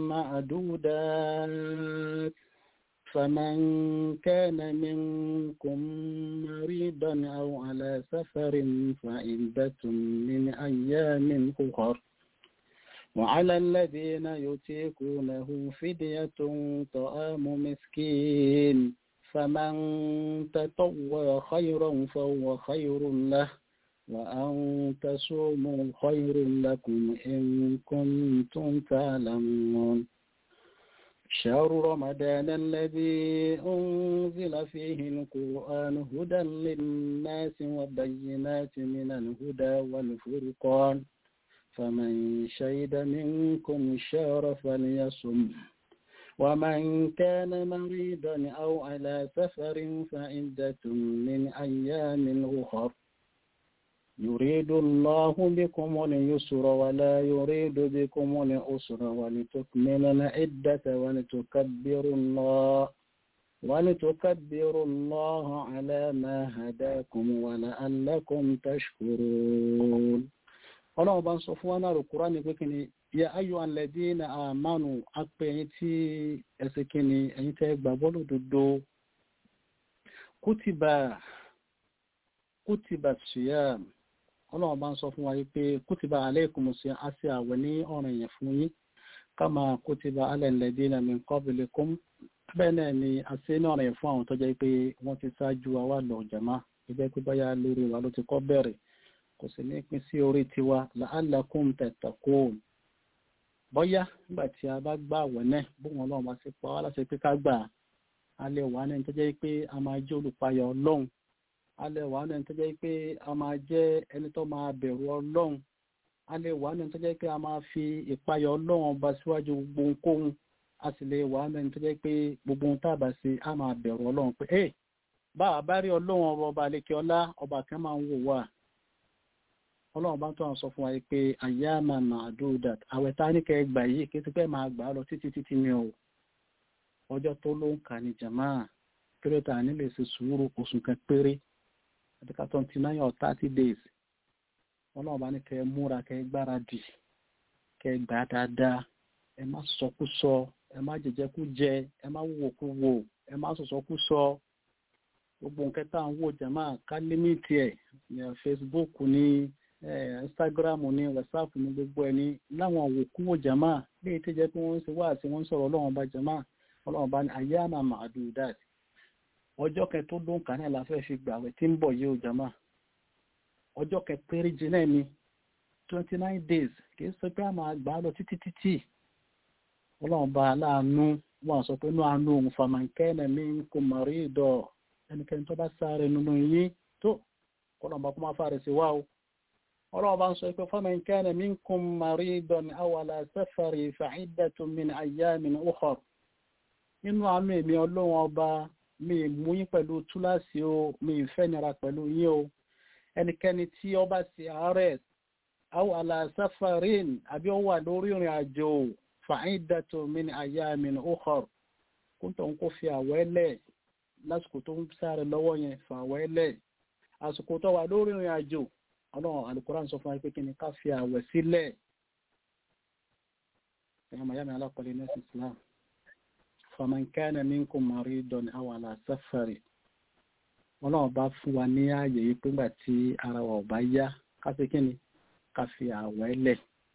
معدودات فمن كان منكم مريضا أو على سفر فعدة من أيام أخر وعلى الذين يتيقونه فدية طعام مسكين فمن تطوى خيرا فهو خير له وأن تصوموا خير لكم إن كنتم تعلمون شهر رمضان الذي أنزل فيه القرآن هدى للناس وبينات من الهدى والفرقان فمن شهد منكم الشهر فليصم ومن كان مريضا أو على سفر فعدة من أيام أخر يريد الله بكم اليسر ولا يريد بكم العسر ولتكملوا العدة ولتكبروا الله ولتكبروا الله على ما هداكم ولعلكم تشكرون ọlọ́run bá ń sọ fún wa náà rùkúrá ní pé kí ni ya ayọ̀ alẹ́dí na àmánu apẹ ẹ̀yin tí ẹsẹ̀ kìíní ẹ̀yin tẹ́ gbàgbọ́ lódodo kútìbà kútìbà siyam ọlọ́run bá ń sọ fún wa pé kútìbà alaykum sí àti àwẹ̀ ní ọ̀ràn yẹn fún yín kama kútìbà alẹ́ alladhina min qablikum bẹ́ẹ̀ náà ni àti ní ọ̀ràn yẹn fún àwọn tó jẹ́ pé wọ́n ti ṣáájú wa wà lọ jàmá ìjẹ́ pé báyà lórí wa ló ti kọ́ bẹ̀rẹ̀ kò sì ní pín sí orí tiwa la'allakum tattaqun bọ́yá nígbà tí a bá gbà àwẹ̀ náà bóun ọlọ́run bá ti pa wá láti pé ká gbà á lè wà ní tó jẹ́ pé a máa jẹ́ olùpayọ̀ ọlọ́run a lè wà ní tó jẹ́ pé a máa jẹ́ ẹni tó máa bẹ̀rù ọlọ́run a lè wà ní tó jẹ́ pé a máa fi ìpayọ̀ ọlọ́run ọba síwájú gbogbo ohunkóhun a sì lè wà ní tó jẹ́ pé gbogbo ohun tá a bá ṣe a máa bẹ̀rù ọlọ́run pé ẹ bá a bá rí ọlọ́run ọba ọba àlekè ọlá ọba kan máa ń wò wá ọlọ́run bá tó àwọn sọ fún wa pé àyàmà màdúdà àwẹ̀ tá a ní kẹ́ gbà yìí kí ti pẹ́ máa gbà á lọ títí títí ni o ọjọ́ tó ló ń kà ní jàmá kírẹ́tà nílé ṣe sùúrù oṣù kan péré àti ká twenty nine or thirty days ọlọ́run bá ní kẹ́ múra kẹ́ gbáradì kẹ́ gbà á dáadáa ẹ má sọkúsọ ẹ má jẹjẹkújẹ ẹ má wòkúwò ẹ má sọsọkúsọ gbogbo nǹkan tá à ń wò jàmá ká límìtì ẹ ní Facebook ní Instagram ní WhatsApp ní gbogbo ẹni láwọn òwòkúwò jàmá léyìí tó jẹ́ pé wọ́n ń ṣe wá àti wọ́n ń sọ̀rọ̀ ọlọ́run bá jàmá ọlọ́run bá ní ayyama ma'dudat ọjọ́ kẹ tó ló ń kà náà la fẹ́ fi gbàwẹ̀ tí ń bọ̀ yìí ó jàmá ọjọ́ kẹ péréje náà ni twenty nine days kì í sọ pé a máa gbà á lọ títí títí ọlọ́run bá aláàánú wọn sọ pé inú àánú òun famankẹ́nà mi ń kó mọ̀rí ìdọ̀ ẹnikẹ́ni tó bá sáré nínú yín tó ọlọ́run bá kó máa fàrẹ̀ sí wa o ọlọ́run bá ń sọ pé famankẹ́nà mi ń kó mọ̀rí ìdọ̀ ní awàlà safari fa'iddatun min ayyamin ukhar nínú àánú èmi ọlọ́run ọba mi mú yín pẹ̀lú túláàsì o mi ìfẹ́ nira pẹ̀lú yín o ẹnikẹ́ni tí ó bá sí àárẹ̀ àwọn aláṣáfàrín àbí ó wà lórí ìrìn àjò fa'iddatun min ayyamin ukhar kúntọ̀ ń kó fi àwẹ́lẹ̀ lásìkò tó ń sáré lọ́wọ́ yẹn fàwẹ́lẹ̀ àsìkò tó wà lórí ìrìn àjò ọlọ́run alukóran sọ fún wa pé kí ni ká fi àwẹ̀ sílẹ̀ ẹ̀yọ́ mayami alákọ̀ọ́lẹ̀ nẹ́sì islam faman kana minkum maridun aw ala safari ọlọ́run bá fún wa ní ààyè yìí pé ńgbà tí ara wa ò bá yá ká fi kí ni ká fi àwẹ̀ lẹ̀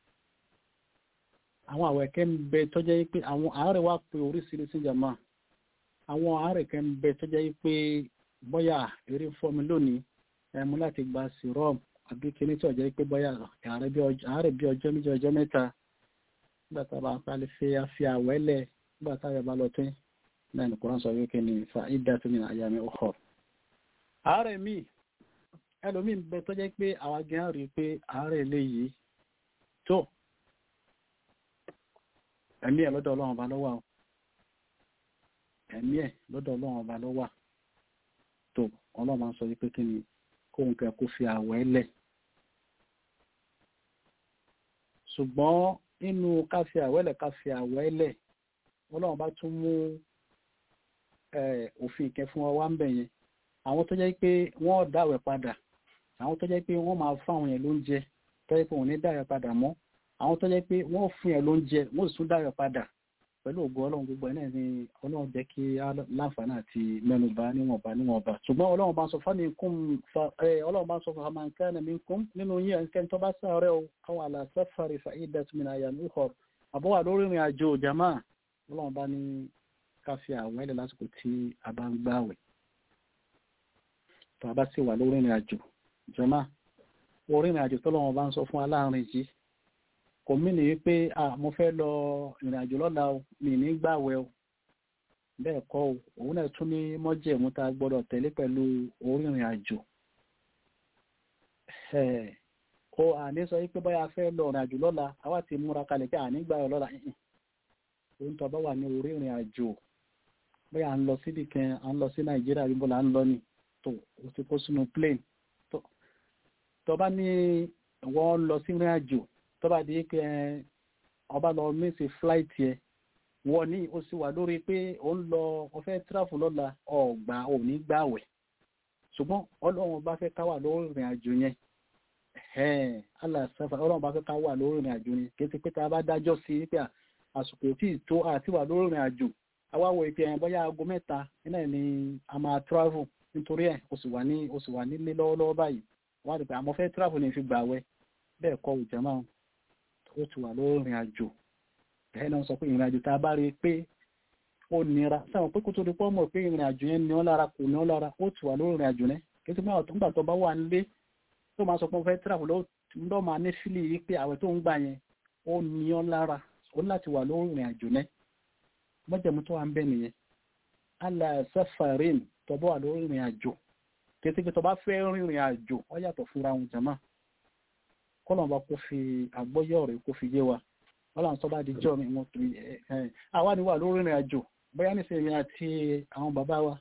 àwọn àwẹ̀ kẹ́ ń bẹ tó jẹ́ pé àwọn àárẹ̀ wá pé oríṣiríṣi jàmá àwọn àárẹ̀ kẹ́ ń bẹ tó jẹ́ pé bóyá eré fọ́mi lónìí ẹ̀mú láti gba serum àbí kíní tí ó jẹ́ pé bóyá àárẹ̀ bí ọjọ́ méjì ọjọ́ mẹ́ta nígbà tá a bá pálí fi àfi àwẹ̀ lẹ̀ nígbà tá a yẹ bá lọ tẹ́ náà ní kúrán sọ wípé ní fa iddatu min ayami ukhar àárẹ̀ míì ẹlòmíì bẹ tó jẹ́ pé àwa gan rí pé àárẹ̀ eléyìí tó ẹ̀mí ẹ̀ lọ́dọ̀ ọlọ́run ọba lọ́wọ́ ẹ̀mí ẹ̀ lọ́dọ̀ ọlọ́run ọba lọ́wọ́ tó ọlọ́run máa ń sọ wípé kí ni kóhun kẹ kó fi àwẹ̀ lẹ̀ ṣùgbọ́n nínú ká fi àwẹ̀ lẹ̀ ká fi àwẹ̀ lẹ̀ ọlọ́run bá tún mú òfin ìkẹ́ fún wa wá ń bẹ̀ yẹn àwọn tó jẹ́ pé wọ́n dáwẹ̀ padà àwọn tó jẹ́ pé wọ́n máa fáwọn yẹn lóúnjẹ tó jẹ́ pé wọ́n ní dáwẹ̀ padà mọ́ àwọn tó jẹ́ pé wọ́n fún yẹn lóúnjẹ wọ́n sì tún dáwẹ̀ padà pẹ̀lú ògo ọlọ́run gbogbo ẹ̀ náà ni ọlọ́run jẹ́ kí láǹfààní àti mẹ́nubà níwọ̀nba níwọ̀nba ṣùgbọ́n ọlọ́run bá ń sọ fámi kún ọlọ́run bá ń sọ fún àmà nǹkan mi kún nínú yín ẹnikẹ́ni tó bá sáré o àwọn àlàáfẹ́ fàrí fàídà tó mìíràn àyà ní ìhọ̀ àbọ̀wà lórí ìrìn àjò jama ọlọ́run bá ní ká fi àwọn ẹlẹ́ lásìkò tí a bá ń gbààwẹ̀ tó a bá sì wà lórí ìrìn àjò jama orí ìrìn àjò tọ́lọ́run bá ń sọ fún aláàrin yìí kò mí ní wípé à mo fẹ́ lọ ìrìn àjò lọ́la o mi ní gbàwẹ̀ o bẹ́ẹ̀ kọ́ o òun náà tún ní mọ́jẹ̀mú tá a gbọ́dọ̀ tẹ̀lé pẹ̀lú orí ìrìn àjò o àní sọ wípé báyà fẹ́ lọ ìrìn àjò lọ́la àwa ti múra kalẹ̀ pé àní gbàwẹ̀ lọ́la òun tó bá wà ní orí ìrìn àjò bóyá à ń lọ síbi kan à ń lọ sí nàìjíríà bí bọ́lá à ń lọ ni tó o ti kó sínú plane tó bá ní wọ́n lọ sí ìrìn àjò tó bá di pé ọba lọ mísì flight yẹ wọ́n ní ó sì wà lórí pé ó ń lọ ọfẹ́ tráfù lọ́la ọ̀gbà òní gbàwẹ̀ ṣùgbọ́n ọlọ́run bá fẹ́ káwà lórí ìrìn àjò yẹn ẹ̀hẹ́n aláṣẹ́fà ọlọ́run bá fẹ́ ká wà lórí ìrìn àjò ni kì í ti pé tá a bá dájọ́ sí pé àsìkò tí ì tó àti wà lórí ìrìn àjò awáwọ̀ ìpè ẹ̀yìn bóyá aago mẹ́ta iná ẹ̀ ni a máa travel nítorí ẹ̀ o sì wà ní o sì wà nílé lọ́wọ́lọ́wọ́ báyìí wọ́n á rí pé àmọ́ fẹ́ travel ní fi gbà wẹ́ bẹ́ẹ̀ kọ́ òjò máa ó ti wà lórí ìrìn àjò bẹ́ẹ̀ náà sọ pé ìrìn àjò tá a bá rí i pé ó nira sáwọn pé kó tó di pọ́ mọ̀ pé ìrìn àjò yẹn ní ọ́ lára kò ní ọ́ lára ó ti wà lórí ìrìn àjò náà kí n ti máa tó ń gbà tó bá wà nílé tó máa sọ pé wọ́n fẹ́ travel lọ́ máa ní fílì yìí pé àwẹ̀ tó ń gbà yẹn ó ní ọ́ lára ó ní láti wà lórí ìrìn àjò náà mọ́jẹ̀mú tó wà ń bẹ̀ nìyẹn ala safarin tó bá wà lórí ìrìn àjò kété pé tó bá fẹ́ rìnrìn àjò ó yàtọ̀ fúnra wọn jàmá kọ́lọ̀ bá kó fi àgbọ́yọ̀ rẹ̀ kó fi yé wa wọ́n tó bá di jọ́ mi wọ́n fi àwa ni wà lórí ìrìn àjò bóyá nísìnyí àti àwọn bàbá wa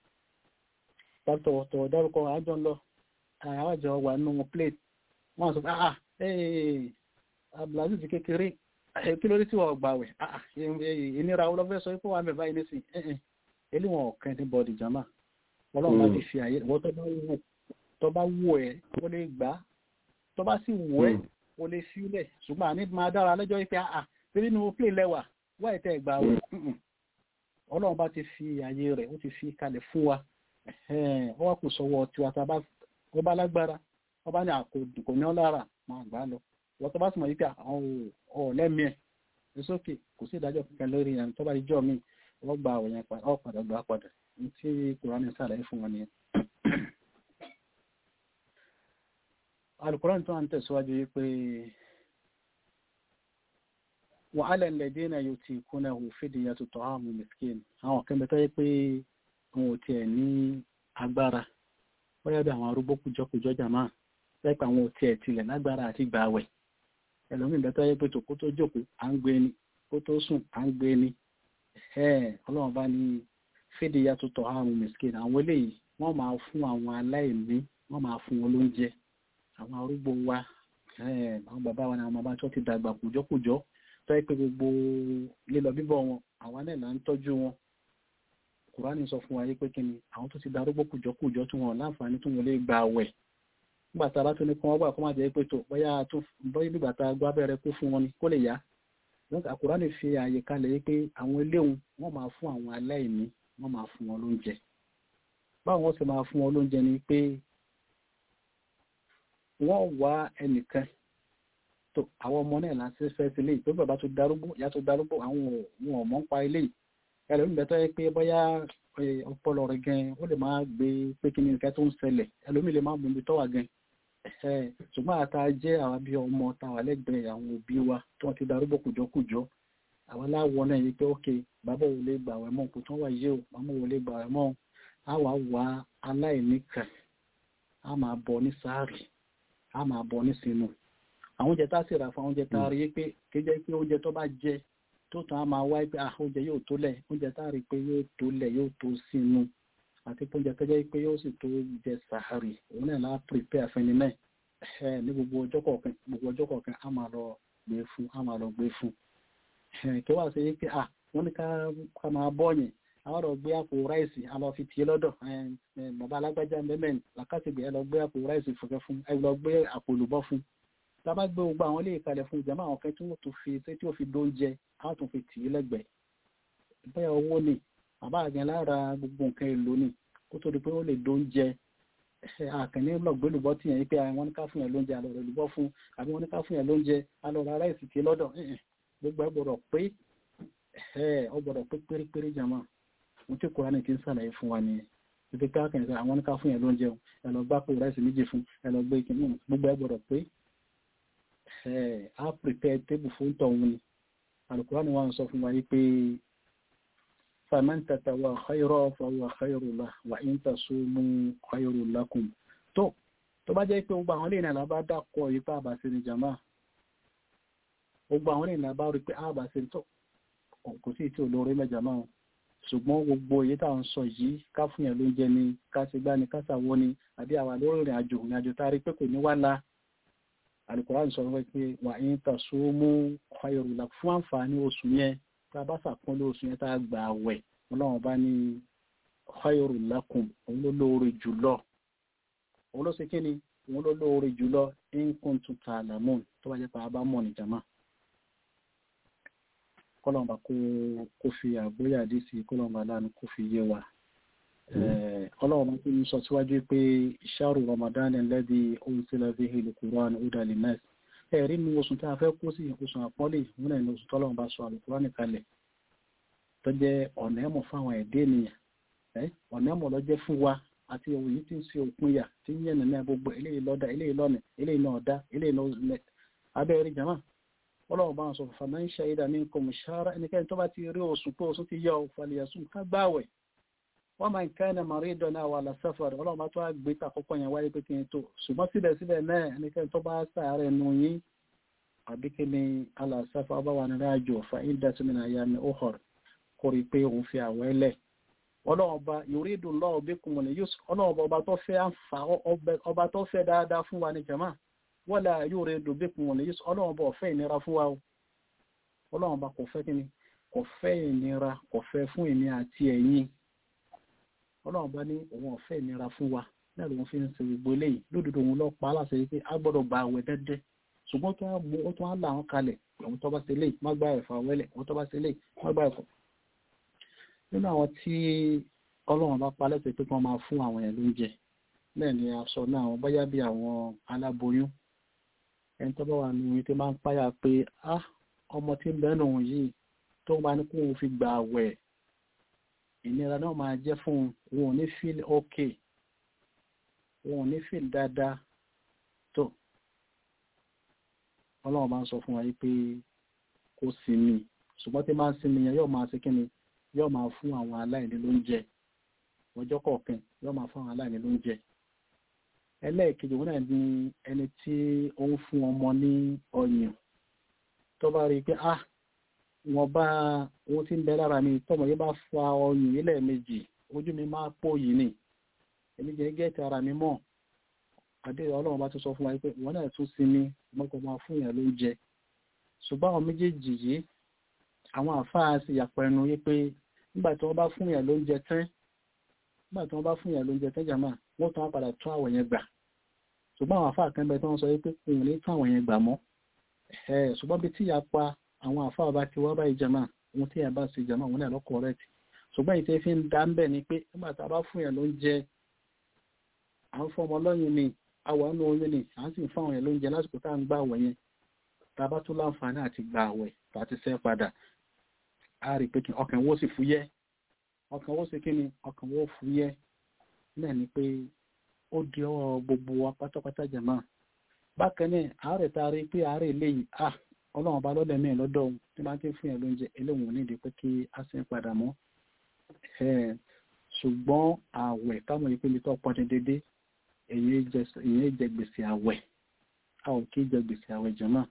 tọ̀tọ̀ dárúkọ àjọ ń lọ àwọn àjọ wà nínú plate wọ́n sọ ah abdulaziz kékeré kí ló dé tí wọ́n gbà wẹ̀ ìnira ọlọ́fẹ́ sọ pé wà mẹ́fà yìí nísìn eléwọ̀n ọ̀kan ní bọ́ọ̀dì jama ọlọ́run bá ti fi àyè wọ́n tó bá wù ẹ́ ó lè gbà tó bá sì wù ẹ́ ó lè sílẹ̀ ṣùgbọ́n àní máa dára lẹ́jọ́ pé àà torí nínú play lẹ́wà wá ìtẹ́ ìgbà wẹ̀ ọlọ́run bá ti fi àyè rẹ̀ ó ti fi kalẹ̀ fún wa ó wá kù sọ́wọ́ tiwa tá a bá lágbára wọ́n bá ní àkókò ní ọ́ lára máa gbà lọ wọ́n tó bá sì mọ̀ wípé àwọn ọ̀lẹ́mí ẹ̀ ní sókè kò sí ìdájọ́ kankan lórí ẹni tó bá di jọ́ mi wọ́n gba àwọn yẹn padà ọ̀padà gbà padà ní tí kùránì sàlàyé fún wọn nìyẹn. alukùránì tó wà ń tẹ̀síwájú yìí pé wọ́n á lẹ́nu náà yóò ti kún náà òfìdí yàtọ̀ tọ́ àmú miskin àwọn kan bẹ́tọ́ yẹ pé wọn ò tiẹ̀ ní agbára wọ́n yá bí àwọn arúgbó kùjọ́kùjọ́ jàmáà lẹ́pẹ́ àwọn ò tiẹ̀ tilẹ̀ lágbára àti gbààwẹ̀ ẹlòmíì bẹ́tọ́ yẹ pé tó kó tó jókòó à ń gbé ni kó tó sùn à ń gbé ni ọlọ́run bá ní fídí yàtọ̀ tọ́ àrùn miskin àwọn eléyìí wọ́n máa fún àwọn aláìní wọ́n máa fún wọn lóúnjẹ àwọn arúgbó wa àwọn bàbá wa ní àwọn bàbá tó ti dàgbà kùjọ́kùjọ́ tó yẹ pé gbogbo lílọ bíbọ̀ wọn àwa náà là ń tọ́jú wọn kùránì sọ fún wa yé pé kí ni àwọn tó ti darúgbó kùjọ́kùjọ́ tí wọn láǹfààní tí wọn lè gba àwẹ̀ nígbà tá a bá tún ní kí wọ́n gbà kó má jẹ́ pé tó bóyá tó bóyá nígbà tá a gbọ́ abẹ́rẹ́ kó fún wọn ni kó lè yá àkùránì fi àyè kalẹ̀ yìí pé àwọn eléhùn wọ́n máa fún àwọn aláìní wọ́n máa fún wọn lóúnjẹ báwọn wọ́n sì máa fún wọn lóúnjẹ ni pé wọ́n wá ẹnìkan tó àwọn ọmọ náà láti fẹ́ sí ilé tó bàbá tó darúgbó ìyá tó darúgbó àwọn ohun ọmọ ń pa ilé ẹlòmíì bẹ́ẹ̀ tó yẹ pé bóyá ọpọlọ rẹ̀ gan ó lè máa gbé pé kí ni nǹkan tó ń ṣẹlẹ̀ ẹlòmíì lè máa mú ibi tó wà gan ṣùgbọ́n àtà jẹ́ àwọn bí ọmọ táwa lẹ́gbẹ̀ẹ́ àwọn òbí wa tí wọ́n ti darúgbó kùjọ́kùjọ́ àwọn aláwọ̀ náà yìí pé ókè bàbá wo lè gbà wẹ̀ mọ́ kò tán wà yé o màmá wo lè gbà wẹ̀ mọ́ a wà wá aláìní kan a máa bọ̀ ní sáàrì a máa bọ̀ ní sínú àwọn oúnjẹ tá a sì rà fún oúnjẹ tá a rí pé kéjẹ́ pé oúnjẹ tó bá jẹ tó tán a máa wáyé pé ah oúnjẹ yóò tó lẹ̀ oúnjẹ tá a rí pé yóò tó lẹ̀ yóò tó sínú àti pé oúnjẹ tó jẹ́ pé yóò sì tó jẹ sàárì òun náà láà prepare fẹ́ni náà ẹ ní gbogbo ọjọ́ kọ̀ọ̀kan gbogbo ọjọ́ kọ̀ọ̀kan a máa lọ gbé fún a máa lọ gbé fún kí wàá ṣe pé à wọ́n ní ká máa bọ́ọ̀yìn àwọn ọ̀rọ̀ gbé àpò ráìsì a lọ fi tì í lọ́dọ̀ bàbá alágbájá mẹ́mẹ́ làkàtìgbè ẹ lọ gbé àpò ráìsì fúnkẹ́ fún ẹ lọ gbé àpò olùbọ́ fún tábà gbé gbogbo àwọn ilé ìkalẹ̀ fún ìjàmbá àwọn kan tí wọ́n tún fi tí ó fi dóúnjẹ á tún fi tì í lẹ́gbẹ̀ẹ́ bẹ́ẹ̀ owó ni bàbá àgbẹ̀ lára gbogbo nǹkan èlò ni kó tó di pé ó lè dóúnjẹ àkànní lọ́gbẹ́lùbọ́ tì yẹn pé wọ́n ní ká fún yẹn lóúnjẹ àlọ́ rẹ̀ lùbọ́ fún àbí wọ́n ní ká fún yẹn lóúnjẹ àlọ́ rárá ìsìnkè lọ́dọ̀ gbogbo ẹ gbọ́dọ̀ pé ọ gbọ́dọ̀ pé pérépéré jàmá mo tí kò ránì kí n sàlàyé fún wa nìyẹn ibi ká kàn sí àwọn ní ká fún yẹn lóúnjẹ o ẹ lọ gbá pé ráìsì méjì fún ẹ lọ gbé ìkíní gbogbo ẹ gbọ́dọ̀ pé á prepare table fún tọ̀hún ni alukura ni wọ́n sọ fún wa yìí pé faman tatawa khayra fa huwa khayru lahu wa in tasumu khayru lakum tó tó bá jẹ́ pé gbogbo àwọn lẹ́yìn náà bá dákọ̀ yìí pé àbàṣe ni jàmá gbogbo àwọn lẹ́yìn náà bá rí pé àbàṣe tó kò sí tí olóore mẹ́jà máa ṣùgbọ́n gbogbo èyí tá à ń sọ yìí ká fún yẹn lóúnjẹ ni ká ṣe gbá ni ká ṣàwọ́ ni àbí àwa lórí ìrìn àjò ìrìn àjò tá a rí pé kò ní wá la Al-Qur'an sọ pé wà ń tasumu khayrun lakum fún àǹfààní oṣù yẹn tá a bá ṣàpọ́nlé oṣù yẹn tá a gbà wẹ̀ ọlọ́run bá ní khayrun lakum òun ló lóore jùlọ òun ló ṣe kí ni òun ló lóore jùlọ in kuntum ta'lamun tó bá jẹ́ pé a bá mọ̀ ní jama kọ́lọ̀mbà kó fi àgbóyà dé sí kọ́lọ̀mbà láàánú kó fi yé wa ọlọ́run tó ń sọ síwájú pé ṣáàrù ramadan alladhi unzila fihi al-Qur'an hudan lin-nas ẹ̀rí nu oṣù tí a fẹ́ kó sí oṣù àpọ́lẹ̀ ìwọ̀n ẹ̀ní oṣù tọ́lọ́run bá sọ al-Qur'an kalẹ̀ tó jẹ́ ọ̀nà ẹ̀mọ̀ fáwọn ẹ̀dẹ́ ènìyàn ọ̀nà ẹ̀mọ̀ lọ́jẹ́ fún wa àti òun yìí tí ń ṣe òpin yà tí ń yẹ̀nà ní agbègbè eléyìí lọ́dà eléyìí lọ́nà eléyìí náà dá eléyìí náà abẹ́rẹ́ jama ọlọ́run bá ń sọ fàmà ń ṣe ìdá ní kò mú ṣáárá ẹnikẹ́ni tó bá ti rí oṣù pé oṣù ti yọ òfàlìyàsùn ká gbáwẹ̀ wọ́n máa ń ká ẹni màrí ìdọ̀nà àwọn àlàsáfàrì ọlọ́run bá tó àgbé tàkọ́kọ́ yẹn wáyé pé kí n tó ṣùgbọ́n síbẹ̀síbẹ̀ náà ẹnikẹ́ni tó bá sàárẹ̀ nù yín àbí kí ni àlàsáfà bá wà nínú àjò fa ìdásímìnà ya mi ó hàn kó rí pé òun fi àwẹ̀ lẹ̀ ọlọ́run ọba yuridu Allahu bikumul yusr ọlọ́run ọba tó fẹ́ àǹfà ọba tó fẹ́ dáadáa fún wa ní jama wala yuridu bikumul yusr ọlọ́run ọba ọ̀fẹ́ ìnira fún wa o ọlọ́run ọba kò fẹ́ kíni kò fẹ́ ìnira kò fẹ́ fún èmi àti ẹ̀yin ọlọ́run bá ní òun ọ̀fẹ́ ìnira fún wa náà lòun fi ń ṣe gbogbo eléyìí lódodo òun lọ pa á láṣẹ pé a gbọ́dọ̀ gba àwẹ̀ dẹ́dẹ́ ṣùgbọ́n tó mú ó tún á là wọn kalẹ̀ òun tó bá ṣe léyìí má gba ẹ̀fà wẹ́lẹ̀ òun tó bá ṣe léyìí má gba ẹ̀fọ́. nínú àwọn tí ọlọ́run bá pa lẹ́sẹ̀ pé kí wọ́n máa fún àwọn ẹ̀ lóúnjẹ bẹ́ẹ̀ ni a sọ náà àwọn báyá bí àwọn aláboyún ẹni tó bá wà nínú yìí tó máa ń páyà pé ah ọmọ tí ń bẹ́ẹ̀ nù yìí tó bá ní kóun fi gba àwẹ̀ ìnira náà máa jẹ́ fún wọn ò ní feel okay wọn ò ní feel dáadáa tó ọlọ́run bá ń sọ fún wa yìí pé kó sinmi ṣùgbọ́n tí máa ń sinmi yẹn yóò máa ṣe kí ni yóò máa fún àwọn aláìní lóúnjẹ ọjọ́ kọ̀ọ̀kan yóò máa fún àwọn aláìní lóúnjẹ ẹlẹ́ẹ̀kejì wọn náà ní ẹni tí ó ń fún ọmọ ní ọyàn tó bá rí i pé ah wọn bá owó tí ń bẹ lára mi tọmọ yìí bá fa ọyàn yìí lẹ́ẹ̀mejì ojú mi máa pò yìí ni èmi jẹ́ gẹ́ẹ̀tì ara mi mọ̀ àdé ọlọ́run bá tún sọ fún wa pé ìwọ náà tún sinmi mọ́kọ máa fún yàn lóúnjẹ ṣùgbọ́n àwọn méjèèjì yìí àwọn àfáà sì yàpọ̀ ẹnu yìí pé nígbà tí wọ́n bá fún yàn lóúnjẹ tán nígbà tí wọ́n bá fún yàn lóúnjẹ tán jàmáà wọ́n tún á padà tún àwọ̀ yẹn gbà ṣùgbọ́n àwọn àfáà kan bẹ tí wọ́n sọ pé òun ní tún àwọ̀ yẹn gbà mọ́ ṣùgbọ́n bí tí ìyapa àwọn àfáà bá ti wá báyìí jama ohun tí ẹ bá ṣe jama òun náà lọ correct ṣùgbọ́n ìtẹ́ fi ń dá ń bẹ̀ ni pé nígbà tá a bá fún yẹn lóúnjẹ à ń fọmọ lọ́yìn ni àwọ̀ àánú oyún ni à ń sì ń fáwọn yẹn lóúnjẹ lásìkò tá à ń gbà àwẹ̀ yẹn tá a bá tún láǹfààní àti gbà àwẹ̀ tá a ti sẹ́ padà a rí pé ọkàn wo sì fúyẹ́ ọkàn wo sì kí ni ọkàn wo fúyẹ́ náà ni pé ó di ọwọ́ gbogbo wa pátápátá jama bákan náà àárẹ̀ tá a rí pé àárẹ̀ eléyìí ah ọlọ́run bá lọ́dẹ̀ mẹ́rin lọ́dọ̀ ohun tí máa ń tí fún yẹn lóúnjẹ eléwọ̀n nídìí pé kí a sì ń padà mọ́ ṣùgbọ́n ààwẹ̀ táwọn ìpele tó pọ́n dédé èyí jẹ gbèsè ààwẹ̀ a ò kí jẹ gbèsè ààwẹ̀ jọ̀mọ́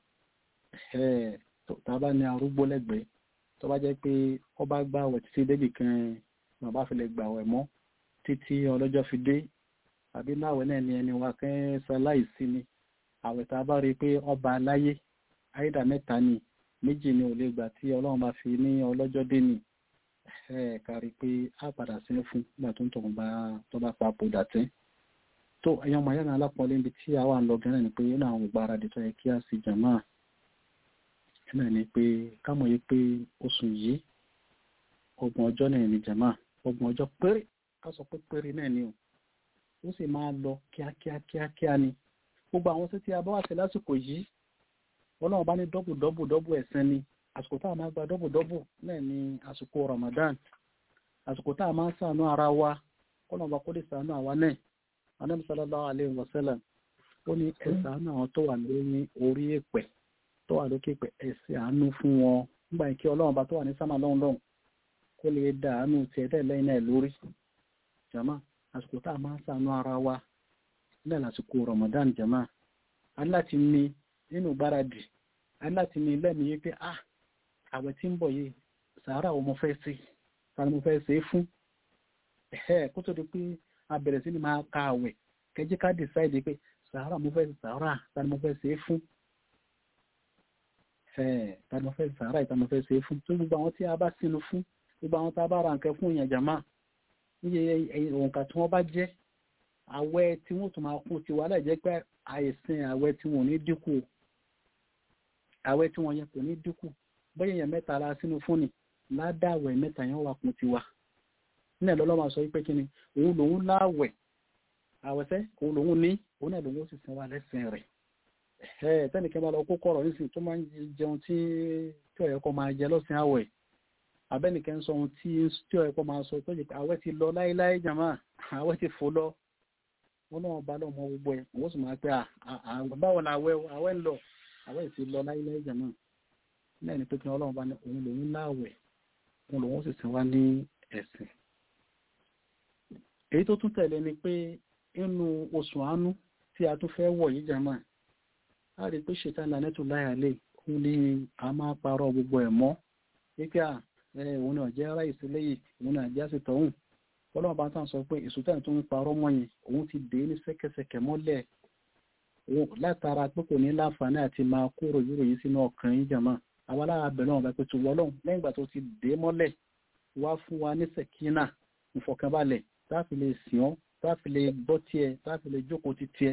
tá a bá ní arúgbó lẹ́gbẹ̀ẹ́ tó bá jẹ́ pé ó bá gbà ààwẹ̀ títí débì kan bàbá fi lè gbà ààwẹ̀ mọ́ títí ọlọ́jọ́ fi dé àbí láwẹ̀ náà ni ẹni wa kẹ́ ṣaláìsí ni ààwẹ̀ tá a bá rí i pé ọba aláyé àìdá mẹ́ta ni méjì ni ò lè gbà tí ọlọ́run bá fi ní ọlọ́jọ́ dé ni ẹ kárí pé á padà sí fún nígbà tó ń tọ̀hún bá tó bá papòdà tẹ́ tó ẹ̀yàn ọmọ ayára alápọ̀lé níbi tí a wà ń lọ gẹ́rẹ́ ni pé ó náà ń gbáradì tó yẹ kí a sì jàmá náà ni pé kámọ̀ yìí pé oṣù yìí ọgbọ̀n ọjọ́ náà ni jàmá ọgbọ̀n ọjọ́ péré ká sọ pé péré náà ni o ó sì máa lọ kíákíá kíákíá ni gbogbo àwọn tí a bá wà sí lásìkò yìí ọlọ́run bá ní dọ́bù dọ́bù dọ́bù ẹ̀sìn ni àsìkò tá a máa gba dọ́bù dọ́bù náà ni àsìkò Ramadan àsìkò tá a máa ṣàánú ara wa ọlọ́run bá kó lè ṣàánú àwa náà Ànábì sallallahu alaihi wasallam ó ní ẹ ṣàánú àwọn tó wà lórí orí èpẹ̀ tó wà lókè èpẹ̀ ẹ ṣe àánú fún wọn nígbà yìí kí ọlọ́run bá tó wà ní sámà lọ́hùn lọ́hùn kó lè dá àánú tiẹ̀ dẹ́ lẹ́yìn náà lórí jama àsìkò tá a máa ṣàánú ara wa náà lásìkò Ramadan jama aláti ní nínú gbáradì aláti ní lẹ́mìí pé ah àwẹ̀ tí ń bọ̀ yìí sàárà o mo fẹ́ sí tani mo fẹ́ ṣe é fún ẹ̀ kó tó di pé a bẹ̀rẹ̀ sí ni máa ka àwẹ̀ kẹjí ká decide pé sàárà mo fẹ́ sàárà tani mo fẹ́ ṣe é fún ẹ̀ tani mo fẹ́ sàárà tani mo fẹ́ ṣe é fún tó gbogbo àwọn tí a bá sínú fún gbogbo àwọn tá a bá ra nǹkan fún ìyẹn jàmá níye òǹkà tí wọ́n bá jẹ́ àwẹ̀ tí wọ́n tún máa kún tiwa láì jẹ́ pé àìsìn àwẹ̀ tí wọ́n ò ní dínkù àwẹ̀ tí wọ́n yẹn kò ní dínkù bóyá èèyàn mẹ́ta la sínú fúnni ládàwẹ̀ mẹ́ta yẹn wà kún tiwa nílẹ̀ lọ́lọ́ máa sọ wípé kí ni òun lòun láwẹ̀ àwẹ̀fẹ́ òun lòun ní òun náà lòun ó sì sin wa lẹ́sìn rẹ̀ ẹ̀ tẹ́nìkẹ́ bá lọ kó kọ̀rọ̀ nísìnyí tó máa ń jẹun tí tí ọ̀yẹ́ kọ́ máa jẹ lọ́sìn àwẹ̀ abẹ́nìkẹ́ ń sọ ohun tí tí ọ̀yẹ́ kọ́ máa sọ tó jẹ́ pé àwẹ̀ ti lọ láéláé jàmá àwẹ̀ ti fò lọ wọn náà bá lọ́mọ gbogbo ẹ̀ wọ́n sì máa pẹ́ báwo la àwẹ̀ àwẹ̀ ń lọ àwẹ̀ ti lọ láéláé jàmá náà ní pé kí ọlọ́run bá ní òun lòun láwẹ̀ òun lòun sì sin wa ní ẹ̀sìn èyí tó tún tẹ̀lé ni pé inú oṣù àánú tí a tún fẹ́ wọ̀ yìí jàmá a rí pé ṣètà lánẹ́tù láyàlẹ̀ òun ni a máa parọ́ gbogbo ẹ̀ mọ́ wípé à òun náà jẹ́ ara ìsílẹ̀ yìí òun náà jẹ́ àsìtọ̀ òun ọlọ́run bá tàn sọ pé ìsútà tó ń parọ́ mọ́ yẹn òun ti dé ní sẹ́kẹsẹkẹ mọ́lẹ̀ látara pé kò ní láǹfààní àti máa kúrò yúrò yìí sínú ọkàn yìí jàmá àwa lára bẹ̀rẹ̀ wọn bá pé tó wọ́lọ́hùn lẹ́yìn ìgbà tó ti dé mọ́lẹ̀ wá fún wa ní sẹ̀kínà ìfọ̀kànbalẹ̀ táàfi lè sìn ọ́ táàfi lè gbọ́ tiẹ̀ táàfi lè jókòó ti tiẹ̀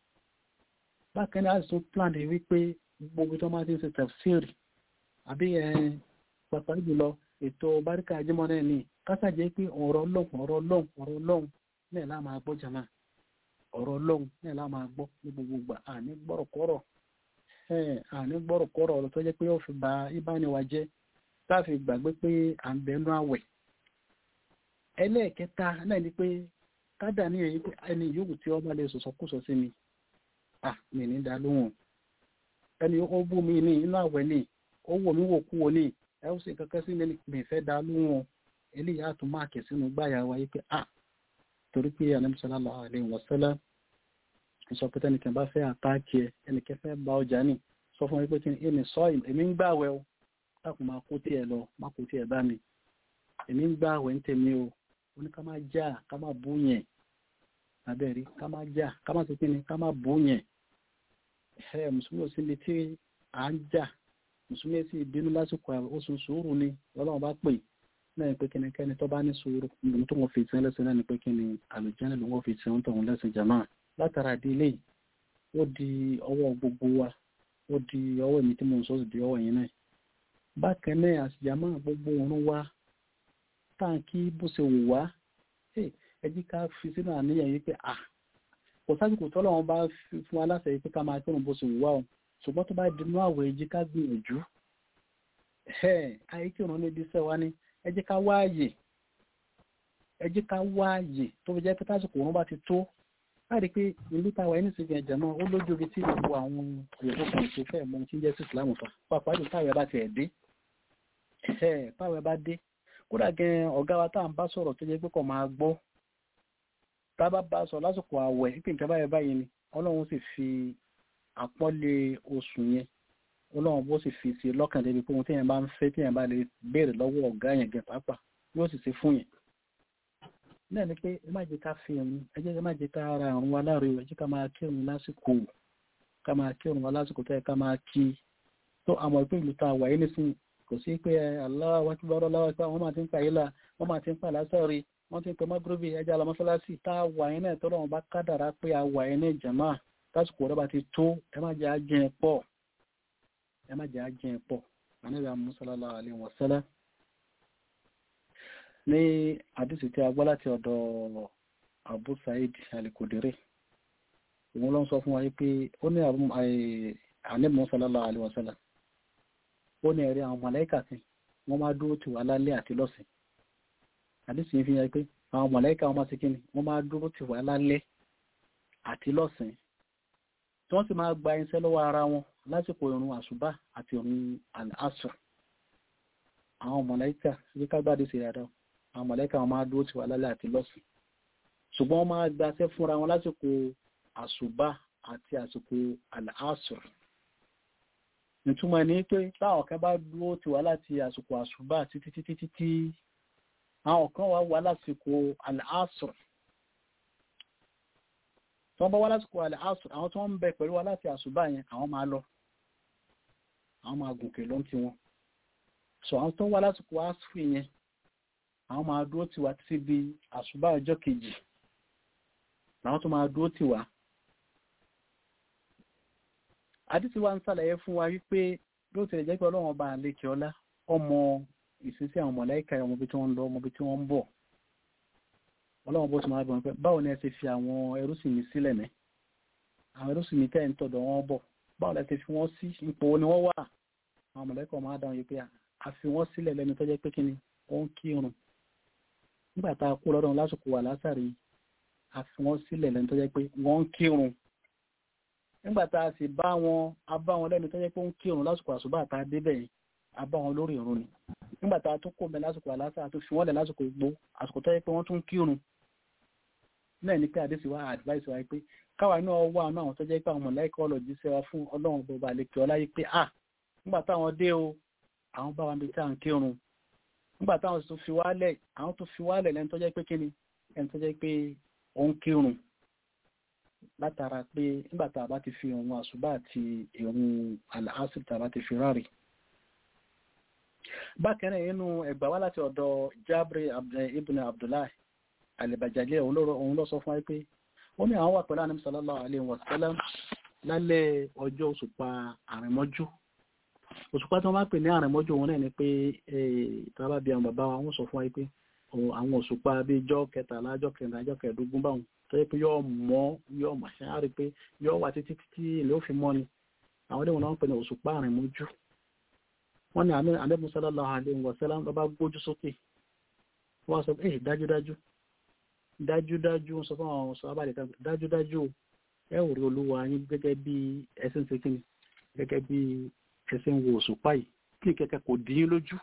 bákan náà tún plan rẹ̀ wípé gbogbo tó máa ti ń ṣe tafsir àbí pàtàkì jùlọ ètò báríkà ajímọ́ náà ní kásàjẹ́ pé ọ̀rọ̀ lọ́hùn ọ̀rọ̀ lọ́hùn ọ̀rọ̀ lọ́hùn náà lá máa gbọ́ jàmá ọ̀rọ̀ lọ́hùn náà lá máa gbọ́ ní gbogbo ìgbà àní gbọ́rọ̀kọ́rọ̀ àní gbọ́rọ̀kọ́rọ̀ ọ̀rọ̀ tó jẹ́ pé ó fi ba ìbániwá jẹ́ táàfi gbàgbé pé à ń bẹnu àwẹ̀ ẹlẹ́ẹ̀kẹta náà ni pé kádà ní èyí pé ẹni yòówù tí ọba lè sọ̀sọ̀kúsọ sí mi ah mi ní dá lóhùn ẹni ó bú mi ní inú àwẹ̀ ní ó wò mí wò kú wo ní ẹ ó sì kankan sí mi fẹ́ dá lóhùn eléyìí àtún máàkì sínú gbáyà wa yìí pé ah torí pé Ànábì sallallahu alaihi wasallam sọ pé tẹnìkan bá fẹ́ àtàkì ẹ ẹnìkan fẹ́ ba ọjà ní sọ fún mi pé kí ni èmi sọ èmi ń gbàwẹ̀ o dákun máa kó tiẹ̀ lọ má kó tiẹ̀ bá mi èmi ń gbàwẹ̀ ń tèmi o wọ́n ní ká máa já ká máa bú yẹn abẹ́rí ká máa já ká máa tètè ní ká máa bú yẹn ẹ mùsùlùmí ò síbi tí à ń jà mùsùlùmí sì bínú lásìkò oṣù sùúrù ni ọlọ́run bá pè náà ni pé kí ni kẹ́ni tó bá ní sùúrù níbi tó wọ́n fi tiẹ́ lẹ́sìn náà ni pé kí ni àlùjáde ló wọ́n fi tiẹ́ ń tọ̀hún lẹ́sìn jàmá látara délé ó di ọwọ́ gbogbo wa ó di ọwọ́ èmi tí mo ń sọ sí di ọwọ́ yẹn náà bákan náà àṣìjàmá gbogbo òun wa táǹkì bó ṣe wù wá ẹ jí ká fi sínú àníyàn yìí pé à kò sásìkò tọ́lọ̀ wọn bá fún wa láṣẹ yìí pé ká máa kírun bó ṣe wù wá o ṣùgbọ́n tó bá dinú àwẹ̀ ẹ jí ká gbìyànjú ayé kírun níbi iṣẹ́ wa ní ẹ jí ká wáàyè ẹ jí ká wáàyè tó fi jẹ́ pé tásìkò òun bá ti tó láti pé ìlú táwa ẹni sì gbìyànjú náà ó lójú ibi tí gbogbo àwọn òyìnbó kan ṣe fẹ́ mọ tí ń jẹ́ sí ìsìlámù fa pàápàá jù táwọn ẹ bá tiẹ̀ dé táwọn ẹ bá dé kódà gan ọ̀gá wa tá à ń bá sọ̀rọ̀ tó jẹ́ pé kò máa gbọ́ tá a bá bá sọ lásìkò àwẹ̀ pípé nǹkan báyìí báyìí ni ọlọ́run sì fi àpọ́nlé oṣù yẹn ọlọ́run bó sì fi sí lọ́kàn débi pé ohun téèyàn bá ń fẹ́ téèyàn bá lè béèrè lọ́wọ́ ọ̀gá yẹn gan pàápàá yóò sì ṣe fún yẹn náà ni pé ẹ má jẹ́ ká fi ẹ̀rùn ẹ jẹ́ ẹ má jẹ́ ká ara àrùn wa láre ẹ jẹ́ ká máa kírun lásìkò ká máa kírun wa lásìkò tó yẹ ká máa kí tó àmọ́ ìpín ìlú tá a wà yìí nísìnyí kò sí pé Allahu Akbar Allahu Akbar wọ́n máa ti ń pa ìlà wọ́n máa ti ń pa lásọ̀rí wọ́n ti ń pẹ mọ́gúróbì ẹja lọ mọ́sálásì tá a wà yẹn náà tọ́lọ́ wọn bá kádàrá pé a wà yẹn náà jàmá lásìkò rẹ̀ bá ti tó ẹ má jẹ́ ajẹ́ pọ̀ ẹ má jẹ́ ajẹ́ pọ̀ ànábì sallallahu alaihi wasallam ní àdìsí tí a gbọ́ láti ọ̀dọ̀ Abu Sa'id al-Khudri òun ló ń sọ fún wa pé ó ní ànábì sallallahu alaihi wasallam ó ní ẹ̀rí àwọn mọ̀lẹ́kà sí wọ́n máa dúró tì wá lálẹ́ àti lọ́sìn àdísì yìí fi hàn pé àwọn mọ̀lẹ́kà wọn máa ṣe kíni wọ́n máa dúró tì wá lálẹ́ àti lọ́sìn tí wọ́n sì máa gba iṣẹ́ lọ́wọ́ ara wọn lásìkò ìrun àṣùbà àti ìrun àṣù àwọn mọ̀lẹ́kà sí ká gbádùn sí dáadáa àwọn mọ̀lẹ́kà wọn máa dúró tì wá lálẹ́ àti lọ́sìn ṣùgbọ́n wọ́n máa gbaṣẹ́ fúnra wọn lásìkò àṣùbà àti àsìkò àṣù ìtumọ̀ ní pé táwọn kan bá dúró ti wá láti àsìkò àṣùbà títí títí títí àwọn kan wá wá lásìkò al-asr tí wọ́n bá wá lásìkò al-asr àwọn tí wọ́n ń bẹ pẹ̀lú wá láti àṣùbà yẹn àwọn máa lọ àwọn máa gùnkè ló ń ti wọn so àwọn tó wá lásìkò asr yẹn àwọn máa dúró ti wá títí di àṣùbà ọjọ́ kejì làwọn tó máa dúró tì wá àdìsí wa ń sàlàyé fún wa wípé ló tilẹ̀ jẹ́ pé ọlọ́run ọba àlekè ọlá ọmọ ìsinsí àwọn mọ̀láìka ọmọ ibi tí wọ́n ń lọ ọmọ ibi tí wọ́n ń bọ̀ ọlọ́run bó ti máa bọ̀ pé báwo ni ẹ ti fi àwọn ẹrúsìn mi sílẹ̀ ní àwọn ẹrúsìn mi tẹ́ ń tọ̀dọ̀ wọn bọ̀ báwo lẹ ti fi wọ́n sí ipò ni wọ́n wà àwọn mọ̀láìka máa dáhùn yìí pé a fi wọ́n sílẹ̀ lẹ́nu tó jẹ́ pé kí ni wọ́n ń kírun nígbà tá a kú lọ́dọ̀ lásìkò wà lásàrí a fi wọ́n sílẹ̀ lẹ́nu tó jẹ́ pé wọ́n ń kírun nígbà tá a sì bá wọn a bá wọn lẹ́nu tó jẹ́ pé ó ń kírun lásìkò àṣùbà tá a débẹ̀ yìí a bá wọn lórí ìrun ni nígbà tá a tún kó mẹ lásìkò àlásà tó fi wọ́n lẹ̀ lásìkò gbó àsìkò tó yẹ pé wọ́n tún kírun náà ní pé àdéṣì wa advice wa pé káwa náà wà náà àwọn tó jẹ́ pé àwọn mọ̀láìkà ọlọ́jì sẹ́wà fún ọlọ́run bọba àlekè ọlá yìí pé ah nígbà táwọn dé o àwọn bá wa bí tá à ń kírun nígbà táwọn tó fi wálẹ̀ àwọn tó fi wálẹ̀ lẹ́nu tó jẹ́ pé kíni ẹni tó jẹ́ pé ó ń kírun látara pé nígbà tá a bá ti fi ìrun àṣùbà àti ìrun àlàásì tá a bá ti fi ráre bákan náà nínú ẹgbà wá láti ọ̀dọ̀ Jabri ibn Abdullahi alìbàjálẹ̀ òun lọ sọ fún wáyé pé ó ní àwọn wà pẹ̀lú àníbi sallallahu alaihi wa sallam lálẹ́ ọjọ́ òṣùpá àrìnmọ́jú òṣùpá tí wọ́n bá pè ní àrìnmọ́jú òun náà ni pé tàbá bí àwọn bàbá wọn sọ fún wáyé pé àwọn òṣùpá bíi ijọ́ kẹtàlá ijọ́ kẹrìnlá ijọ́ kẹẹ̀ẹ́dógún báwọn tó yẹ pé yóò mọ́ yóò mọ̀ ṣe á rí pé yóò wà títí títí ilé òfin mọ́ ni àwọn ilé wọn náà ń pè ní òṣùpá àrìnmọ́jú wọ́n ní àlẹ́bùn sallallahu alaihi wa sallam lọ bá gbójú sókè wọ́n sọ pé dájúdájú dájúdájú sọ fún àwọn sọ abáyé kan dájúdájú ẹ ò rí olúwa yín gẹ́gẹ́ bí ẹsìn ṣe kíni gẹ́gẹ́ bí ẹsìn wo òṣùpá yìí kí kẹ̀kẹ́ kò dín lójú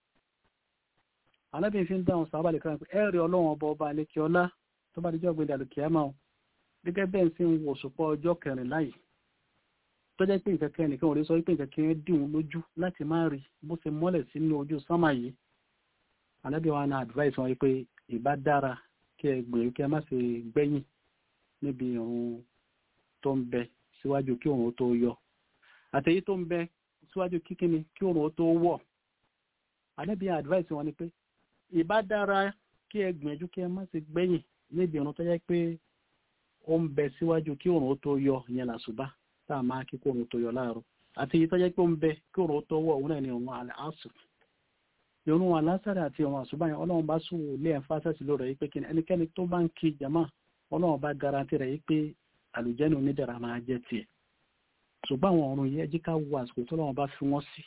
alábìnrin fi ń dáhùn sọ abáyé kan pé ẹ rí ọlọ́run ọba ọba àlekè ọlá tó bá dijọ́ gbé dàlùkì àmà ọ gẹ́gẹ́ bẹ́ẹ̀ sì ń wo òṣùpá ọjọ́ kẹrìnlá yìí tó jẹ́ pé nǹkan kan nìkan ò lè sọ pé nǹkan kan dìhun lójú láti má rí bó ṣe mọ́lẹ̀ sínú ojú sánmà yìí alábí wa na advice wọn pé ìbá dára kí ẹ gbèrú kí ẹ má ṣe gbẹ̀yìn níbi ìrun tó ń bẹ síwájú kí òun tó yọ àtẹ̀yí tó ń bẹ síwájú kí kíni kí òun tó wọ̀ alábí advice wọn ni pé ìbá dára kí ẹ gbìyànjú kí ẹ má ṣe gbẹ̀yìn níbi ìrun tó jẹ́ pé ó ń bẹ síwájú kí òun tó yọ ìyẹn làṣùbà tá a máa kí kó òun tó yọ láàárọ̀ àti èyí tó jẹ́ pé ó ń bẹ kí òun tó wọ̀ òun náà ni òun àṣù ìrun alásàrè àti òun àṣùbà yẹn ọlọ́run bá sùn lé ẹ̀fà sẹ́sì lórí yìí pé kí ẹnikẹ́ni tó bá ń kí jama ọlọ́run bá garanti rẹ̀ yìí pé àlùjẹ́nu onídàrá máa jẹ́ tiẹ̀ ṣùgbọ́n àwọn ọ̀run yìí ẹjí ká wo àsìkò tó lọ́wọ́ bá fi wọ́n sí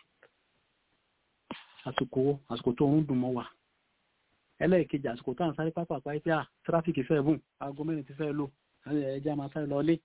àsìkò àsìkò tó ń dùn mọ́ wa ẹlẹ́ẹ̀kejì àsìkò tó à ń sáré pápá pé à tráfíkì fẹ́ bùn aago mẹ́rin ti fẹ́ lò ẹjẹ́ máa sáré lọ lé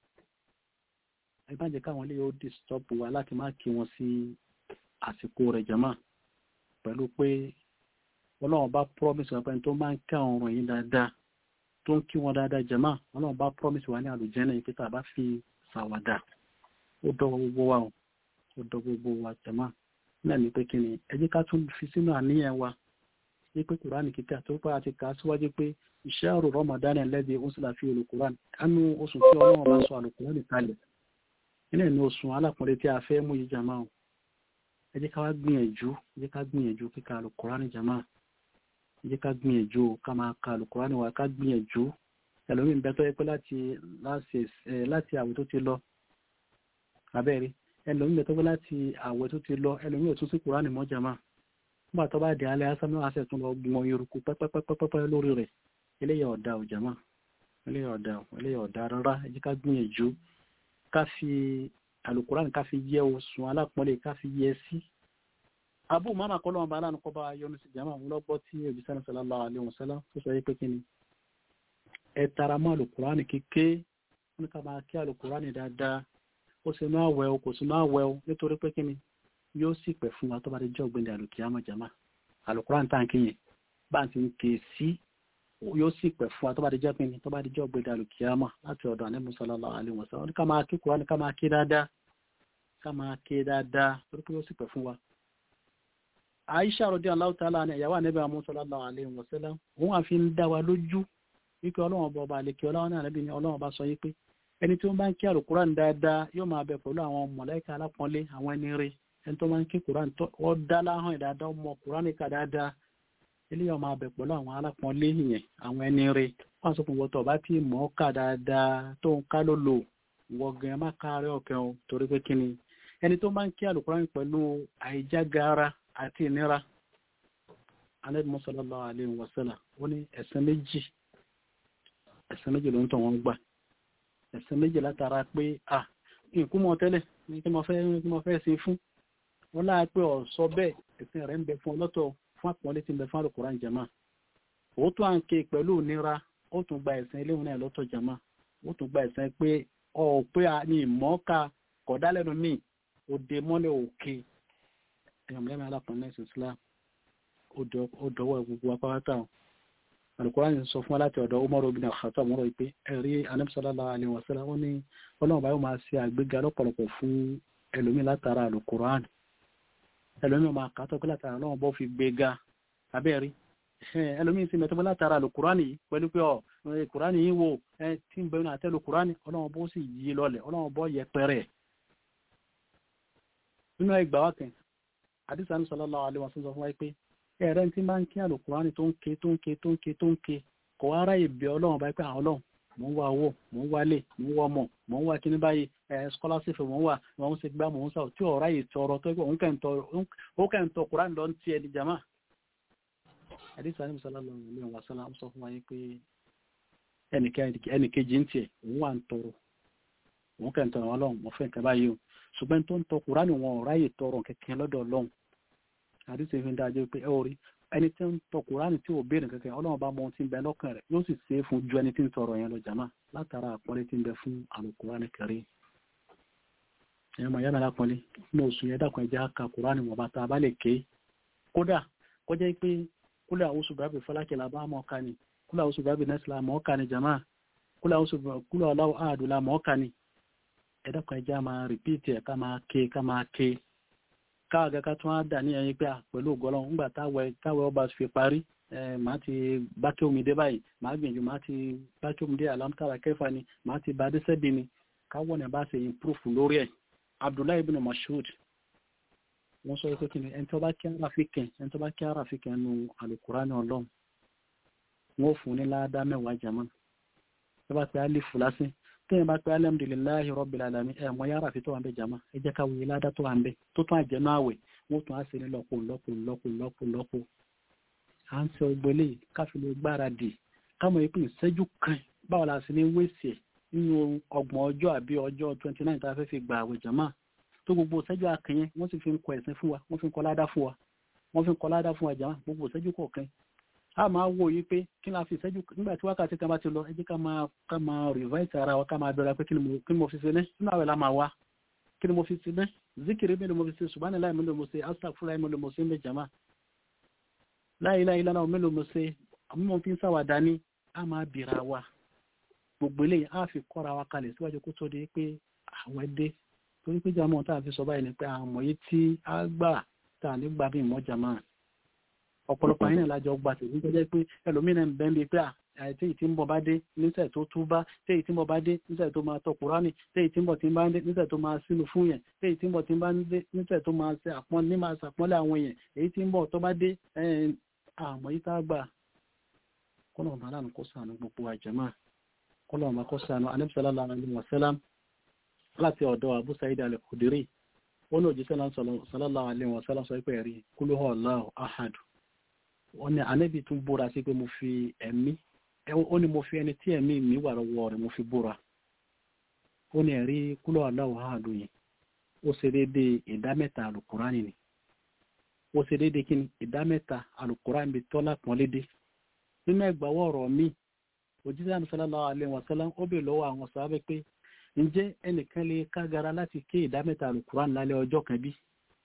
ẹ bá jẹ́ káwọn ilé yóò disturb wa láti má kí wọn sí àsìkò rẹ̀ jama pẹ̀lú pé ọlọ́run bá promise wọn pé tó máa ń ká ọ̀run yìí dáadáa tó ń kí wọn dáadáa jama ọlọ́run bá promise wa ní àlùjẹ́nà yìí pé tá a bá fi ṣàwàdà ó dọ́wọ́ gbogbo wa ó dọ́ gbogbo wa jama náà ní pé kí ni ẹ jẹ́ ká tún fi sínú àníyàn wa ní pé kùránì kíkà tó bá ti kà á síwájú pé iṣẹ́ àrò Ramadan lẹ́dí ó sì láfi olùkùránì kánú oṣù tí ọlọ́run bá sọ àlùkùránì kalẹ̀ nínú ẹ̀mí oṣù alákùnrin tí a fẹ́ mú yìí jama o ẹ jẹ́ ká wá gbìyànjú ẹ jẹ́ ká gbìyànjú kíka àlùkùránì jama ẹ jẹ́ ká gbìyànjú ká máa ka àlùkùránì wa ká gbìyànjú ẹlòmíì ń bẹ tó yẹ pé láti láti àwẹ̀ tó ti lọ abẹ́rẹ́ ẹlòmíì ń bẹ tó pé láti àwẹ̀ tó ti lọ ẹlòmíì ò tún sí kùránì mọ́ jama nígbà tó bá di alẹ́ asán náà àṣẹ tún lọ gbọ́n yorùkú pẹ́pẹ́pẹ́pẹ́ lórí rẹ̀ eléyà ọ̀dà ò jama eléyà ọ̀dà eléyà ọ̀dà rárá ẹ jẹ́ ká gbìyànjú ká fi alukuran ká fi yẹ oṣù alápọ̀lẹ̀ ká fi yẹ sí abu mama kọlọ̀ ọba aláàánú kọba yọnu sí jama ń lọ́gbọ́ tí òjíṣẹ́ sallallahu alaihi wasallam tó sọ yí pé kí ni ẹ tara mọ́ alukuran kéke wọn ká máa kí alukuran dáadáa ó sì máa wẹ̀ o kò sì máa wẹ̀ o nítorí pé kí ni yóò sì pẹ̀ fún wa tó bá dé jọ́ gbẹ̀ndẹ̀ alukiyama jama alukuran tá à ń kéyìn bá ń ti ń ké sí yóò sì pẹ̀ fún wa tó bá di jẹ́ pé ní tó bá di jẹ́ ọ̀gbẹ̀dẹ̀ alùkìyàmà láti ọ̀dọ̀ ànẹ́mú sallallahu alaihi wasallam ní ká máa kí kúrò ní ká máa kí dáadáa ká máa kí dáadáa torí pé yóò sì pẹ̀ fún wa. Aisha radiyallahu ta'ala ní ìyàwó ànẹ́bí àmú sallallahu alaihi wasallam òun àfi ń dá wa lójú wípé ọlọ́run ọba ọba àlekè ọlọ́run náà ànẹ́bí ni ọlọ́run ọba sọ yí pé ẹni tí ó bá ń kí àlùkùrán dáadáa yóò máa bẹ pẹ̀lú àwọn mọ̀lẹ́kà alápọ̀nlé àwọn ẹni rẹ̀ ẹni tó máa ń kí kùrán tó dá láhàn dáadáa ọmọ kùrán nìkan dáadáa eléyà máa bẹ̀ pẹ̀lú àwọn alápọ̀nlé yẹn àwọn ẹni rẹ̀ wọ́n sọ fún wọn tó bá tí mọ̀ ọ́ kà dáadáa tó ń ká ló lò wọ́n gan má káàárẹ̀ ọ̀kẹ́ o torí pé kí ni ẹni tó máa ń kí àlùkùránì pẹ̀lú àìjágara àti ìnira Ànábì sallallahu alaihi wasallam ó ní ẹ̀san méjì ẹ̀san méjì ló ń tọ̀ wọ́n gbà ẹ̀san méjì látara pé à nǹkú mọ̀ tẹ́lẹ̀ ní kí mo fẹ́ kí mo fẹ́ sin fún wọn láà pé ọ̀sọ́ bẹ́ẹ̀ ẹ̀sìn rẹ̀ ń bẹ fún ọlọ́tọ̀ fún àpọ́nlé tí ń bẹ fún àlùkùránì jama òótọ́ à ń ké pẹ̀lú ìnira ó tún gba ẹ̀san eléwọn náà lọ́tọ̀ jama ó tún gba ẹ̀san pé ọ̀ pé a ní ìmọ̀ọ́ka kọ̀dálẹ́nu ní òde mọ́lẹ̀ òkè ẹ̀yàn mẹ́rin alápọ̀nlé ẹ̀sìn Islam ó dọwọ́ gbogbo apáwátà alukóran sọ fún aláti ọ̀dọ̀ Umar ibn al-Khattab mọ́rọ̀ pé ẹ̀rí Ànábì sallallahu alaihi wasallam wọ́n ní ọlọ́run báyọ̀ máa ṣe àgbéga lọ́pọ̀lọpọ̀ fún ẹlòmí látara alukóran ẹlòmí máa kàtọ́ pé látara ọlọ́run bọ́ fi gbéga abẹ́rí ẹlòmí sí mẹ́tọ́ pé látara alukóran yìí pẹ̀lú pé ọ kóran yìí wò ẹ tí ń bẹ̀rù àtẹ́lu kóran ọlọ́run bó sì yí lọlẹ̀ ọlọ́run bọ́ yẹpẹrẹ nínú ẹgbàá wákẹ́ àdìsá ní sallallahu alaihi wasallam sọ fún wa pé ẹ̀rẹ́ tí máa ń kí àlùkùránì tó ń ké tó ń ké tó ń ké tó ń ké kò wá ráyè bí ọlọ́run báyìí pé àwọn ọlọ́run mò ń wá owó mò ń wálé mò ń wá ọmọ mò ń wá kíní báyìí ẹ̀ scholarship mò ń wà mò ń ṣe gbá mò ń sà tí ò ráyè tọrọ tó gbọ́ òun kẹ́ ń tọ kùránì lọ ń tiẹ̀ di jama. àdìsá ní sallallahu alaihi wasallam sọ fún wa yìí pé ẹnìkejì ń tiẹ̀ òun wà ń tọrọ òun kẹ́ ń tọrọ ọlọ́run mo fẹ́ nǹkan báyìí o ṣùgbọ́n tó ń tọ kùránì wọn ò ráyè tọrọ kẹ̀kẹ́ lọ́dọ̀ ọlọ́run àdìsí fi ń dájú pé ẹ ò rí ẹni tí ń tọ kùránì tí ò béèrè kankan ọlọ́run bá mọ ohun tí ń bẹ lọ́kàn rẹ̀ yóò sì ṣe é fún ju ẹni tí ń tọrọ yẹn lọ jàmá látara àpọ́nlé tí ń bẹ fún àlùkùránì kẹrì ẹ̀yọ́ màá yára lápọ́nlé ní oṣù yẹn dàkún ẹja ka kùránì wọ̀n bá ta bá lè ké kódà kọjá pé kúlẹ̀ àwòsù bàbí fọlákẹ́ la bá mọ̀ ká ni kúlẹ̀ àwòsù bàbí nẹ́sì la mọ̀ ká ni jàmá kúlẹ̀ àwòsù kúlẹ̀ ọ̀làwọ̀ àdù la mọ̀ ká ni ẹ̀dàkún ẹja máa rìpíìtì ẹ̀ ká máa ké ká máa ké káàgá ká tún á dà ní ẹyin pé à pẹ̀lú ògọ́lọ́ ńgbà táwẹ̀ ọba fi parí màá ti bákẹ́ omi dé báyìí màá gbìyànjú màá ti bákẹ́ omi dé alámútàrà kẹfà ni màá ti bá dẹ́sẹ́bì ni káwọ́ ní bá ṣe improve lórí ẹ̀ Abdullahi ibn Mas'ud wọ́n sọ pé kí ni ẹni tó bá kí ara fi kẹ̀ ẹni tó bá kí ara fi kẹ̀ nu Al-Qur'ani ọlọ́run wọ́n fún ní ládàá mẹ́wàá jàmọ́ tó bá pe alifu lásìn tẹ́yìn bá pẹ́ alhamdulillahi rabbil alamin ẹ̀ mọ́ yára fi tó wà ń bẹ jama ẹ jẹ́ ká wuyi ládá tó wà ń bẹ tó tún àjẹnú àwẹ̀ wọ́n tún á sí ní lọ́pọ̀ lọ́pọ̀ lọ́pọ̀ lọ́pọ̀ lọ́pọ̀ à ń sọ gbélé káfí lè gbáradì kámọ̀ ìpín ìṣẹ́jú kan báwo la sì ní wéṣì ẹ̀ nínú ọgbọ̀n ọjọ́ àbí ọjọ́ twenty nine tá a fẹ́ fi gba àwẹ̀ jama tó gbogbo ìṣẹ́jú akẹyẹn wọ́n sì fi ń kọ ẹ̀sìn fún wa wọ́n fi ń kọ ládá fún wa wọ́n fi ń kọ ládá fún wa jama gbogbo ìṣẹ́jú kọ̀ọ̀kan a máa wo yìí pé kí la fi ìṣẹ́jú nígbà tí wákàtí kan bá ti lọ ẹ jẹ́ ká máa ká máa revise ara wa ká máa bẹ̀rẹ̀ pé kí ni mo fi ṣe ní nínú àwẹ̀ la máa wá kí ni mo fi ṣe ní zikiri mélòó mo fi ṣe subhanallah mélòó mo ṣe astaghfirullah mélòó mo ṣe ń bẹ jama la ilaha illallah mélòó mo ṣe àmọ́ mo fi ń ṣàwàdà ní a máa bìrà wa gbogbo eléyìí a fi kọ́ra wa kalẹ̀ síwájú kó tó di pé àwẹ̀ dé torí pé jama tá a fi sọ báyìí ni pé àwọn ọmọ yìí tí a gbà tá a ní gbà bí ìmọ̀ jama ọ̀pọ̀lọpọ̀ àyìn ìlàjọ gba tèmi tó jẹ́ pé ẹlòmíràn ń bẹ́ẹ̀ bíi pé àìtí ìtí ń bọ̀ bá dé níṣẹ́ tó tú bá tí ìtí ń bọ̀ bá dé níṣẹ́ tó máa tọ kùránì tí ìtí ń bọ̀ tí ń bá ń dé níṣẹ́ tó máa sínú fún yẹn tí ìtí ń bọ̀ tí ń bá ń dé níṣẹ́ tó máa ṣe àpọ́n ní máa ṣàpọ́nlé àwọn èèyàn èyí tí ń bọ̀ tó bá dé àmọ́ yìí tá a gbà kọ́nà ọ̀bá láàánú kó sànù gbogbo àjẹmọ́ kọ́nà ọ̀bá kó sànù Ànábì sallallahu alaihi wasallam láti ọ̀dọ̀ Abu Sa'id al-Khudri ó ní òjíṣẹ́ náà sallallahu alaihi wasallam sọ pé ẹ̀rí kúlú Allahu ahad wọ́n ní ànábì tún búra sí pé mo fi ẹ̀mí ó ní mo fi ẹni tí ẹ̀mí mi wà lọ́wọ́ rẹ̀ mo fi búra ó ní ẹ̀rí kúlọ̀ aláwọ̀ àádùn yìí ó ṣe déédé ìdá mẹ́ta alukurani ni ó ṣe déédé kí ni ìdá mẹ́ta alukurani bí tọ́lá pọ́n lédè nínú ẹgbàwọ́ ọ̀rọ̀ mi òjíṣẹ́ àmì sallallahu alaihi wasallam ó bè lọ́wọ́ àwọn sábẹ́ pé ǹjẹ́ ẹnìkan lè kágara láti ké ìdá mẹ́ta alukurani lálẹ́ ọjọ́ kan bí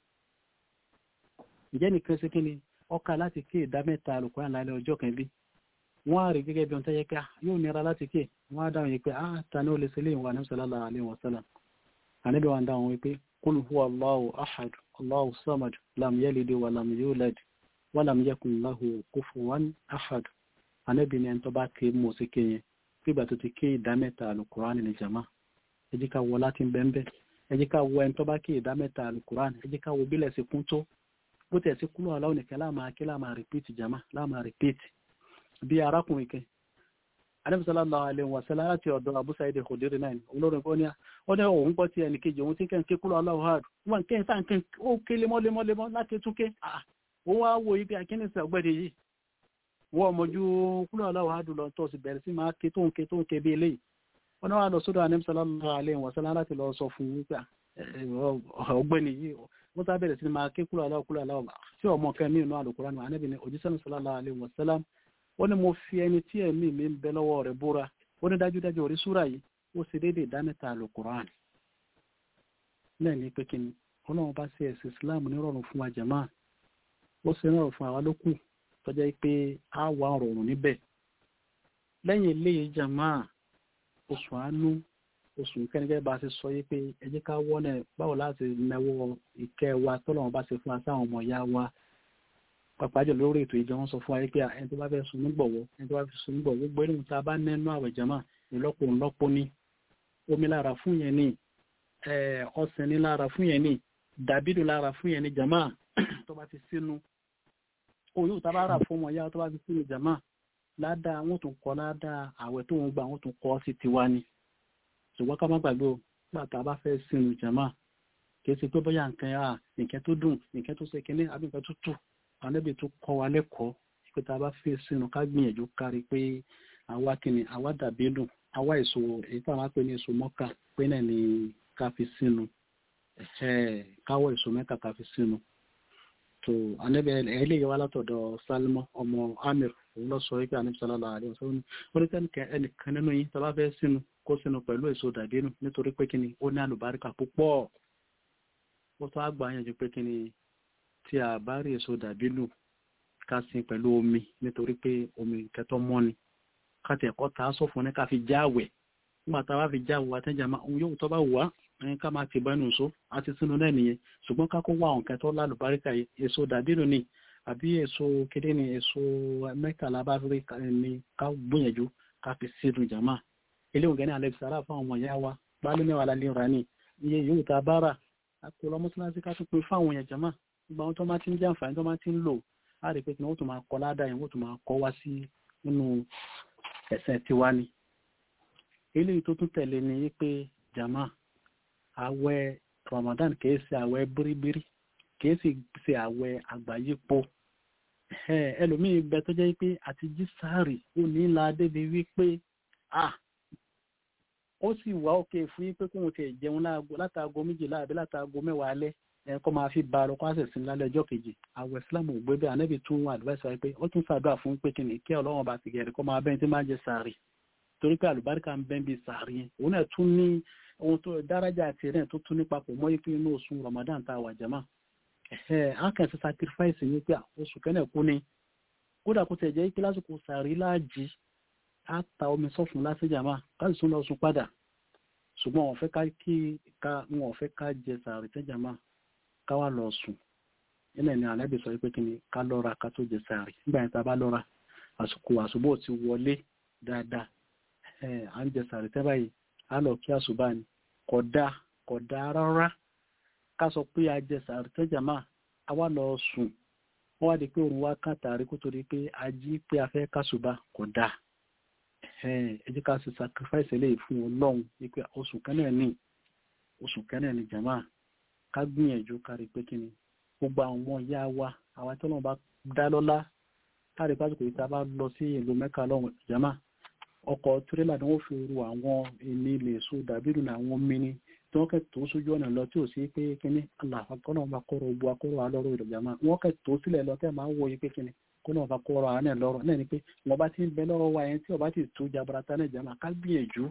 ǹjẹ́ nìkan ṣe kí ni ọkà láti ké ìdá mẹ́ta alùkùrán lálẹ́ ọjọ́ kan bí wọ́n á rí gẹ́gẹ́ bí ohun tó yẹ pé yóò nira láti ké wọ́n á dáhùn yìí pé ah ta ni ó lè ṣẹlẹ̀ ìwà ní sallallahu alaihi wasallam àníbi wọn dáhùn wípé qul huwa Allahu ahad Allahu samad lam yalid wa lam yulad wa lam yakun lahu kufuwan ahad àníbi ni ẹni tó bá ké mọ̀ sí ké yẹn fígbà tó ti ké ìdá mẹ́ta alùkùrán ní jama ẹ jẹ́ ká wọ láti bẹ́ẹ̀ ẹ jẹ́ ká wọ ẹni tó bá ké ìdá mẹ́ta alùkùrán ẹ jẹ́ ká wọ bílẹ̀ sí kún tó bó tẹ̀ sí kúlọ̀ aláwọ̀ nìkan láàmà kí láàmà rìpíìtì jama láàmà rìpíìtì bí arákùnrin kan alẹ́bùsọ́lá alẹ́ wọn sẹ́lá láti ọ̀dọ̀ Abu Sa'id Khudri náà olórin kan ní ọ ní òun gbọ́ ti ẹnì kejì òun tí kẹ́ ń ké kúlọ̀ aláwọ̀ hard wọn kẹ́ ń sáà kẹ́ ó ké lemọ́lemọ́lemọ́ láti tún ké òun wá wo ibi akínísẹ̀ ọgbẹ́dẹ yìí wọ́n mọ̀jú kúlọ̀ aláwọ̀ hard lọ tó sì bẹ̀rẹ̀ sí máa ké tó ń ké tó ń ké bí eléyìí wọn náà wà lọ sódò alẹ́bùsọ́lá alẹ́ wọn sẹ́lá láti lọ sọ fún wípé ọgbẹ́ni yìí wọ́n sá bẹ̀rẹ̀ sí máa ké kúlọ̀ aláwọ̀ kúlọ̀ aláwọ̀ tí ọmọ kan ní inú Al-Qur'an Ànábì ní òjíṣẹ́ sallallahu alaihi wasallam wọ́n ní mo fi ẹni tí ẹ̀mí mi ń bẹ lọ́wọ́ rẹ̀ búra ó ní dájúdájú orí súra yìí ó sì dédé ìdámẹ́ta Al-Qur'an náà ní pé kí ni ọlọ́run bá ṣe ẹ̀sìn Islam nírọ̀rùn fún wa jàmá ó sì rọrùn fún àwa lókù tọ́jà pé a wà rọrùn níbẹ̀ lẹ́yìn eléyìí jàmá oṣù àánú oṣù kẹ́nìkẹ́ bá ṣe sọ yí pé ẹ jẹ́ ká wọ́nà báwo láti náwó ìkẹ́ wa tọ́lọ́run bá ṣe fún wa sáwọn ọmọ ìyá wa pàpàjọ lórí ètò ìjọ wọn sọ fún wa pé ẹni tó bá fẹ́ sun nígbọ̀wọ́ ẹni tó bá fẹ́ sun nígbọ̀wọ́ gbogbo ẹni tá a bá nẹ́nu àwẹ̀ jama ìlọ́po ńlọ́po ní omi lára fún yẹn ní ọsàn ní lára fún yẹn ní dàbídù lára fún yẹn ní jama tó bá ti sínú oyún tá a bá rà fún ọmọ ìyá tó bá ti sínú jama ládàá wọn tún kọ ládàá àwẹ̀ tó ń gbà wọn tún kọ sí tiwa ni ṣùgbọ́n ká má gbàgbé o nígbà tá a bá fẹ́ sínú jama kì í ṣe pé bóyá nǹkan yà nǹkan tó dùn nǹkan tó ṣe kínní àbí nǹkan tó tù ànábì tó kọ́ wa lẹ́kọ̀ọ́ pé tá a bá fi sínú ká gbìyànjú kárí pé àwa kìíní àwa dàbí dùn àwa èso èyí tá a máa pè ní èso mọ́kà pé náà ni ká fi sínú káwọ́ èso mẹ́ta ká fi sínú tó ànábì eléyìí wá látọ̀dọ̀ Salma ọmọ Amir òun lọ sọ wípé ànábì sallallahu alaihi wasallam ó ní tẹ́nìkẹ́ ẹnìkan nínú yín tó bá fẹ́ sínú kó sínú pẹ̀lú èso dàbí dùn nítorí pé kíni ó ní àlùbáríkà púpọ̀ ó tó àgbà yànjú pé kíni tí a bá rí èso dàbí lù ká sin pẹ̀lú omi nítorí pé omi kẹtọ́ mọ́ ni ká tẹ̀ kọ́ ta sọ fún ní ká fi jáwẹ̀ nígbà tá a bá fi jáwẹ̀ wa tẹ́jà máa ń yóò tọ́ bá wà ẹni ká máa ti bá inú so a ti sínú náà nìyẹn ṣùgbọ́n ká kó wá àwọn kẹtọ́ lálùbáríkà èso dàbí lù ni àbí èso kéde ni èso mẹ́tàlá bá rí ni ká gbìyànjú ká fi sínú jàmá eléwọ̀n gẹ́ni alẹ́ sàrà fún àwọn ọmọ ìyá wa pálí mẹ́wàá lálẹ́ ra ni iye yóò ta bára àpò lọ́mọ́síláṣí ká tún pin fáwọn èèyàn jàmá gbogbo àwọn tó máa ti ń jẹ́ àǹfààní tó máa ti ń lò á rí pé kí wọ́n tún máa kọ́ ládàá yẹn wọ́n tún máa kọ́ wá sí nínú ẹ̀sẹ̀ tiwa ni. eléyìí tó tún tẹ̀lé ni pé jama àwẹ̀ Ramadan kìí ṣe àwẹ̀ bíríbírí kìí sì ṣe àwẹ̀ àgbáyépo ẹlòmíì bẹ tó jẹ́ pé àti jí sáàrì ó ní la débi wípé ah ó sì wá òkè fún yín pé kóun ti jẹun látàgò méjìlá àbí látàgò mẹ́wàá alẹ́ ẹ̀kọ́ máa fi ba ọkọ̀ àṣẹ̀sìn lálẹ́ ọjọ́ kejì àwọ̀ islam ò gbé bẹ́ẹ̀ anábì tún wọn advice wáyé pé ó tún ṣàdúrà fún pé kíni kí ọlọ́run bá ti gẹ̀rẹ́ kọ́ máa bẹ́ẹ̀ tí máa jẹ sàárì torí pé àlùbáríkà ń bẹ́ẹ̀ bí sàárì yẹn òun náà tún ní ohun tó dárájà àti rẹ̀ tó tún ní papọ̀ mọ́ ipe inú oṣù ramadan tá a wà jama ẹ̀ á kàn sí sacrifice yín pé oṣù kẹ́nẹ̀ kú ni kódà kó tẹ̀ jẹ́ pé lásìkò sàárì láàjì á ta omi sọ́fun lásì jama ká sì tún lọ sùn padà ṣùgbọ́n wọn fẹ́ ká kí ká wọn fẹ́ ká jẹ sàárì tẹ́ jama káwá lọ sùn nínú ẹni ànábì sọ pé kí ni ká lọ́ra ká tó jẹ sàárì nígbà yẹn tá a bá lọ́ra àsìkò àṣùbọ̀ ti wọlé dáadáa ẹ̀ à ń jẹ sàárì tẹ́ báyìí á lọ kí àṣùbà ni kò dáa kò dáa rárá ká sọ pé a jẹ sàárì tẹ́ jàmá a wá lọ sùn wọ́n wá di pé òun wá kàn tàrí kó torí pé a jí pé a fẹ́ kásùbà kò dáa ẹ jẹ́ ká ṣe sacrifice eléyìí fún ọlọ́run wípé oṣù kẹ́nẹ̀ ní oṣù kẹ́nẹ̀ ní jàmá ká gbìyànjú kárí pé kí ni gbogbo àwọn ọmọ ìyá wa àwọn tó náà bá dá lọ́lá kárí pásítọ̀ yìí tá a bá lọ sí ìlú mẹ́ka lọ́wọ́ ìjàmá ọkọ̀ tírélà ni wọ́n fi ru àwọn èmi lè so dàbídù ní àwọn mini tí wọ́n kẹ́ tó sójú ọ̀nà lọ tí ò sí pé kíní aláàkọ́nà bá kọ́rọ̀ bu akọ́rọ̀ alọ́rọ̀ ìjàmá wọ́n kẹ́ tó sílẹ̀ lọ tẹ́ máa ń wọ yìí pé kíní kọ́nà bá kọ́rọ̀ àánẹ̀ lọ́rọ̀ náà ni pé wọ́n bá ti ń bẹ lọ́rọ̀ wa yẹn tí ọba ti tó jabarata náà jàmá ká gbìyànjú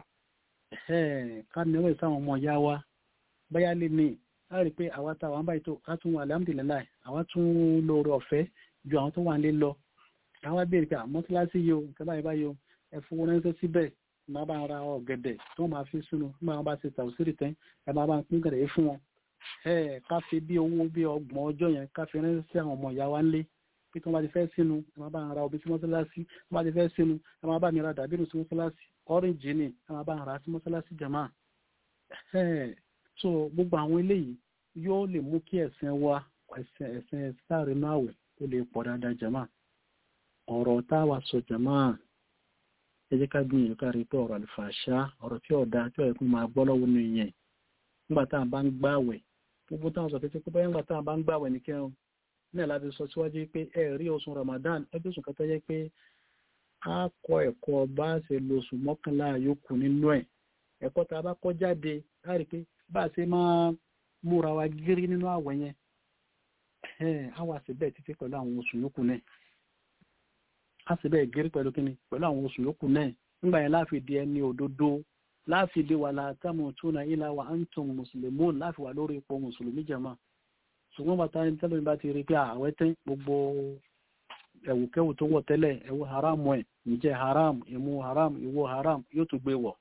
ká níwọ̀ ìsáwọn ọmọ ìyá wa báyá lè ní a rí pé àwa tá àwọn báyìí tó a tún alhamdulilayi àwa tún lóore ọ̀fẹ́ ju àwọn tó wà nílé lọ àwa béèrè pé mọ́sálásí yìí o nǹkan báyìí báyìí o ẹ fowó ránṣẹ́ síbẹ̀ máa bá ra ọ̀gẹ̀dẹ̀ tí wọ́n máa fi sínú nígbà wọn bá ṣe tàùsírì tán ẹ máa bá ń pín gẹ̀rẹ̀ fún wọn ẹ ká fi bí owó bí ọgbọ̀n ọjọ́ yẹn ká fi ránṣẹ́ sí àwọn ọmọ ìyá wa ńlé pé tí wọ́n bá ti fẹ́ sínú ẹ máa bá ń ra obì sí mọ́sálásí tí wọ́n bá ti fẹ́ sínú ẹ máa bá mi ra dàbínú sí mọ́sálásí ọ́rìnjì ni ẹ máa bá ń ra sí mọ́sálásí jàmá so gbogbo àwọn eléyìí yóò lè mú kí ẹ̀sìn wa ẹ̀sìn ẹ̀sìn sáré inú àwẹ̀ ó lè pọ̀ dáadáa jàmá ọ̀rọ̀ táwa sọ jàmá ẹ jẹ́ ká gbìyànjú ká rí pé ọ̀rọ̀ àlùfàṣà ọ̀rọ̀ tí ọ̀dà tí ọ̀yẹ́kùn máa gbọ́ lọ́wọ́ nínú ìyẹn nígbà tá à bá ń gbààwẹ̀ gbogbo táwọn sọ pé pé bóyá nígbà tá à bá ń gbààwẹ̀ ní kẹrin náà láti sọ síwájú pé ẹ rí oṣù Ramadan ẹbí oṣù kan tó yẹ pé a kọ́ ẹ̀kọ́ bá a ṣe lo oṣù mọ́kànlá yòókù nínú ẹ̀ ẹ̀kọ́ tá a bá kọ́ jáde á rí pé bá a ṣe máa múra wa gírí nínú àwẹ̀ yẹn á wà sí bẹ́ẹ̀ títí pẹ̀lú àwọn oṣù yòókù náà á sì bẹ́ẹ̀ gírí pẹ̀lú kíni pẹ̀lú àwọn oṣù yòókù náà nígbà yẹn láfi di ẹni òdodo láfi di wàlá tamutunna illa wa antum muslimun láfi wà lórí ipò mùsùlùmí jàmá ṣùgbọ́n bàtà ní tẹ́lẹ̀ bá ti rí pé àwẹ́ tẹ́ gbogbo ẹ̀wùkẹ́wù tó wọ̀ tẹ́lẹ̀ ẹ̀wù haram ẹ̀ ǹjẹ́ haram ìmú haram ìwọ haram yóò tún gbé wọ̀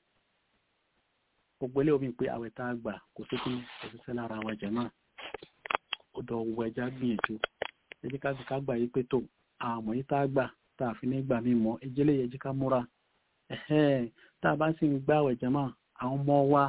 gbogbo ilé omi pé àwẹ̀ tá a gbà kò sí kí òṣìṣẹ́ lára wa jẹ̀ náà ó dọ̀ wọ ẹja gbìyànjú ẹjẹ́ ká sì ká gbà yí pé tó àmọ́ yí tá a gbà tá a fi ní gbà mí mọ́ ẹjẹ́ lè yẹ jí ká múra tá a bá sì ń gbà àwẹ̀ jẹ̀ náà àwọn ọmọ wa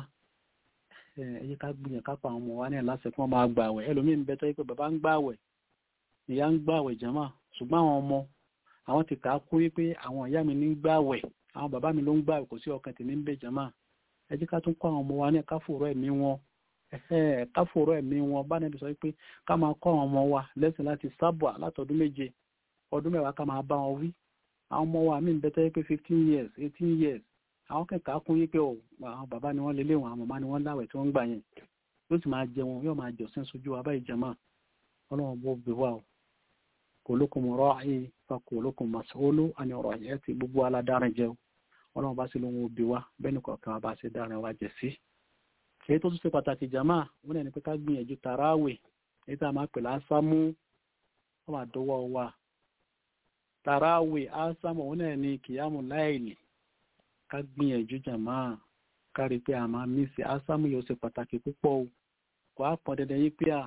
ẹyí ká gbìyàn kápá àwọn ọmọ wa ní ẹ̀láṣẹ kí wọ́n máa gbà àwẹ̀ ẹlòmíín bẹ tó yẹ pé bàbá ń gbà àwẹ̀ ìyá ń gbà àwẹ̀ jàmá ṣùgbọ́n àwọn ọmọ àwọn ti kà á kú wípé àwọn ìyá mi ní gbà àwẹ̀ àwọn bàbá mi ló ń gbà àwẹ̀ kò sí ọkàn tèmi ń bẹ jàmá ẹ jẹ́ ká tún kọ́ àwọn ọmọ wa ní káfòrò ẹ̀mí wọn káfòrò ẹ̀mí wọn bá nẹ́bi sọ pé ká máa kọ́ àwọn ọmọ wa lẹ́sìn láti sábà látọdún méje ọdún mẹ́wàá ká máa bá wọn wí àwọn ọmọ wa mí bẹ tó yẹ pé fifteen years eighteen years àwọn kẹta kún yí pé ọ àwọn bàbá ni wọ́n lé léwọn àwọn màmá ni wọ́n láwẹ̀ tí wọ́n ń gbà yẹn yóò sì máa jẹun yóò máa jọ sẹ́ńsọ ojú wa báyìí jẹ̀mọ́ ọlọ́run bó bẹ wá o kulukum ra'i fa kulukum mas'ulu àni ọ̀rọ̀ yẹn ti gbogbo aládàárín jẹ o ọlọ́run bá sì lóun ó bẹ wá bẹ́ẹ̀ ni kọ̀ọ̀kan wa bá ṣe dárin wa jẹ sí. èyí tó tún ṣe pàtàkì jàmá wọn náà ní pé ká gbìyànjú tàràwè èyí tá a máa pè lásámú wọn máa dọwọ́ wa tàràwè ásámù wọn náà ní kìyàmù láìlì ká gbìyànjú jàmá kárí pé a máa mísì ásámù yóò ṣe pàtàkì púpọ̀ o kò á pọn dandan yí pé à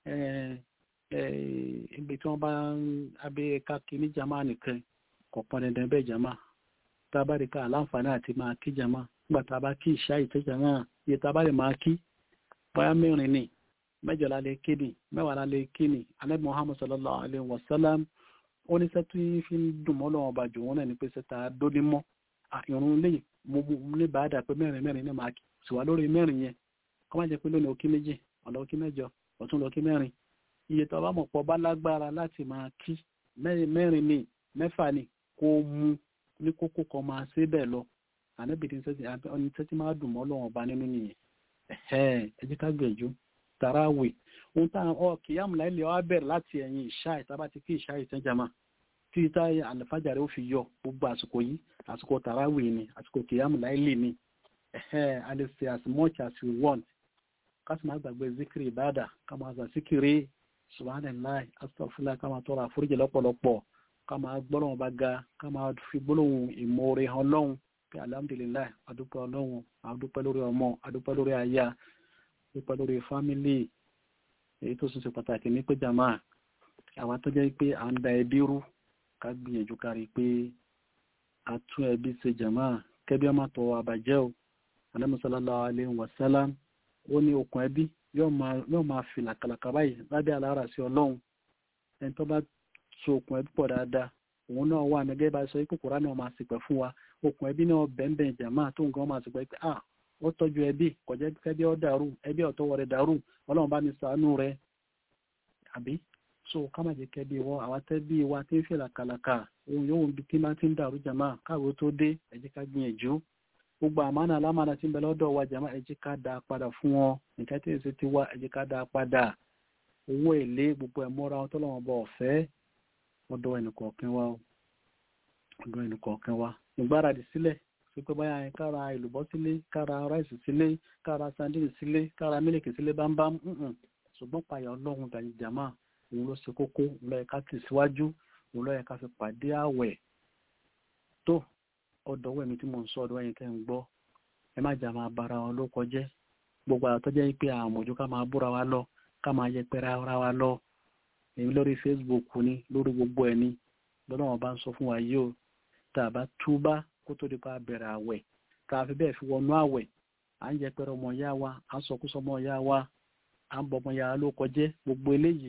ibi tí wọ́n bá ń abẹ́ káàkiri ní jàmá nìkan kò pọn dandan bẹ́ẹ̀ jàmá tá a bá rí ká àláǹfààní àti máa kí jàmá nígbà tá a bá kí ìṣá ìtẹ́ jàmá iye tá a bá lè máa kí bóyá mẹ́rin ni mẹ́jọ la lè kí ni mẹ́wàá la lè kí ni anabi muhammad sallallahu alayhi wa sallam ó ní sẹ́tú fi ń dùn mọ́ lọ́wọ́ ọba jù wọ́n náà ní pé sẹ́ta dóní mọ́ ìrún lè mo ní bàádà pé mẹ́rin mẹ́rin ní máa sì wá lórí mẹ́rin yẹn kọ́ máa jẹ́ pé lónìí òkí méjì ọ̀nà òkí mẹ́jọ ọ̀tún lọ́kí mẹ́rin iye tó bá mọ̀ pọ̀ bá lágbára láti máa kí mẹ́rin ní mẹ́fà ní kó mú ní kókó kan máa ṣe bẹ́ẹ̀ lọ ànábìdí ọni tẹ́tí máa dùn mọ́ lọ́wọ́ ọba nínú nìyẹn ẹ jẹ́ ká gbìyànjú tàràwì ohun tá ọ kìyàmù láìlẹ̀ ọ bẹ̀rẹ̀ láti ẹ̀yìn ìṣá ìtàbá ti kí ìṣá ìtẹ́jàmá tí táyà àlùfájàre ó fi yọ gbogbo àsìkò yìí àsìkò tàràwì ni àsìkò kìyàmù láìlì ni ẹ̀hẹ́ a lè ṣe as much as we want ká sì máa gbàgbé zikiri ìbáàdà ká máa gbà zikiri subhanallah astaghfirullah ká máa tọrọ àforíjì lọ́pọ̀lọpọ̀ ká máa gbọ́lọ́wọ́n bá ga ká máa fi gbólóhùn ìmoore hàn lọ́hùn pé alhamdulilayi adúpẹ́ ọlọ́hun adúpẹ́ lórí ọmọ adúpẹ́ lórí aya adúpẹ́ lórí fámìlì èyí tó sì ṣe pàtàkì ní pé jàmá àwa tó jẹ́ pé à ń da ẹbí rú ká gbìyànjú kárí pé a tún ẹbí ṣe jàmá kẹbí ọmọ tó àbàjẹ́ o sallallahu alaihi wasallam ó ní okùn ẹbí yóò máa fi làkàlàkà báyìí lábẹ́ alára sí ọlọ́run ẹni tó bá so okùn ẹbí pọ̀ dáadáa òun náà wà ní gẹ́gẹ́ bá sọ pé kòrá náà máa sìpẹ̀ fún wa okùn ẹbí náà bẹ́ẹ̀bẹ́ẹ̀ jàmá tó nǹkan máa sìpẹ̀ pé à ó tọ́jú ẹbí kò jẹ́ kẹ́bí ọ dàrú ẹbí ọ̀tọ́wọ́ rẹ̀ dàrú ọlọ́run bá ní ṣàánú rẹ̀ àbí so ká má jẹ́ kẹ́bí wọ àwa tẹ́bí wa tí ń fi làkàlàkà òun yóò bí tí máa ti ń dàrú jàmá káàwé tó dé ẹ jẹ́ ká gbìyànjú gbogbo àmánà alámánà tí ń bẹ lọ́dọ̀ wa jàmá ẹ jẹ́ ká dá a padà fún wọn nǹkan tí èsì ti wá ẹ jẹ́ ká dá a padà owó èlé gbogbo ẹ̀ mọ́ra wọn tọ́lọ́wọ́n bọ̀ ọ̀fẹ́ ọ̀dọ̀ ẹnìkọ̀ọ̀kan wa ọ̀dọ̀ ẹnìkọ̀ọ̀kan wa ìgbáradì sílẹ̀ sí pé báyà kára ìlùbọ́ sílé kára ráìsì sílé kára sandini sílé kára mílìkì sílé bámbám ṣùgbọ́n payà ọlọ́run dàní jàmá òun ló ṣe kókó òun ló yẹ ká tì síwájú òun ló yẹ ká fi pàdé àwẹ̀ tó ọ̀dọ̀ wẹ̀mí tí mò ń sọ ọ̀dọ̀ ẹ̀yìn tẹ́ ń gbọ́ ẹ má jà máa bara wọn ló kọjẹ́ gbogbo àtọ́jẹ́ pé àmójú ká máa búra wa lọ ká máa yẹpẹrẹ ara wa lọ èmi lórí Facebook ni lórí gbogbo ẹ̀ ni lọ́nà wọn bá ń sọ fún wa yìí o tá a bá túbá kó tó di pa bẹ̀rẹ̀ àwẹ̀ tá a fi bẹ́ẹ̀ fi wọnú àwẹ̀ à ń yẹpẹrẹ ọmọ ìyá wa à ń sọkúsọ ọmọ ìyá wa à ń bọ ọmọ ìyá ló kọjẹ́ gbogbo eléyìí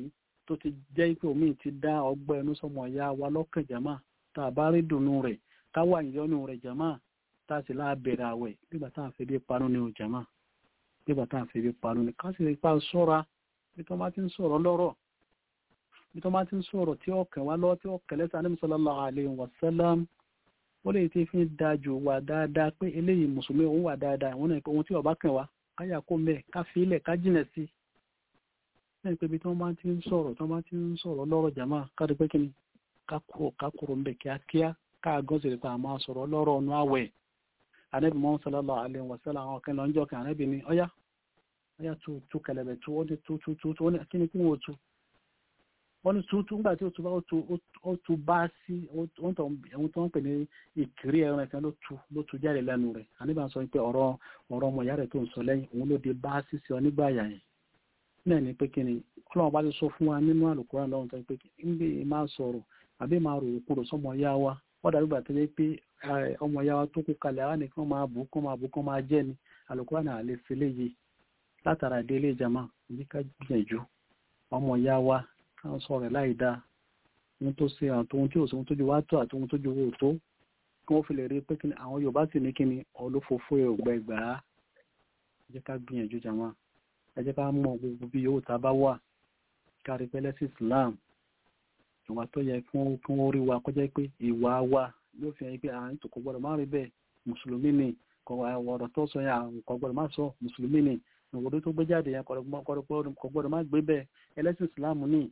tó ti jẹ́ pé omi ti dá ọgbẹ́ ẹnu sọmọ ìyá wa lọ́kàn jàmá tá a bá rí dùnú rẹ̀ ká wà ìyọnu rẹ̀ jàmá tá a sì láà bẹ̀rẹ̀ àwẹ̀ nígbà tá à ń fi bí panu ní o jàmá nígbà tá à ń fi bí panu ní ká sì rí pa sọ́ra bí tó bá ti ń sọ̀rọ̀ lọ́rọ̀ bí tó bá ti ń sọ̀rọ̀ tí ọkàn wa lọ́wọ́ tí ọkàn lẹ́sẹ̀ Ànábì sallallahu alaihi wasallam ó lè ti fi ń da jù wà dáadáa pé eléyìí mùsùlùmí òun wà dáadáa òun náà pé ohun tí ọba kàn wá káyà kó mẹ́ ká fi ilẹ̀ ká jìnà sí lẹ́yìn pé ibi tí wọ́n bá ti ń sọ̀rọ̀ tí wọ́n bá ti ń sọ̀rọ̀ lọ́rọ̀ jàmá káàdì pé kíni ká kúrò ká kúrò ń bẹ̀ kíákíá ká gán sí pé a máa sọ̀rọ̀ lọ́rọ̀ ọ̀nà àwẹ̀ Ànábì mọ́ sallallahu alaihi wasallam àwọn kan lọ́njọ́ kan Ànábì ní ọ̀yá ọ̀yá tu tu kẹlẹ̀bẹ̀ tu ó ní tu tu tu tu ó ní kí ni kí wọ́n tu wọ́n ní tuntun nígbà tí ó tu bá ó tu ó tu bá sí ohun tó ń pè ní ìkiri ẹran kan ló tu ló tu jáde lẹ́nu rẹ̀ àníbà sọ pé ọ̀rọ̀ ọ̀rọ̀ ọmọ ìyá rẹ̀ tó ń sọ lẹ́yìn òun ló dé bá sí sí ọ nígbà àyà yẹn náà ni pé kí ni ọlọ́run bá ti sọ fún wa nínú àlùkùránì lọ́run tó ń pé ń bí máa sọ̀rọ̀ àbí máa rò kúrò sọmọ ìyá wa wọ́n dàbí gbà tó yẹ pé ọmọ ìyá wa tó kú kalẹ̀ àwọn nìkan máa bù kán máa bù kán máa jẹ́ ni àlùkùránì àlè fi léyìí látara délé ìjàmá ìdí ká gbìyànjú ọmọ ìyá wa káwọn sọ rẹ̀ láì dáa ohun tó ṣe àtòhun tí òṣòwò tójú wá tó àtòhun tójú owó tó kí wọ́n fi lè rí pé kí ni àwọn Yorùbá sì ní kí ni olófòfó ògbà ìgbà á ẹ jẹ́ ká gbìyànjú jàmá ẹ jẹ́ ká mọ̀ gbogbo bí yòówù tá a bá wà kárí pẹ́lẹ́ sí Islam ìwà tó yẹ kí wọ́n rí wa kọjá pé ìwà wa yóò fi hàn pé à ń tò kò gbọ́dọ̀ má rí bẹ́ẹ̀ mùsùlùmí ni ọ̀rọ̀ tó sọ yẹn kò gbọ́dọ̀ má sọ mùsùlùmí ni ìwòdó tó gbé jáde yẹn kò gbọ́dọ̀ má gbé bẹ́ẹ̀ ẹlẹ́sìn Islam ní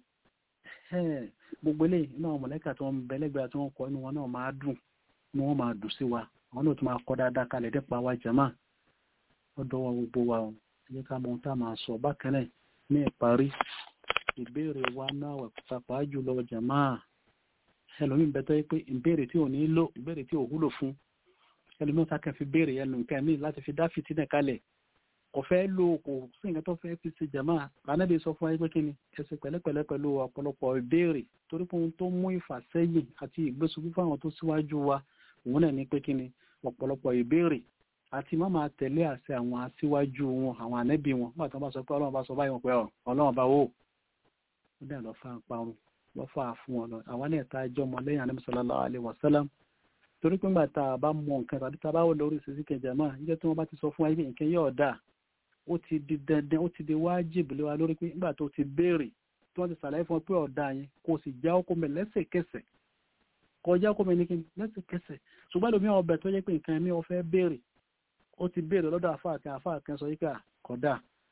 gbogbo ilé iná àwọn mọ̀lẹ́kà tí wọ́n ń bẹ̀lẹ́gbẹ̀ẹ́ tí wọ́n kọ inú wọn náà máa dùn ní wọ́n máa dùn sí wa àwọn náà tún máa kọ́ dáadáa kalẹ̀ dẹ́pa wa jàmá ó dọ́wọ́ gbogbo wa o ẹ ká mọ ohun tá a máa sọ bákan náà ní ìparí ìbéèrè wa náà wà pàápàá jùlọ jàmá ẹlòmíín bẹ tó yẹ pé ìbéèrè tí ò ní lò ìbéèrè tí ò wúlò fún ẹlòmíín tá kàn fi béèrè ẹnu nǹkan míì láti fi dá fìtínà kalẹ̀ kò fẹ́ lo kò sí nǹkan tó fẹ́ fi ṣe jàmá lánàbí sọ fún ayé pé kí ni ẹsẹ̀ pẹ̀lẹ́pẹ̀lẹ́ pẹ̀lú ọ̀pọ̀lọpọ̀ ìbéèrè torí pé ohun tó mú ìfàsẹ́yìn àti ìgbésùnfún fáwọn tó síwájú wa òun náà ní pé kí ni ọ̀pọ̀lọpọ̀ ìbéèrè àti má máa tẹ̀lé àṣẹ àwọn aṣíwájú wọn àwọn ànẹ́bí wọn nígbà tí wọ́n bá sọ pé ọlọ́run bá sọ báyìí wọn pé ọlọ́run bá wò ó dẹ̀ lọ́ fà parun lọ́ fà fún wọn lọ àwọn náà ta ẹjọ́ ọmọ lẹ́yìn ànẹ́bí sallallahu alaihi wasallam torí pé ńgbà tá a bá mọ nǹkan tàbí tá a bá wọ lórí ìṣesí kẹjà máa níjẹ́ tí wọ́n bá ti sọ fún wa pé nǹkan yóò dáa ó ti di dandan ó ti di wájìbì lé wa lórí pé nígbà tó ti béèrè tí wọ́n ti ṣàlàyé fún ọ pé ọ̀dà yẹn kò sì já ọkọ mi lẹ́sẹ̀kẹsẹ̀ kọjá ọkọ mi ní kíni lẹ́sẹ̀kẹsẹ̀ ṣùgbọ́n lómi ọbẹ̀ tó yẹ pé nǹkan mi ò fẹ́ béèrè ó ti béèrè lọ́dọ̀ àfáà kan àfáà kan sọ yí pé kódà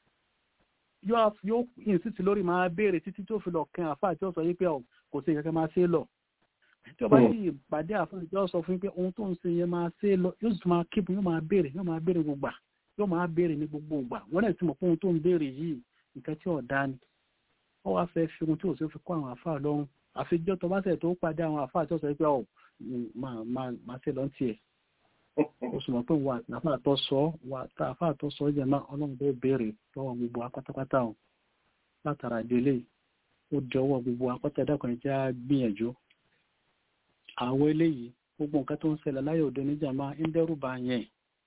yóò insist lórí máa béèrè títí tó fi lọ kan àfáà tí ó sọ yí pé kò sí kankan máa ṣe lọ tí ọba yìí ìpàdé àfáà tí ó sọ fún pé ohun tó ń ṣe yẹn máa ṣe lọ yóò sì máa kíkun yóò máa béèrè yóò máa béèrè gbogbo yóò máa béèrè ní gbogbo ìgbà wọ́n náà ti mọ̀ pé ohun tó ń béèrè yìí nǹkan tí ọ̀dá ni wọ́n wá fẹ́ fi ohun tí òṣèlú fi kọ́ àwọn àfáà lọ́rùn àfijọ́ tó bá sẹ̀ tó pàdé àwọn àfáà tí ó sọ pé ọ̀ máa ṣe lọ́n tiẹ̀ ó sì mọ̀ pé wà àfáà tó sọ wà tá àfáà tó sọ jẹ́ náà ọlọ́run tó béèrè lọ́wọ́ gbogbo apátápátá o látara ìdílé ó di ọwọ́ gbogbo apátá ẹ̀dàkùn ẹ̀já gbìyànjú àwọn eléyìí gbogbo nǹkan tó ń ṣẹlẹ̀ láyé òde níjàmbá ń dẹ́rù bá yẹn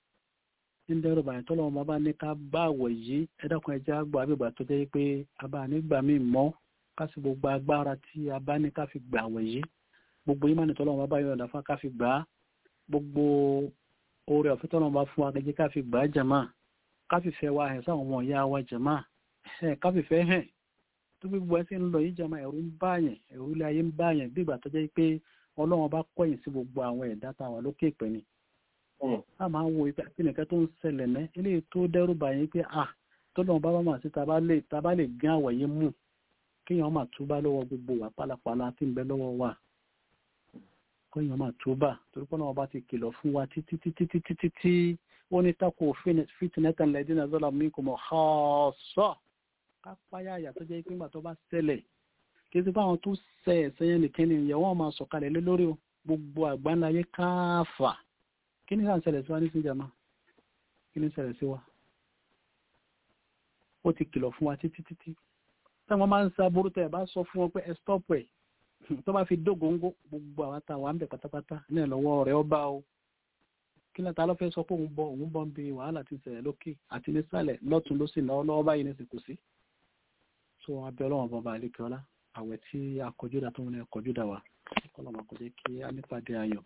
ń dẹ́rù bàyẹ̀ tọ́lọ́wọ́n bá bá ní ká bá àwọ̀ yìí ẹ̀dàkùn ẹja gbọ́ àbígbà tó jẹ́ pé a bá nígbà míì mọ́ ká sì gbogbo agbára tí a bá ní ká fi gbà àwọ̀ yìí gbogbo yìí máa ní tọ́lọ́wọ́n bá bá yọ̀ ọ̀dàfà ká fi gbà á gbogbo oore ọ̀fẹ́ tọ́lọ́wọ́n bá fún wa kẹjẹ ká fi gbà á jàmá ká fi fẹ́ wa hẹ̀ sáwọn ọmọ ìyá wa jàmá ẹ̀ ká fi fẹ́ hẹ̀ tó gbogbo ẹ sì ń lọ yìí jàmá ẹ̀rù ń báyẹn ẹ̀rù ilé ayé ń báyẹn bí ìgbà tó jẹ́ pé ọlọ́wọ́n bá kọ̀yìn sí gbogbo àwọn ẹ̀dá táwa lókè ìpẹ́ ni a máa ń wo ìgbà tí nìkan tó ń ṣẹlẹ̀ ní eléyìí tó dẹ́rù bàyẹn pé à tó lọ́wọ́ bá bá máa sí taba lè taba lè gán àwọ̀ yẹn mú kéèyàn máa túbá lọ́wọ́ gbogbo wà pálapàla tí ń bẹ lọ́wọ́ wa kéèyàn máa túbá torí pé náà bá ti kìlọ̀ fún wa títí títí títí títí ó ní tako fitinẹta lẹ́dínà zọ́là mi kò mọ̀ ọ̀ọ́sọ́ ká páyà àyà tó jẹ́ pé nígbà tó bá ṣẹlẹ̀ kí ti báwọn tó ṣẹ ẹ̀sẹ̀ yẹn nìkan ni ìyẹn wọ́n máa sọ̀kalẹ̀ lé lórí gbogbo àgbáńláyé káfà kí ní sáà ṣẹlẹ̀ sí wa ní sí jama kí ní ṣẹlẹ̀ sí wa ó ti kìlọ̀ fún wa títí títí táwọn máa ń sa burú tẹ̀ bá sọ fún wọn pé ẹ stop ẹ̀ tó bá fi dógóńgó gbogbo àwọn táwa ń bẹ̀ pátápátá ní ìlọ́wọ́ rẹ̀ ó bá o kí lẹ́ta ló fẹ́ sọ pé òun bọ òun bọ́ ń bi wàhálà ti ṣẹlẹ̀ lókè àti nísàlẹ̀ lọ́tún ló sì náà lọ́wọ́ báyìí ní ìsìnkú sí so abẹ́ ọlọ́run bọba àlékè ọlá àwẹ̀ tí a kọjú dà tó wọn ní kọjú dà wá kọ́lọ́mà kó jẹ́ kí a nípàdé ayọ̀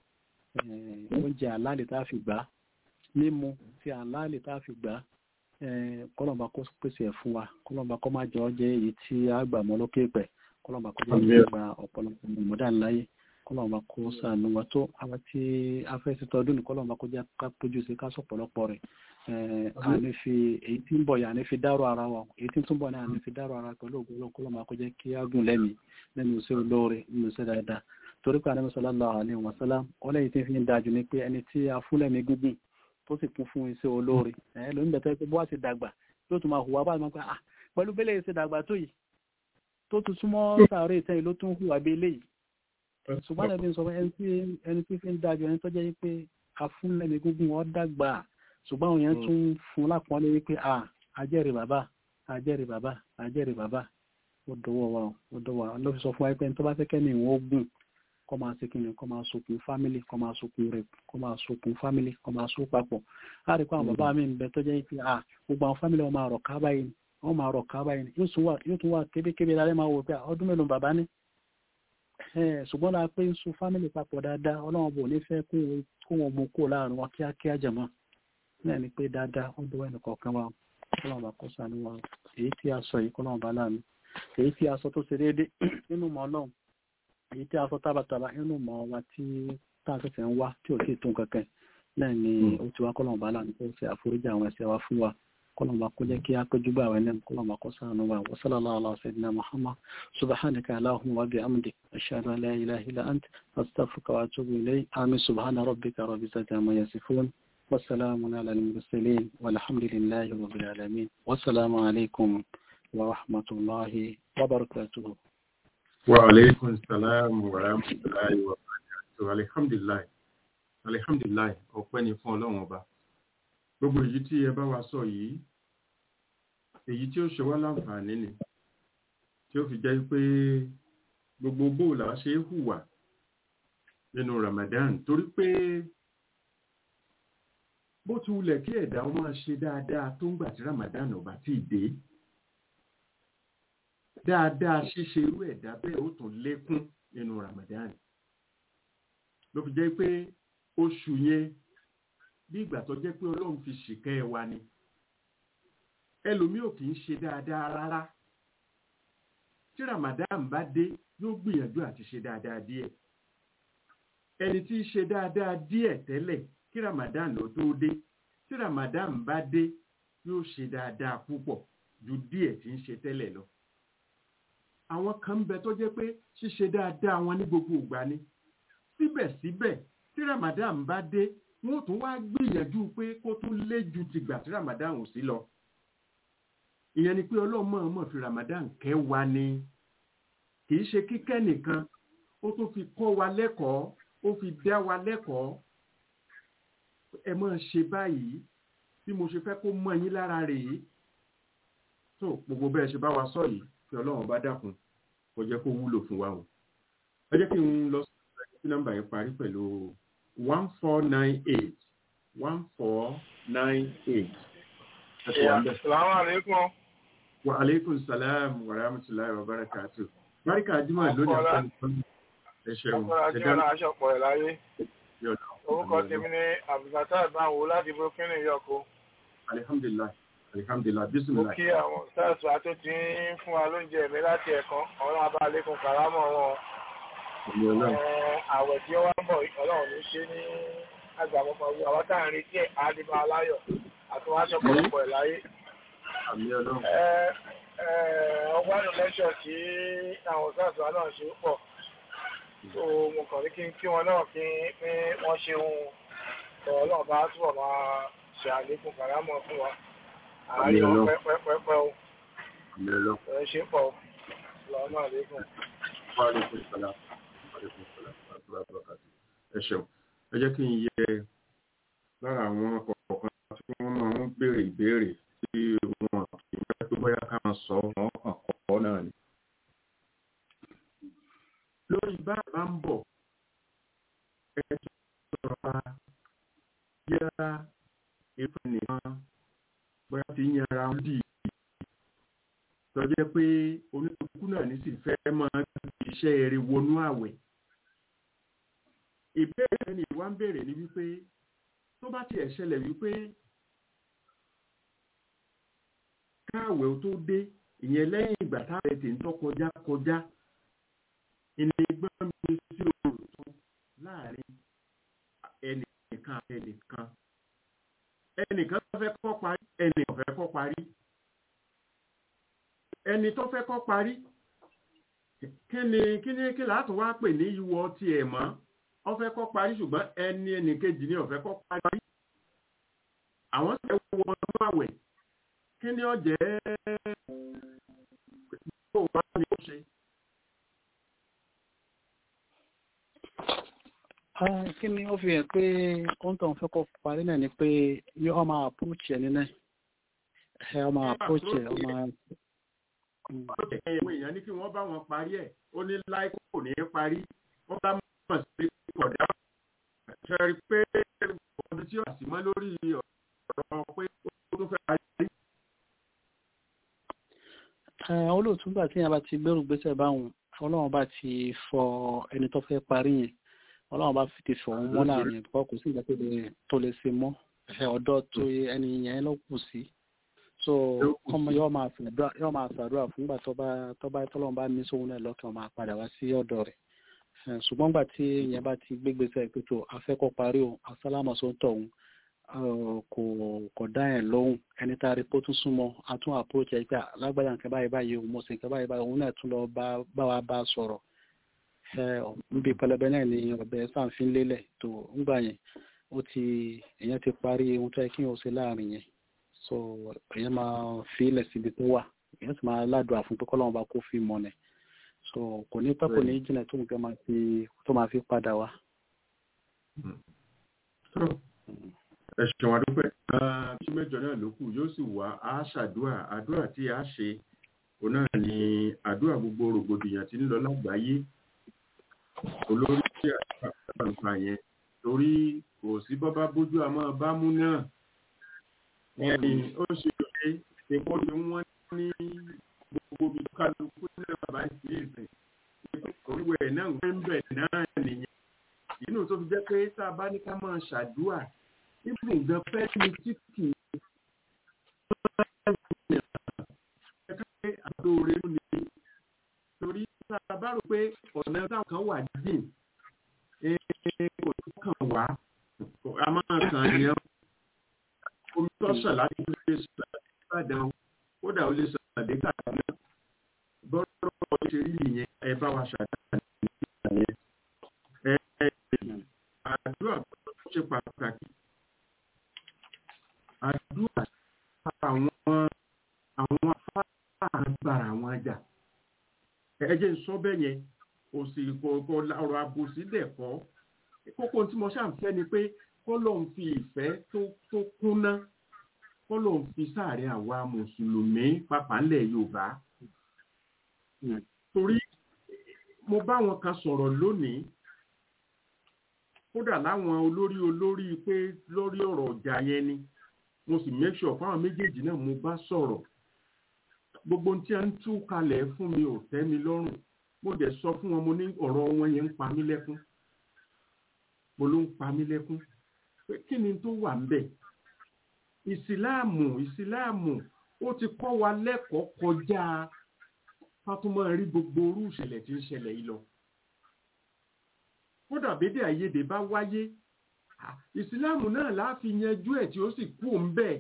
oúnjẹ àlálẹ̀ tá a fi gbà mímu tí àlálẹ̀ tá a fi gbà kọ́lọ́mà kó pèsè ẹ̀ fún wa kọ́lọ́mà kó má jẹ́ ọjẹ́ èyí tí a gbà mọ́ lókè pẹ̀ kọ́lọ́mà kó jẹ́ kí a gba ọ̀pọ̀lọpọ̀ mọ̀mọ́dá ńláyé kọ́lọ́mà kó sànù wa tó àwọn tí a fẹ́ ti tọdún ní kọ́lọ́mà kó jẹ́ ká pójú sí ká sọ̀pọ̀lọpọ̀ rẹ̀ àní fi èyí tí ń bọ̀ yà ní fi dárò ara wa èyí tí ń túnbọ̀ náà ní fi dárò ara pẹ̀lú ògùn lọ́kọ́ lọ́mọ kó jẹ́ kí á gùn lẹ́mìí lẹ́nu iṣẹ́ olóore nínú iṣẹ́ dáadáa torí pé ànábì sallallahu alaihi wasallam ọlẹ́yìn tí fi ń dájú ni pé ẹni tí a fún lẹ́mìí gúngùn tó sì kún fún iṣẹ́ olóore ẹ̀ ló ń bẹ̀tẹ́ pé bó wá ti dàgbà yóò tún máa hùwà bá máa pẹ́ ah pẹ̀lú bẹ́lẹ̀ ṣe dàgbà tó yìí tó tún súnmọ́ sàárè ìtẹ́yìn ló tún hùwà bí eléyìí ṣùgbọ́n ẹni sọ ẹni tí fi ń dájú ẹni tó jẹ́ pé a fún lẹ́mìí gúngùn ó dàgbà ṣùgbọ́n àwọn yẹn tún fún lápọ́nlé wípé à ajẹ́rì bàbá ajẹ́rì bàbá ajẹ́rì bàbá ó dọwọ́ wa ó dọwọ́ wa ló fi sọ fún wa pé tó bá fẹ́ kẹ́ni ìwọ̀n ogun kọ́ máa ṣe kíni kọ́ máa sokùn fámìlì kọ́ máa sokùn rẹ̀ kọ́ máa sokùn fámìlì kọ́ máa so papọ̀ láti kọ́ àwọn bàbá mi ń bẹ tó jẹ́ pé à gbogbo àwọn fámìlì wọn máa rọ̀ ká báyìí wọ́n máa rọ̀ ká báyìí yóò tún wà kébékébé lálẹ́ máa wò pé ọdún mélòó bàbá ní ṣùgbọ́n la pé ń so fámìlì papọ̀ dáadáa ọlọ́run bò ní fẹ́ kó wọn mú kó láàrin wọn kíákíá jẹ̀mọ́ náà ni pé dáadáa ó dúró ẹnì kọ̀ọ̀kan wa kọ́lọ́mù bá kó sànú wa èyí tí a sọ yìí kọ́lọ́mù bá láàánú èyí tí a sọ tó ṣe déédé nínú mọ́ ọlọ́run èyí tí a sọ tábàtàbà nínú mọ́ wa tí tá a ṣẹ̀ṣẹ̀ ń wá tí ò tí ì tún kankan náà ni ó ti wá kọ́lọ́mù bá láàánú kó ṣe àforíjì àwọn ẹ̀ṣẹ̀ wa fún wa kọ́lọ́mù bá kó jẹ́ kí a péjú bá àwọn ẹni kọ́lọ́mù bá kó sànú wa wa sallallahu ala sayyidina muhammad subhanaka allahumma wa bihamdik ashhadu an la ilaha illa ant astaghfiruka wa atubu ilayk amin subhana rabbika rabbil izzati amma yasifun والسلام على المرسلين والحمد لله رب العالمين والسلام عليكم ورحمة الله وبركاته وعليكم السلام ورحمة الله وبركاته الحمد لله الحمد لله ọpẹ́ ni fún ọlọ́run ọba gbogbo èyí tí ẹ bá wa sọ yìí èyí tí ó ṣe wá láǹfààní ni tí ó fi jẹ́ pé gbogbo bóòlà ṣe é hùwà nínú Ramadan torí pé bó ti wulẹ̀ kí ẹ̀dá ó máa ṣe dáadáa tó ń gbà tí Ramadan ò bá tíì dé dáadáa ṣíṣe irú ẹ̀dá bẹ́ẹ̀ ó tún lékún nínú Ramadan ló fi jẹ́ pé oṣù yẹn bí ìgbà tó jẹ́ pé Ọlọ́run fi ṣìkẹ́ ẹ wa ni ẹlòmíì ò kì í ṣe dáadáa rárá tí Ramadan bá dé yóò gbìyànjú àti ṣe dáadáa díẹ̀ ẹni tí í ṣe dáadáa díẹ̀ tẹ́lẹ̀ kí ramadan ló tó dé tí ramadan bá dé yóò ṣe dáadáa púpọ̀ ju díẹ̀ tí ń ṣe tẹ́lẹ̀ lọ. àwọn kan ń bẹ tó jẹ́ pé ṣíṣe dáadáa wọn ní gbogbo ìgbà ni síbẹ̀síbẹ̀ tí ramadan bá dé wọn ò tún wá gbìyànjú pé kó tún lé ju tìgbà tí ramadan ò sí lọ. ìyẹn ni pé ọlọ́run mọ̀ọ́mọ̀ fi ramadan kẹ́ wa ni kì í ṣe kíkẹ́ nìkan ó tún fi kọ́ wa lẹ́kọ̀ọ́ ó fi dá wa lẹ́kọ̀ọ́ ẹ máa ṣe báyìí bí mo ṣe fẹ́ kó mọ́ yín lára rèé tó gbogbo bẹ́ẹ̀ ṣe bá wa sọ yìí kí ọlọ́run bá dákun kó jẹ́ kó wúlò fún wa o ẹ jẹ́ kí n lọ sí nọ́mbà yẹn parí pẹ̀lú one four nine eight one four nine eight. Assalamu alaikum. Wa alaikum salam wa rahmatullahi wa barakatuh. Báríkà Jímọ̀ lónìí àpẹẹrẹ fún ẹ ṣeun. Ọkọ̀ ajé ọ̀nà aṣọ́pọ̀ ẹ̀ láyé orúkọ tèmi ní abdulfatah ìbáwò láti brooklyn yọkọ. alihamdulilah alihamdulilah mo bisimilah. kí àwọn sars wa tó ti ń fún wa lóúnjẹ mi láti ẹ̀kan ọ̀rọ̀ abálékun karamọ̀ wọn. àwẹ̀ tí ó wá ń bọ̀ ọlọ́run ló ṣe ní agbàmọ́pọ̀ ọ̀gbìn àwọn tá à ń retí ẹ̀ àdìbò aláyọ̀ àti wọn aṣọ pọ̀lọpọ̀ ẹ̀ láyé. àmì ọlọ́run. ọgbàdùn lẹ́ṣọ̀ tí àwọn sars wa náà ṣe pọ̀ so mo kàn ní kí n kí wọn náà kí pé wọ́n ṣe ohun ọ̀rọ̀ náà bá túbọ̀ máa ṣe àlékún kàrámọ̀ fún wa àárín pẹ́pẹ́pẹ́ o àmì ọlọ́run. ẹ̀ ṣe pọ̀ lọ́wọ́ náà lékún. Wa alaikum salam. Wa alaikum salam. Wa rahmatullahi wa barakatuh. ẹ ṣeun ẹ jẹ́ kí n yẹ lára àwọn kọ̀ọ̀kan tí wọ́n máa ń béèrè ìbéèrè tí wọn kì í fẹ́ tó bóyá ká máa sọ wọn kàn kọ́ náà ni. lórí bá a bá ń bọ̀ ẹ ti sọ̀rọ̀ pa yára ètò nìkan bóyá ti ń yẹra ń dì tọ́jẹ́ pé oníkùkù náà ní sì fẹ́ máa iṣẹ́ eré wọnú àwẹ̀ ìbéèrè ni ìwà ń béèrè ni wípé tó bá tiẹ̀ ṣẹlẹ̀ wípé káàwẹ̀ ó tó dé ìyẹn lẹ́yìn ìgbà táwọn ẹ̀ tè ń tọ́ kọjá kọjá ìní gbọ́n mi sí òòrùn tó láàrin ẹnìkan àti ẹnìkan ẹnìkan tó fẹ́ kọ́ parí ẹnìkan fẹ́ kọ́ parí ẹni tó fẹ́ kọ́ parí kí ni kí ni kí látún wá pè ní ìwọ tiẹ̀ mọ́ ó fẹ́ kọ́ parí ṣùgbọ́n ẹni ẹnìkejì ni ó fẹ́ kọ́ parí àwọn sì wọ ọdún àwẹ̀ kí ni ó jẹ́ bó wá ní ó ṣe. Ah, kí ni ó fi hàn pé ohun tó ń fẹ́ kọ́ parí náà ni pé yóò máa approach ẹ̀ nínú ẹ̀ ọ máa approach ẹ̀ ọ máa. Mm. ẹ̀wọ̀n èèyàn ní kí wọ́n bá wọn parí ẹ̀ ó ní láìpẹ́ kò ní í parí wọ́n bá mọ̀ sí kọ̀dá ṣe rí pé ọdún tí ó sì mọ́ lórí ọ̀rọ̀ pé ó tó fẹ́ parí. Eh, olóòtú gbà tí yẹn bá ti gbẹ́rù gbèsè báwọn ọlọ́run bá ti fọ ẹni tó fẹ́ parí yẹn ọlọ́run bá fi ti fọ òun mọ́ láàrin ẹ̀ kò sí ìgbà tó lè- tó lè ṣe mọ́ ẹ̀ ọ̀dọ́ tó ẹni yẹn ló kù sí so Ló kù ọmọ sí. yóò máa ṣàdúrà yóò máa ṣàdúrà fúngbà tó bá tó bá tọ́lọ́run bá ní sóhun náà lọ́kàn máa padà wá sí ọ̀dọ̀ rẹ̀ Eh, ṣùgbọ́n gbà tí yẹn bá ti gbégbèsè pé tó afẹ́kọ́ parí o asálámọ̀ só ń tọ̀ òun kò kò dá ẹ̀ lóhùn ẹni tá a rí pé ó tún súnmọ́ a tún approach ẹ̀ pé lágbàdá nǹkan báyìí báyìí o mo sì nǹkan báyìí báyìí òun náà tún lọ bá bá wa bá a sọ̀rọ̀ ẹ níbi pẹlẹbẹ náà ni ọbẹ sàǹfin lélẹ̀ tó ńgbà yẹn ó ti èèyàn ti parí ohun tó yẹ kí n ò ṣe láàrin yẹn so èèyàn máa fi ilẹ̀ síbi tó wà èèyàn sì máa ládùúgbò àfún pé kọ́lọ́mù bá kó fi mọ̀ nẹ̀ so kò ní pẹ́ kò ní jìnnà tó nǹkan máa fi tó máa fi padà wá. tó ẹ ṣeun adúpẹ́ bí mẹ́jọ náà ló kù yóò sì wá a ṣàdúrà àdúrà tí a ṣe òun náà ni àdúrà gbogbo rògbòdìyàn tí ń lọ lágbàáyé olórí tí àdúrà nípa yẹn torí kò sí bọ́bá bójú àmọ́ bámú náà ẹ̀yìn ó ṣe òye epo ni wọ́n ní gbogbo ibi kálukú náà bàbá ìsìn ìsìn oríwẹ̀ náà ń bẹ̀ náà nìyẹn inú tó fi jẹ́ pé tá a bá ní ká máa ṣàdúrà ibùn gan fẹ́ ni tí kì í ẹ̀ka pé àdóore ló ní torí tá a bá rò pé ọ̀nà táwọn kan wà dín kò tó kàn wá a máa kàn yẹn omi tó sàn láti lè sàn ìbàdàn kódà ó lè sàn dé kàdúnà bọ́rọ̀ ṣe rí nìyẹn ẹ bá wa ṣàdúrà nìyẹn ẹ ẹ àdúrà tó ṣe pàtàkì àdúrà àwọn àwọn afáràgbàrà àwọn ajá ẹ jẹ́ n sọ bẹ́ẹ̀ yẹn kò sì kò kò ọ̀rọ̀ àbòsí dẹ̀ kọ́ kókó tí mo ṣàǹfẹ́ ni pé kó lóun fi ìfẹ́ tó tó kúnná kó lóun fi sáàrin àwa mùsùlùmí pàápàá ńlẹ̀ yorùbá torí mo bá wọn kan sọ̀rọ̀ lónìí kódà láwọn olórí olórí pé lórí ọ̀rọ̀ ọjà yẹn ni mo sì make sure fáwọn méjèèjì náà mo bá sọ̀rọ̀ gbogbo ohun tí a ń tú kalẹ̀ fún mi ò tẹ́ mi lọ́rùn mo dẹ̀ sọ fún wọn mo ní ọ̀rọ̀ wọn yẹn ń pa mí lẹ́kún mo ló ń pa mí lẹ́kún pé kí ni tó wà ń bẹ̀ ìsìláàmù ìsìláàmù ó ti kọ́ wa lẹ́kọ̀ọ́ kọjá ká tún máa rí gbogbo orú ìṣẹ̀lẹ̀ tí ń ṣẹlẹ̀ yìí lọ kódà bédè àìyedè bá wáyé ìsìláàmù náà láàfi yanjú ẹ̀ tí ó sì kú òun bẹ́ẹ̀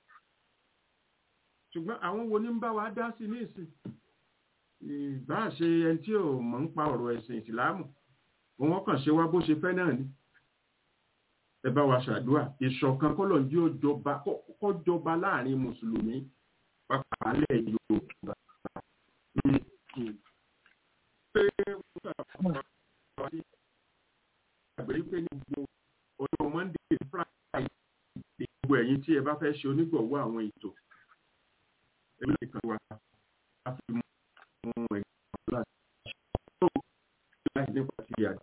ṣùgbọ́n àwọn wo ní ń bá wa dá sí ní ìsìn ìbá ṣe ẹni tí ò mọ̀ ń pa ọ̀rọ̀ ẹ̀sìn ìsìláàmù wọn kàn ṣe wá bó ṣe fẹ́ náà ni ẹ bá wa ṣàdúrà ìṣọ̀kan kọ́lọ̀ jí ó jọba kọ́ jọba láàrin mùsùlùmí pàápàá lẹ̀ yorùbá. pé wọ́n àgbẹ̀ pé ní gbogbo ọjọ́ monday friday gbogbo ẹ̀yin tí ẹ bá fẹ́ ṣe onígbọ̀wọ́ àwọn ètò ẹ̀mí nìkan wà á fi mú ẹ̀gbọ́n láti ṣe láì nípa ti yàrá.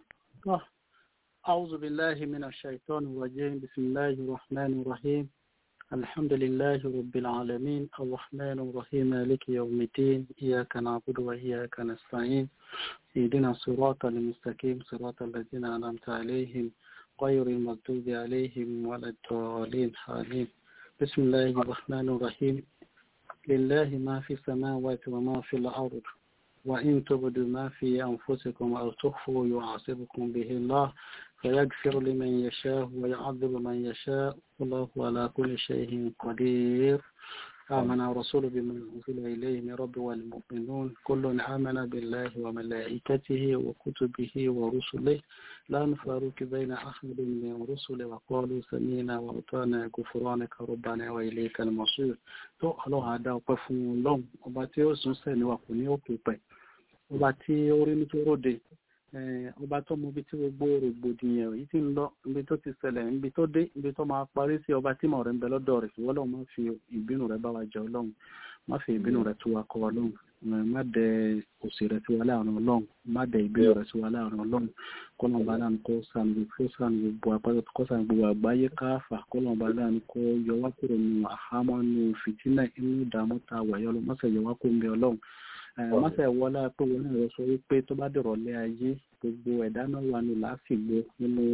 أعوذ بالله من الشيطان الرجيم بسم الله الرحمن الرحيم الحمد لله رب العالمين الرحمن الرحيم مالك يوم الدين إياك نعبد وإياك نستعين اهدنا الصراط المستقيم صراط الذين أنعمت عليهم غير المغضوب عليهم ولا الضالين آمين بسم الله الرحمن الرحيم لله ما في السماوات وما في الأرض وإن تبدوا ما في أنفسكم أو تخفوا يعاصبكم به الله فيغفر لمن يشاء ويعذب من يشاء والله على كل شيء قدير آمن الرسول بما أنزل إليه من رب والمؤمنون كل آمن بالله وملائكته وكتبه ورسله لا نفارق بين أحد من رسله وقالوا سمينا وأطعنا غفرانك ربنا وإليك المصير tó ọlọ́run á dá ọpẹ́ fún ọlọ́run ọba tí ó sún sẹ́ni wà kò ní òkè pẹ̀ ọba tí ó rí ní tó ròde ọba tó mọ ibi tí gbogbo rògbòdìyàn yìí ti ń lọ ibi tó ti ṣẹlẹ̀ ibi tó dé ibi tó máa parí sí ọba tí mọ̀ rẹ̀ ń bẹ lọ́dọ̀ rẹ̀ ìwọ ọlọ́run má fi ìbínú rẹ̀ bá wa jẹ ọlọ́run má fi ìbínú rẹ̀ tú wa kọ ọlọ́run má dẹ òsì rẹ̀ sí wa láàrin ọlọ́run má dẹ ìbínú rẹ̀ sí wa láàrin ọlọ́run kọ́lọ́n bá láàrin kó sàmì kó sàmì gbogbo àpáta kó sàmì gbogbo àgbáyé káfà kọ́lọ́n bá láàrin kó yọ wá kúrò nínú àhámọ́ nínú fìtínà inú ìdààmú ta wàyọ́ ọlọ́run má ṣe yọ wá kó ń bẹ ọlọ́run mọ́sẹ̀ wọlé pé wọn náà sọ wípé tó bá dọ̀rọ̀ lé ayé gbogbo ẹ̀dá náà wà ní láàfìgbò nínú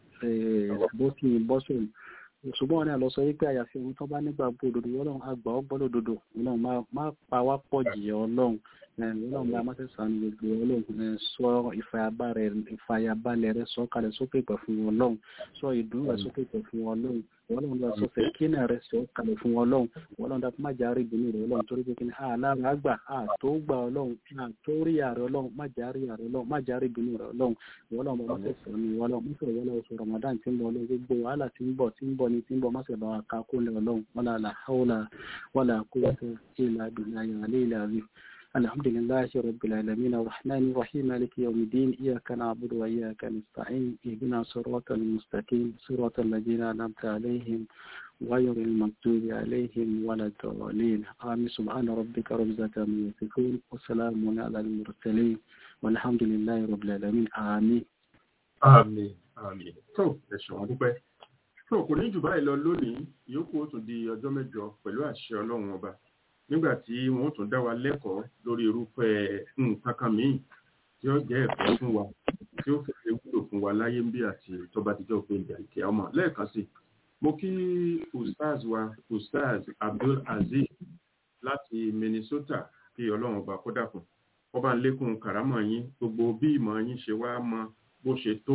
bó ti bọ́sùn ṣùgbọ́n wọn náà lọ sọ wípé àyàfi ohun tó bá nígbà gbòdòdó ọlọ́run àgbà ọgbọ́n òdodo ọlọ́run má pa wá pọ̀ jìyà ọlọ́run ọlọ́run bá má ṣe sànù gbogbo ọlọ́run sọ ìfàyàbalẹ̀ rẹ sọ kalẹ̀ sókè pẹ̀ fún ọlọ́run sọ ìdùnnú rẹ sókè pẹ̀ fún ọlọ́run ọlọ́run lọ sọ fẹ́ kí náà rẹ sọ kalẹ̀ fún ọlọ́run ọlọ́run dàpọ̀ má járe ìbínú rẹ ọlọ́run torí pé kí ni àlára àgbà àtó gbà ọlọ́run àtó rí àrẹ ọlọ́run má járe àrẹ ọlọ́run má járe ìbínú rẹ ọlọ́run ọlọ́run bá má ṣe sọ ní ọlọ́run má ṣe wọlé oṣù Ramadan tí ń bọ̀ ọlọ́run gbogbo wàhálà tí ń bọ̀ tí ń bọ̀ ní tí ń bọ̀ má ṣe bá wa ká kó lẹ ọlọ́run wala la hawla wala quwwata illa billahi al-aliyyil azim الحمد لله رب العالمين الرحمن الرحيم مالك يوم الدين إياك نعبد وإياك نستعين اهدنا صراط المستقيم صراط الذين أنعمت عليهم غير المغضوب عليهم ولا الضالين آمين سبحان ربك رب العزة عما يصفون وسلام على المرسلين والحمد لله رب العالمين آمين àmín àmín tó ẹ̀sùn wọn dúpẹ́ tó kò ní jù báyìí lọ lónìí ìyókù ó tún di ọjọ́ mẹ́jọ pẹ̀lú àṣẹ ọlọ́run ọba nígbà tí wọ́n tún dá wa lẹ́kọ̀ọ́ lórí irúfẹ́ nǹkan kan míì tí ó jẹ́ ẹ̀kọ́ fún wa tí ó fẹ́ wúlò fún wa láyé ń bí àti tó bá ti jẹ́ òfin ìgbà ìkẹ́ ọmọ lẹ́ẹ̀kan sí mo kí ustaz wa ustaz abdul aziz láti minnesota kí ọlọ́run ọba kó dàkún ọba ń lékún kàrámọ̀ yín gbogbo bí ìmọ̀ yín ṣe wá mọ bó ṣe tó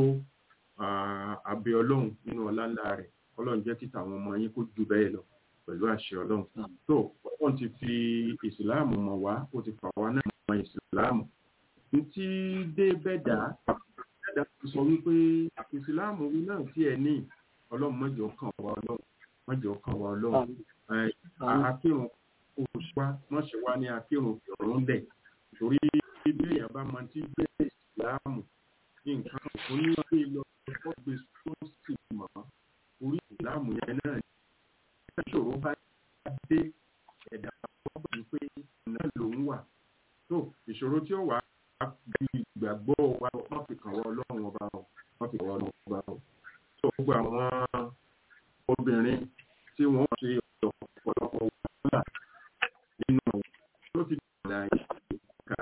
àbẹ ọlọ́run nínú ọlá ńlá rẹ̀ ọlọ́run jẹ́ kí tàwọn ọmọ yín kó jù bẹ́ẹ̀ lọ pẹ̀lú àṣẹ ọlọ́run tó wọ́n ti fi ìsìláàmù mọ̀ wá ó ti fà wá náà mọ̀ ìsìláàmù ní tí dé bẹ́ẹ̀dá bẹ́ẹ̀dá ti sọ wípé ìsìláàmù wí náà tí ẹ ní ọlọ́run mọ́jọ kàn wá ọlọ́run mọ́jọ kàn wá ọlọ́run akírun oṣù wa wọ́n ṣe wá ní akírun ìrọ̀rùn dẹ̀ torí bí èèyàn bá mọ tí gbé ìsìláàmù ní nǹkan oníwàlẹ́ lọ ọkọ̀ gbé sọ́ọ̀sì mọ́ orí ìsìláàmù yẹn náà ìṣòro bá dé ẹ̀dá ọ̀pọ̀ pé ọ̀nà lòún wà tó ìṣòro tí ó wà bí ìgbàgbọ́ wa wọ́n fi kàn wọ́n ọlọ́run ọba ọ̀ wọ́n fi kàn wọ́n ọlọ́run ọba ọ̀ tó gbogbo àwọn obìnrin tí wọ́n ṣe ọ̀pọ̀lọpọ̀ wàhálà nínú tó ti dìgbà ìka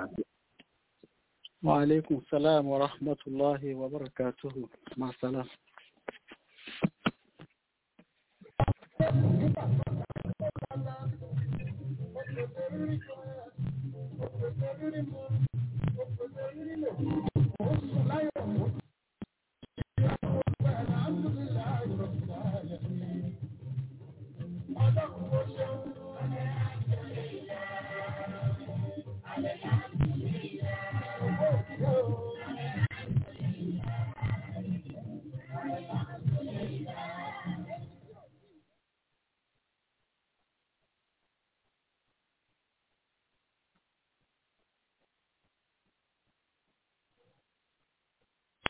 وعليكم السلام ورحمة الله وبركاته مع السلامة Thank you.